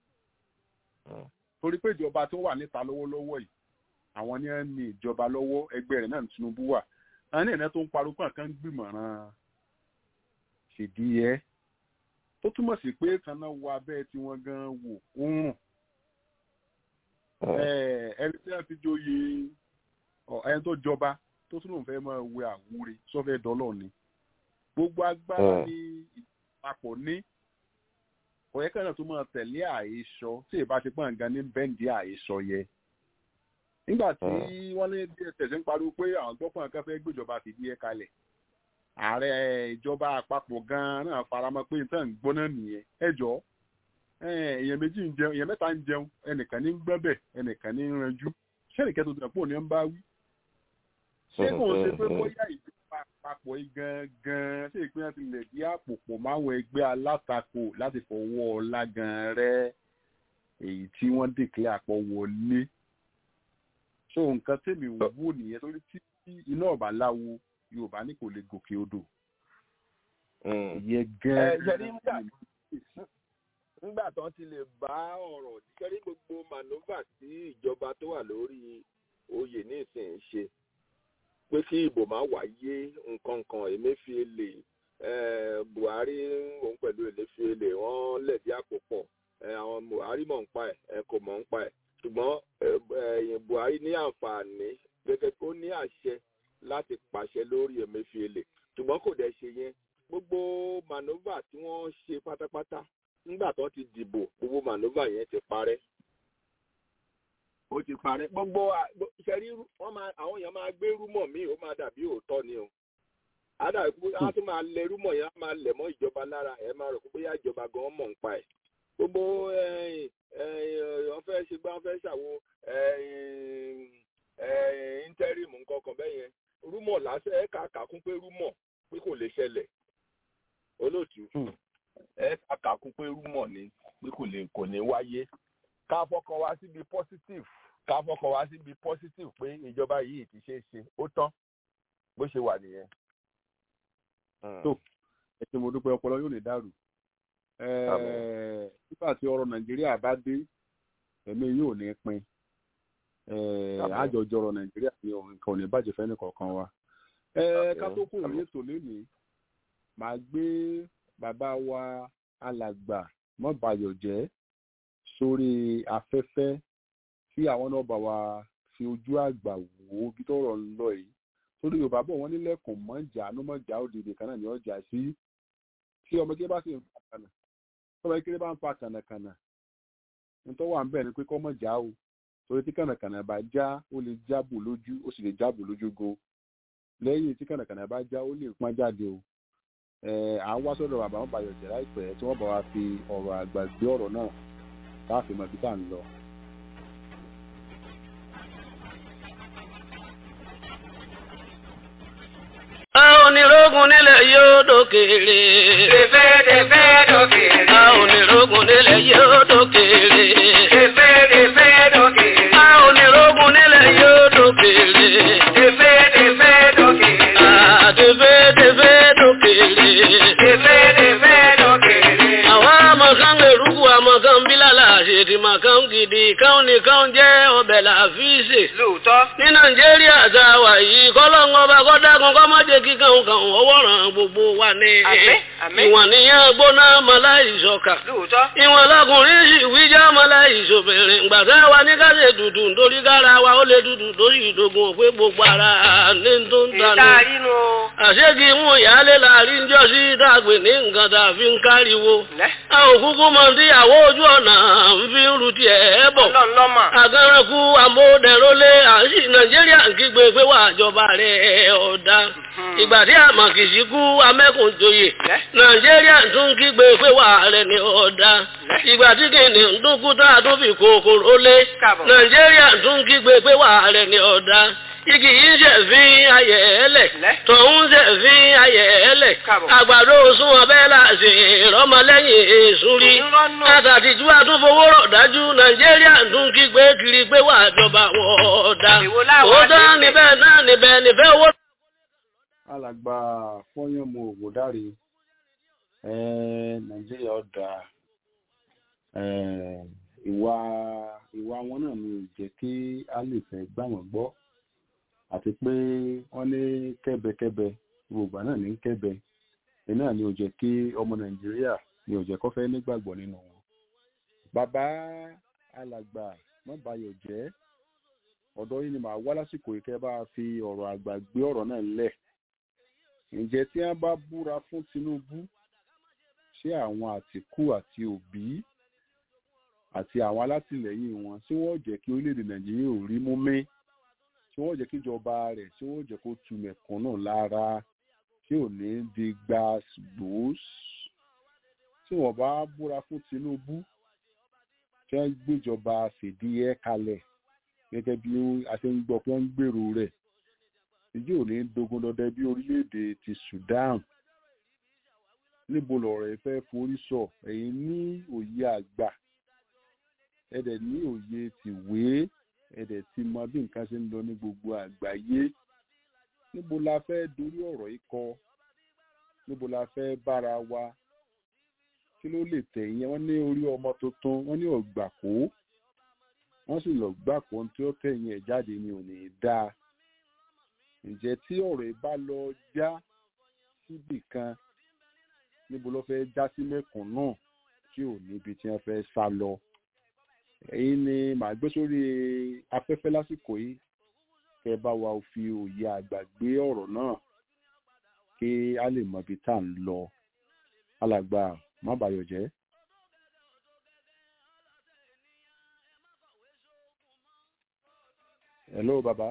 torí pé ìjọba tó wà níta lọ́wọ́lọ́wọ́ yìí àwọn ní ẹ̀ ní ìjọba lọ́wọ́ ẹgbẹ́ rẹ̀ náà ní Tinubu wà àwọn ní ẹ̀rẹ́ tó ń parọ́ pọ̀ kan gbìmọ̀ràn ṣèdíyẹ tó túmọ̀ sí pé kan náà wọ abẹ́ tí wọ́n gan wò ó ń rùn ẹni tí wọ́n ti joyè ẹni tó jọba tó tún lòun fẹ́ máa wẹ àwúre sọ́fẹ́ dọ́lọ́ ni gbogbo agbára ní ìpapọ̀ ní ọ̀yẹ́ kan náà tó máa tẹ̀lé àhesọ tí ìbá ti pọ̀ nǹkan ní bẹ́ǹdì àhesọ yẹ nígbà tí wọ́n lé dss ń pariwo pé àwọn gbọ́pọ̀ kan fẹ́ gbéjọba fìdí ẹ̀ kalẹ̀ ààrẹ ìjọba àpapọ̀ gan-an náà faramọ́ pé nǹkan ń gbóná nìyẹn ẹ jọ èèyàn méjì ń jẹun èèyàn mẹ́ta ń jẹun ẹnìkan ní gbẹ́bẹ̀ ẹnìkan ní ranjú sẹ́nìkẹ́ tó tẹ̀ pọ̀ ní ń bá wí. ṣé kò ṣe pé bóyá ìjọba àpapọ̀ yìí gan-an ṣé ìpínlẹ̀ ti lè di àpò pọ̀ máwọn ẹgbẹ́ alátakò láti fọwọ́ ọlá gan-an rẹ èyí tí wọ́n dèkìlẹ̀ àpọ̀ wọlé so nǹkan tèmi wò nìyẹn torí tí iná ọba láwo yorùbá ní kò lè gòkè odò. ìyẹn gẹ́gẹ́ nígbà tó ti lè bá ọ̀rọ̀ kẹ́rí gbogbo manova tí ìjọba tó wà lórí oyè nísìnyí ṣe pé kí ìbò máa wáyé nǹkan kan Emefiele Buhari òun pẹ̀lú Emefiele wọ́n lẹ̀dí àpò pọ̀ àwọn Buhari mọ̀ ń pa ẹ̀ kò mọ̀ ń pa ẹ̀ ṣùgbọ́n Buhari ní àǹfààní gẹ́gẹ́ ó ní àṣẹ láti pàṣẹ lórí Emefiele ṣùgbọ́n kò dẹ̀ ṣe yẹn gbogbo manova tí wọ́n ṣe pátápátá nígbà tó ti dìbò gbogbo manova yẹn ti parẹ́ ó ti parẹ́ gbogbo ìṣẹ́rí wọ́n máa àwọn èèyàn máa gbé rúmọ̀ míì ó máa dàbí òótọ́ ni o àdàbí pé wọ́n tún máa lẹ rúmọ̀ yẹn á máa lẹ̀ mọ́ ìjọba lára ẹ̀ máa rò pé bóyá ìjọba gan mọ̀ ń pa ẹ̀ gbogbo wọ́n fẹ́ ṣe gbá wọ́n fẹ́ ṣàwo interim nǹkan kan bẹ́ẹ̀ yẹn rúmọ̀ lásán ẹ̀ ká kàkún pé rúmọ̀ pé kò lè ṣẹlẹ̀ olóòtú ẹ̀ ká kàkún pé rúmọ̀ ni pé kò lè kò ní wáyé ká fọkàn wá síbi positive ká fọkàn wá síbi positive pé ìjọba yìí ti ṣe é ṣe ó tán bó ṣe wà nìyẹn. tó ẹ ṣe mo dúpẹ́ ọpọlọ yóò lè dàrú nígbà tí ọ̀rọ̀ nàìjíríà bá dé ẹ̀mí yóò ní pin àjọjọ ọ̀rọ̀ nàìjíríà ní nǹkan ò ní bàjẹ́ fẹ́ nìkọ̀ọ̀kan wa. ká tó kúrò ní ètò lénìí màá gbé bàbá wa alàgbà mọ́bayọ̀ jẹ́ sórí afẹ́fẹ́ tí àwọn náà bá wa fi ojú àgbà wò ó bí tọ́rọ̀ ń lọ yìí torí yorùbá bọ̀ wọ́n nílẹ̀kùn mọ́jà ló mọ́jà òdìdè kan náà ni ọjà sí tí ọmọ kékeré bá sì ń fa kànà ọmọ kékeré bá ń fa kànàkànà nítorí wà ń bẹ̀ ni pé kọ́ mọ́jà o torí tí kànàkànà bá já ó lè jábò lójú ó sì lè jábò lójú go lẹ́yìn tí kànàkànà bá já ó lè pọ́n jáde o à ń wá sọ́dọ̀ bàbá wọn bàyọ̀ jẹ́ láìpẹ́ tí wọ́n bá wa fi ọ̀rọ̀ àgbà gbé ọ̀rọ̀ náà láàfin mọ̀ bí tá à ń lọ. onírógun nílẹ̀ yóò dókèrè. Tẹ̀fẹ́ tẹ̀fẹ́ dókèrè. a onírógun nílẹ̀ yóò dókèrè. Tẹ̀fẹ́ tẹ̀fẹ́ dókèrè. a onírógun nílẹ̀ yóò dókèrè. Tẹ̀fẹ́ tẹ̀fẹ́ dókèrè. a tẹ̀fẹ́ tẹ̀fẹ́ dókèrè. Tẹ̀fẹ́ tẹ̀fẹ́ dókèrè. àwọn amakan eruku amakan bilala àṣetì makan gidi káwọn nìkan jẹ́ ọbẹ̀ làfíìsì. Lóòótọ́. ní nàìjíríà. nàìjíríà tá a wà yìí kọ́lọ́ngọ́ bá kọ́ dákun kọ́ má jẹ́ kíkan kan ọwọ́ ràn gbogbo wa ní. ìwọ̀n níyàn gbóná mọ́lá ìṣọ̀kà. ìwọ̀n lọkùnrin sì wíjà mọ́lá ìṣòbìnrin gbàtà wa ní ká ṣe dùdù nítorí kára wa ó lè dùdù lórí ìdógún òpé gbogbo ara ní tó ń tanú. àṣegì mú ìyáálé láàrin jọ sí dàgbé ní nǹkan tá a fi ń káriwo. a ò kúkú mọ tíyàwó ojú ọ̀nà ń fi ń ru tiẹ̀ bọ̀. àgàrànkú àmódẹ̀rólé àṣì nàìjíríà ń kígbe pé wà jọba rẹ̀ ọ̀dà. ìgbà tí àmàkìsí kú amẹ́kùnjoyè nàìjíríà tún kígbe pé wà rẹ̀ ní ọ̀dà. ìgbà tí kìnìún ń dúnkú tá a tún fi kòkòrò lé nàìjíríà tún kígbe pé wà rẹ̀ ní ọ̀dà igi yìí ṣe fi ayẹ̀ ẹlẹ̀ tọ̀hún ṣe fi ayẹ̀ ẹlẹ̀ àgbàdo sún ọbẹ̀ láti ìrọmọlẹ́yìn èṣù rí àtàtìjú àtúnfowó rọ̀ dájú nàìjíríà tún kígbe kiri pé wà jọba wọ̀ọ́dà òótọ́ níbẹ̀ náà níbẹ̀ níbẹ̀ owó. alàgbà fọyánmu ògùndáre nàìjíríà ọ̀dà ìwà ìwà wọn náà ni ò jẹ́ kí a lè fẹ́ gbà wọ́n gbọ́ àti pé wọ́n ní kẹ́bẹkẹ́bẹ gbogbo náà ní kẹ́bẹ ẹ̀ náà ni ò jẹ́ kí ọmọ nàìjíríà ni ò jẹ́ kó fẹ́ nígbàgbọ́ nínú wọn. bàbá alàgbà mọ́bàyọ̀ jẹ́ ọ̀dọ́ yìí ni màá wá lásìkò yìí kẹ́ bá fi ọ̀rọ̀ àgbà gbé ọ̀rọ̀ náà lẹ̀. ǹjẹ́ tí wọ́n bá búra fún tinubu ṣé àwọn àtìkù àti òbí àti àwọn alátìlẹyìn wọn tí wọ́n jẹ́ kí orílẹ̀-èdè nàìjíríà ò rí mú mí tí wọ́n jẹ́ kí ìjọba rẹ̀ tí wọ́n jẹ́ kó tu mẹ̀kúnnù lára tí ò ní di gbàgbós tí wọ́n bá búra fún tinubu tí wọ́n gbéjọba fìdíhẹ́ kalẹ̀ gẹ́gẹ́ bí a ṣe ń gbọ́ pé wọ́n ń gbèrò rẹ̀ ìdí ò ní dogun dọdẹ bí orílẹ̀-èdè ti sudan níbo lọ̀rọ̀ ẹ fẹ́ forí sọ ẹ̀yin ní òye àgbà ẹ̀dẹ̀ ní òye tìwé ẹ̀dẹ̀ ti mọ bí nǹkan ṣe ń lọ ní gbogbo àgbáyé níbo la fẹ́ dorí ọ̀rọ̀ yìí kọ níbo la fẹ́ bára wa kí ló lè tẹ̀yìn wọ́n ní orí ọmọ tuntun wọ́n ní ọ̀gbàkó wọ́n sì lọ gbàkó tí ó tẹ̀yìn ẹ̀ jáde ni ò ní í dáa ǹjẹ́ tí ọ̀rọ̀ yìí bá lọ já síbì kan níbo ló fẹ́ já sí mẹ́kùn náà tí ò níbi tí wọ́n fẹ́ sá lọ èyí ni màá gbé sórí afẹ́fẹ́ lásìkò yìí kẹ bá wa fi òye àgbà gbé ọ̀rọ̀ náà kí a lè mọ ibi tá à ń lọ alàgbà má bàyọ̀ jẹ́. hello baba.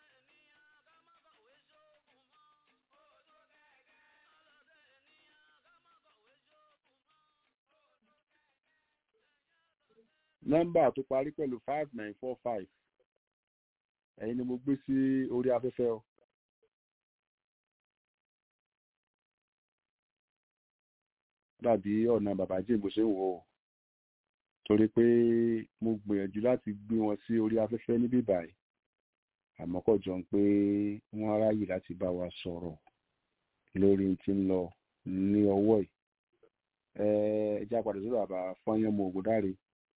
nọ́mbà tó parí pẹ̀lú five nine four five ẹ̀yin ni mo gbé sí orí afẹ́fẹ́ o. dàbí ọ̀nà bàbá jẹ́ bó ṣe ń wò ó torí pé mo gbìyànjú láti gbé wọn sí orí afẹ́fẹ́ níbí báyìí àmọ́ kò jọ pé wọ́n ráyè láti bá wa sọ̀rọ̀ lórí tí ń lọ ní ọwọ́ yìí ẹ ẹ jẹ́ àpàdé sọ́dọ̀ bàbá fọ́nyán mo ògùn dáre.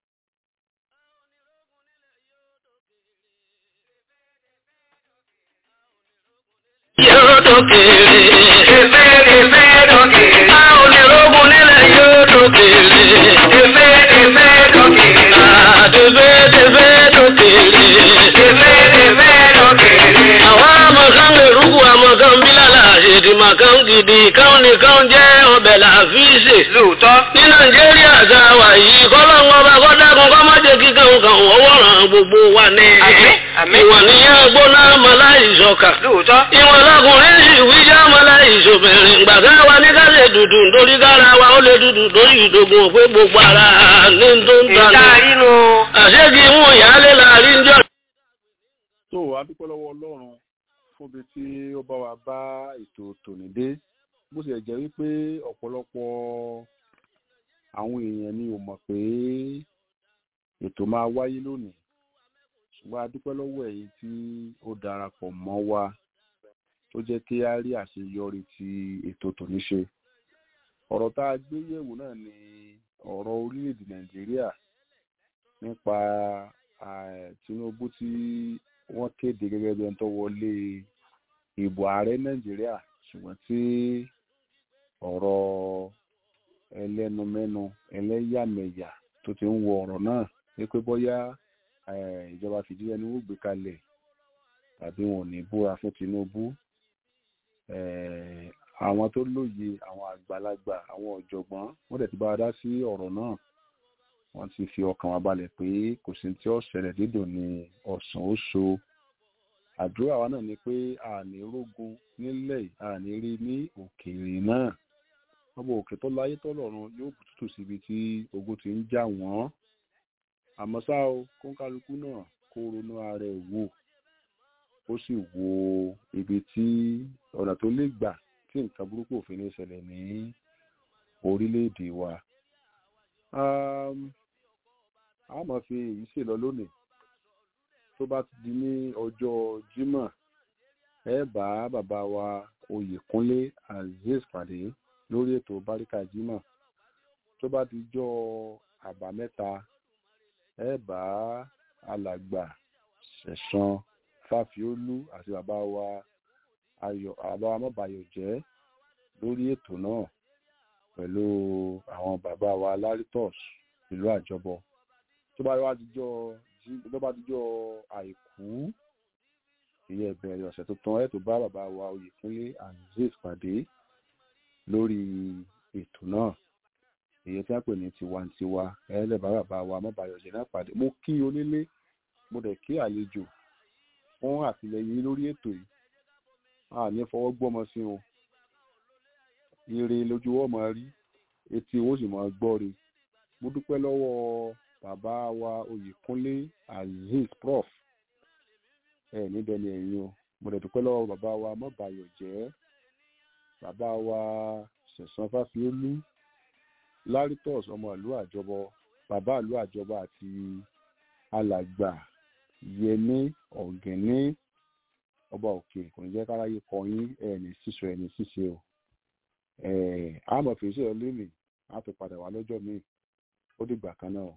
yóò dókèrè. Efe efe dókèrè. A ò lè rógun nílẹ̀ yóò dókèrè. Efe efe dókèrè. Àdèfé dèfé dókèrè. Efe efe dókèrè. Àwọn amọ̀kan lè rúkú amọ̀kan bílàlà àṣèdì màkàn gidi káwọn nìkan jẹ́ ọbẹ̀ làfíìsì. Lóòótọ́. Ní Nàìjíríà tá a wà yìí kọ́lọ́ngọ́ bá kọ́ dákun kọ́ má jẹ́ kíkan kan ọwọ́ ràn gbogbo wa ní. Àmín àmín. Ìwọ̀n níyàn gbóná mọ́lá ìṣọ̀kà. Lóòótọ́. Ìwọ̀n lọkùnrin sì wíjà mọ́lá ìṣòbìnrin. Gbàgbé wa ní ká lè dùdù nítorí kára wa ó lè dùdù lórí ìdógún òpé gbogbo ara ní tó ń tanú. Ìta inú. Àṣégì mú ìyáálé láàrin jọ. tó a dúpẹ́ lọ́wọ́ ọlọ́run fúnbi tí ó bá wa bá ètò tòní dé bó ṣe jẹ́ wípé ọ̀pọ̀lọpọ̀ àwọn èèyàn ni ò mọ̀ pé ètò máa wáyé lónìí ṣùgbọ́n a dúpẹ́ lọ́wọ́ ẹ̀yin tí ó darapọ̀ mọ́ wa tó jẹ́ kí a rí àṣeyọrí ti ètò tòní ṣe ọ̀rọ̀ tá a gbé yẹ̀wò náà ni ọ̀rọ̀ orílẹ̀-èdè nàìjíríà nípa Tinubu tí wọ́n kéde gẹ́gẹ́ bí ẹni tó wọlé ìbò ààrẹ nàìjíríà ṣùgbọ́n tí ọ̀rọ̀ ẹlẹ́numẹ́nu ẹlẹ́yàmẹ̀yà tó ti ń wọ ọ̀rọ̀ náà ní pé bóyá ìjọba fìdílé ni wọ́n gbé kalẹ̀ tàbí wọn ò ní búra fún Tinubu àwọn tó lóye àwọn àgbàlagbà àwọn ọ̀jọ̀gbọ́n wọ́n dẹ̀ ti bá a dá sí ọ̀rọ̀ náà wọ́n ti fi ọkàn wa balẹ̀ pé kò sí tí ó ṣẹlẹ̀ dídùn ní ọ̀sán ó so àdúrà wa náà ni pé àní rógun nílẹ̀ àní rí ní òkèèrè náà ọmọ òkè tó láyé tọ́lọ́run yóò bùtútù síbi tí ogun ti ń jà wọ́n àmọ́ ṣá o kóńkálukú náà kó ronú ara ẹ̀ wò ó sì wo ibi tí ọ̀nà tó lè gbà tí nǹkan burúkú òfin ní ṣẹlẹ̀ ní orílẹ̀-èdè wa. a máa fi èyí ṣe lọ lónìí tó bá ti di ní ọjọ́ Jímọ̀ ẹ bá bàbá wa Oyèkúnlé Azeez pàdé lórí ètò Báríkà Jímọ̀ tó bá ti jọ àbámẹ́ta ẹ bá alàgbà Ṣẹ̀san Fáfiólú àti bàbá wa Ayọ̀ bàbá wa Mọ́bàyọ̀ jẹ́ lórí ètò náà pẹ̀lú àwọn bàbá wa Laritos ìlú àjọbọ tó bá wá dijọ́ tó bá dijọ́ àìkú ìyẹn ìbẹ̀rẹ̀ ọ̀sẹ̀ tuntun ẹ̀ tó bá bàbá wa Oyèkúnlé Azeez pàdé lórí ètò náà èyí tí wọ́n pè ní tiwantiwa ẹlẹ́bà bàbá wa Mọ́bàyọ̀ jẹ́ náà pàdé mo kí onílé mo dẹ̀ kí àlejò fún àtìlẹyìn lórí ètò yìí a ní fọwọ́ gbọ́mọ sí wọn ire lójú wọn máa rí etí wọn sì máa gbọ́ re mo dúpẹ́ lọ́wọ́ bàbá wa Oyèkúnlé Azeez prof ẹ níbẹ̀ ni ẹ̀yin o mo dẹ̀ dúpẹ́ lọ́wọ́ bàbá wa Mọ́bàyọ̀ jẹ́ bàbá wa Ṣẹ̀san Fáfiólú Laritos ọmọ ìlú àjọbọ bàbá ìlú àjọbọ àti alàgbà Yẹmí Ọ̀gẹ́ní ọba òkè kò ní jẹ́ káráyé kọyín ẹ̀ẹ́nì sísọ ẹ̀ẹ́nì ṣíṣe o àmọ̀ fèsì ẹ̀ lónìí á fi padà wá lọ́jọ́ míì ó dìgbà kan náà.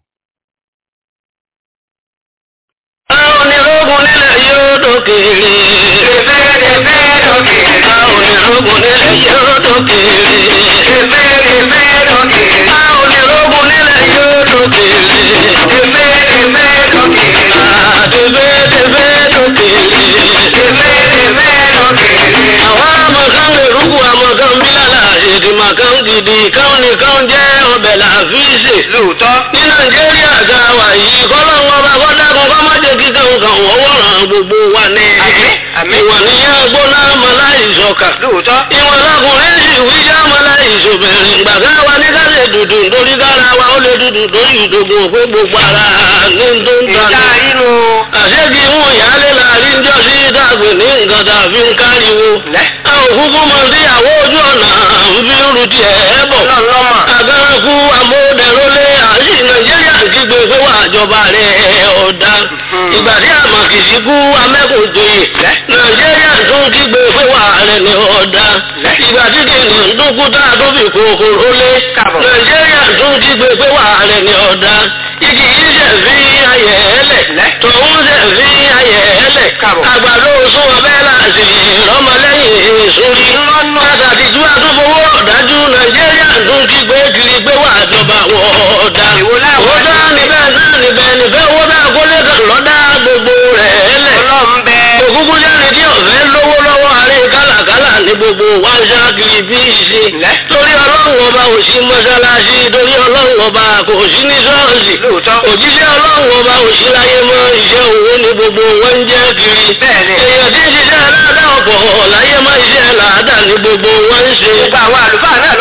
onírúurú nílẹ̀ yóò dókèrè. Ẹ̀fẹ́ dókèrè. onírúurú nílẹ̀ yóò dókèrè. Ẹ̀fẹ́ dókèrè. onírúurú nílẹ̀ yóò dókèrè. Ẹ̀fẹ́ dókèrè. Àdébẹ́dẹ́bẹ́ dókèrè. Ẹ̀fẹ́ dókèrè. Àwọn amọ̀kan lè rúkú amọ̀kan bílàlà èdè màkàn gidi káwọn nìkan jẹ́ ọbẹ̀ làfíìsì. Lóòótọ́. Ní Nàìjíríà ga wà yìí kọ́lọ́wọ́ bá kọ́dákun kọ́ má jẹ́ kíkà nǹkan wọ́wọ́ ràn gbogbo wa ní. Ìwọ̀n níyà gbóná mọ́láìsọ̀kà. Lóòótọ́. Ìwọ̀n lọkùnrin sì wíjà mọ́láìsọ̀bẹ̀rẹ̀. Gbàgbá wa ní ká lè dùdù nítorí kára wa ó lè dùdù lórí ìdògùn pé gbogbo ara ní tó ń ta. Ìjà inú. Àṣẹ́gi mú ìyáálé láàrin jọ sí dàgbé ní nǹkan tàbí ń káriwo. A ò kúkú mọ sí àwọ ojú ọ̀nà ń fi ń ru tiẹ̀ bọ̀. Àgànkú amóhùndẹ̀rọ́lé àṣì Nàìjíríà kígbe pé wà àjọba rẹ̀ ọ̀dà. Ìgbà tí àmọ̀kìsí kú amẹ́kùnjoyè. Nàìjíríà tún kígbe pé wà rẹ̀ ní ọ̀dà. Ìgbà tí kìnìún ń dúnkú tá a tó fi kòkòrò lé. Nàìjíríà tún kígbe pé wà rẹ̀ ní ọ̀dà. Igi yìí ṣẹ̀ fi ayẹ̀ ẹlẹ̀. Tòun ṣẹ̀ fi ayẹ̀ ẹlẹ̀. Àgbàdo sún ọbẹ̀ láti rọmọlẹ́yìn sórí. Pàtàkì ju àtúnfowó ọ̀dájú Nàìjíríà tún kígbe kiri pé wà àjọba wọ̀ ọ̀dà. Owó dá níbẹ̀ náà níbẹ̀ níbẹ̀ owó dá kólé kan lọ́dá gbogbo rẹ̀ ẹlẹ̀. Òkúkú jáde tí ọ̀fẹ́ lówó lọ́wọ́ àárẹ̀ kálàkálà ní gbogbo wa ń ṣáàkiri bí ṣe. Torí ọlọ́run ọba ò sí mọ́ṣáláṣí torí ọlọ́run ọba kò sí ní ṣọ́ọ̀ṣì. Òjíṣẹ́ ọlọ́run ọba ò sí láyé mọ́ iṣẹ́ òwò ní gbogbo wọn ń jẹ́ kiri. Èèyàn tí ń ṣiṣẹ́ aládá ọ̀pọ̀ láyé mọ́ iṣẹ́ làádá ní gbogbo wọn ń ṣe. Gbogbo àwọn àlùfáà náà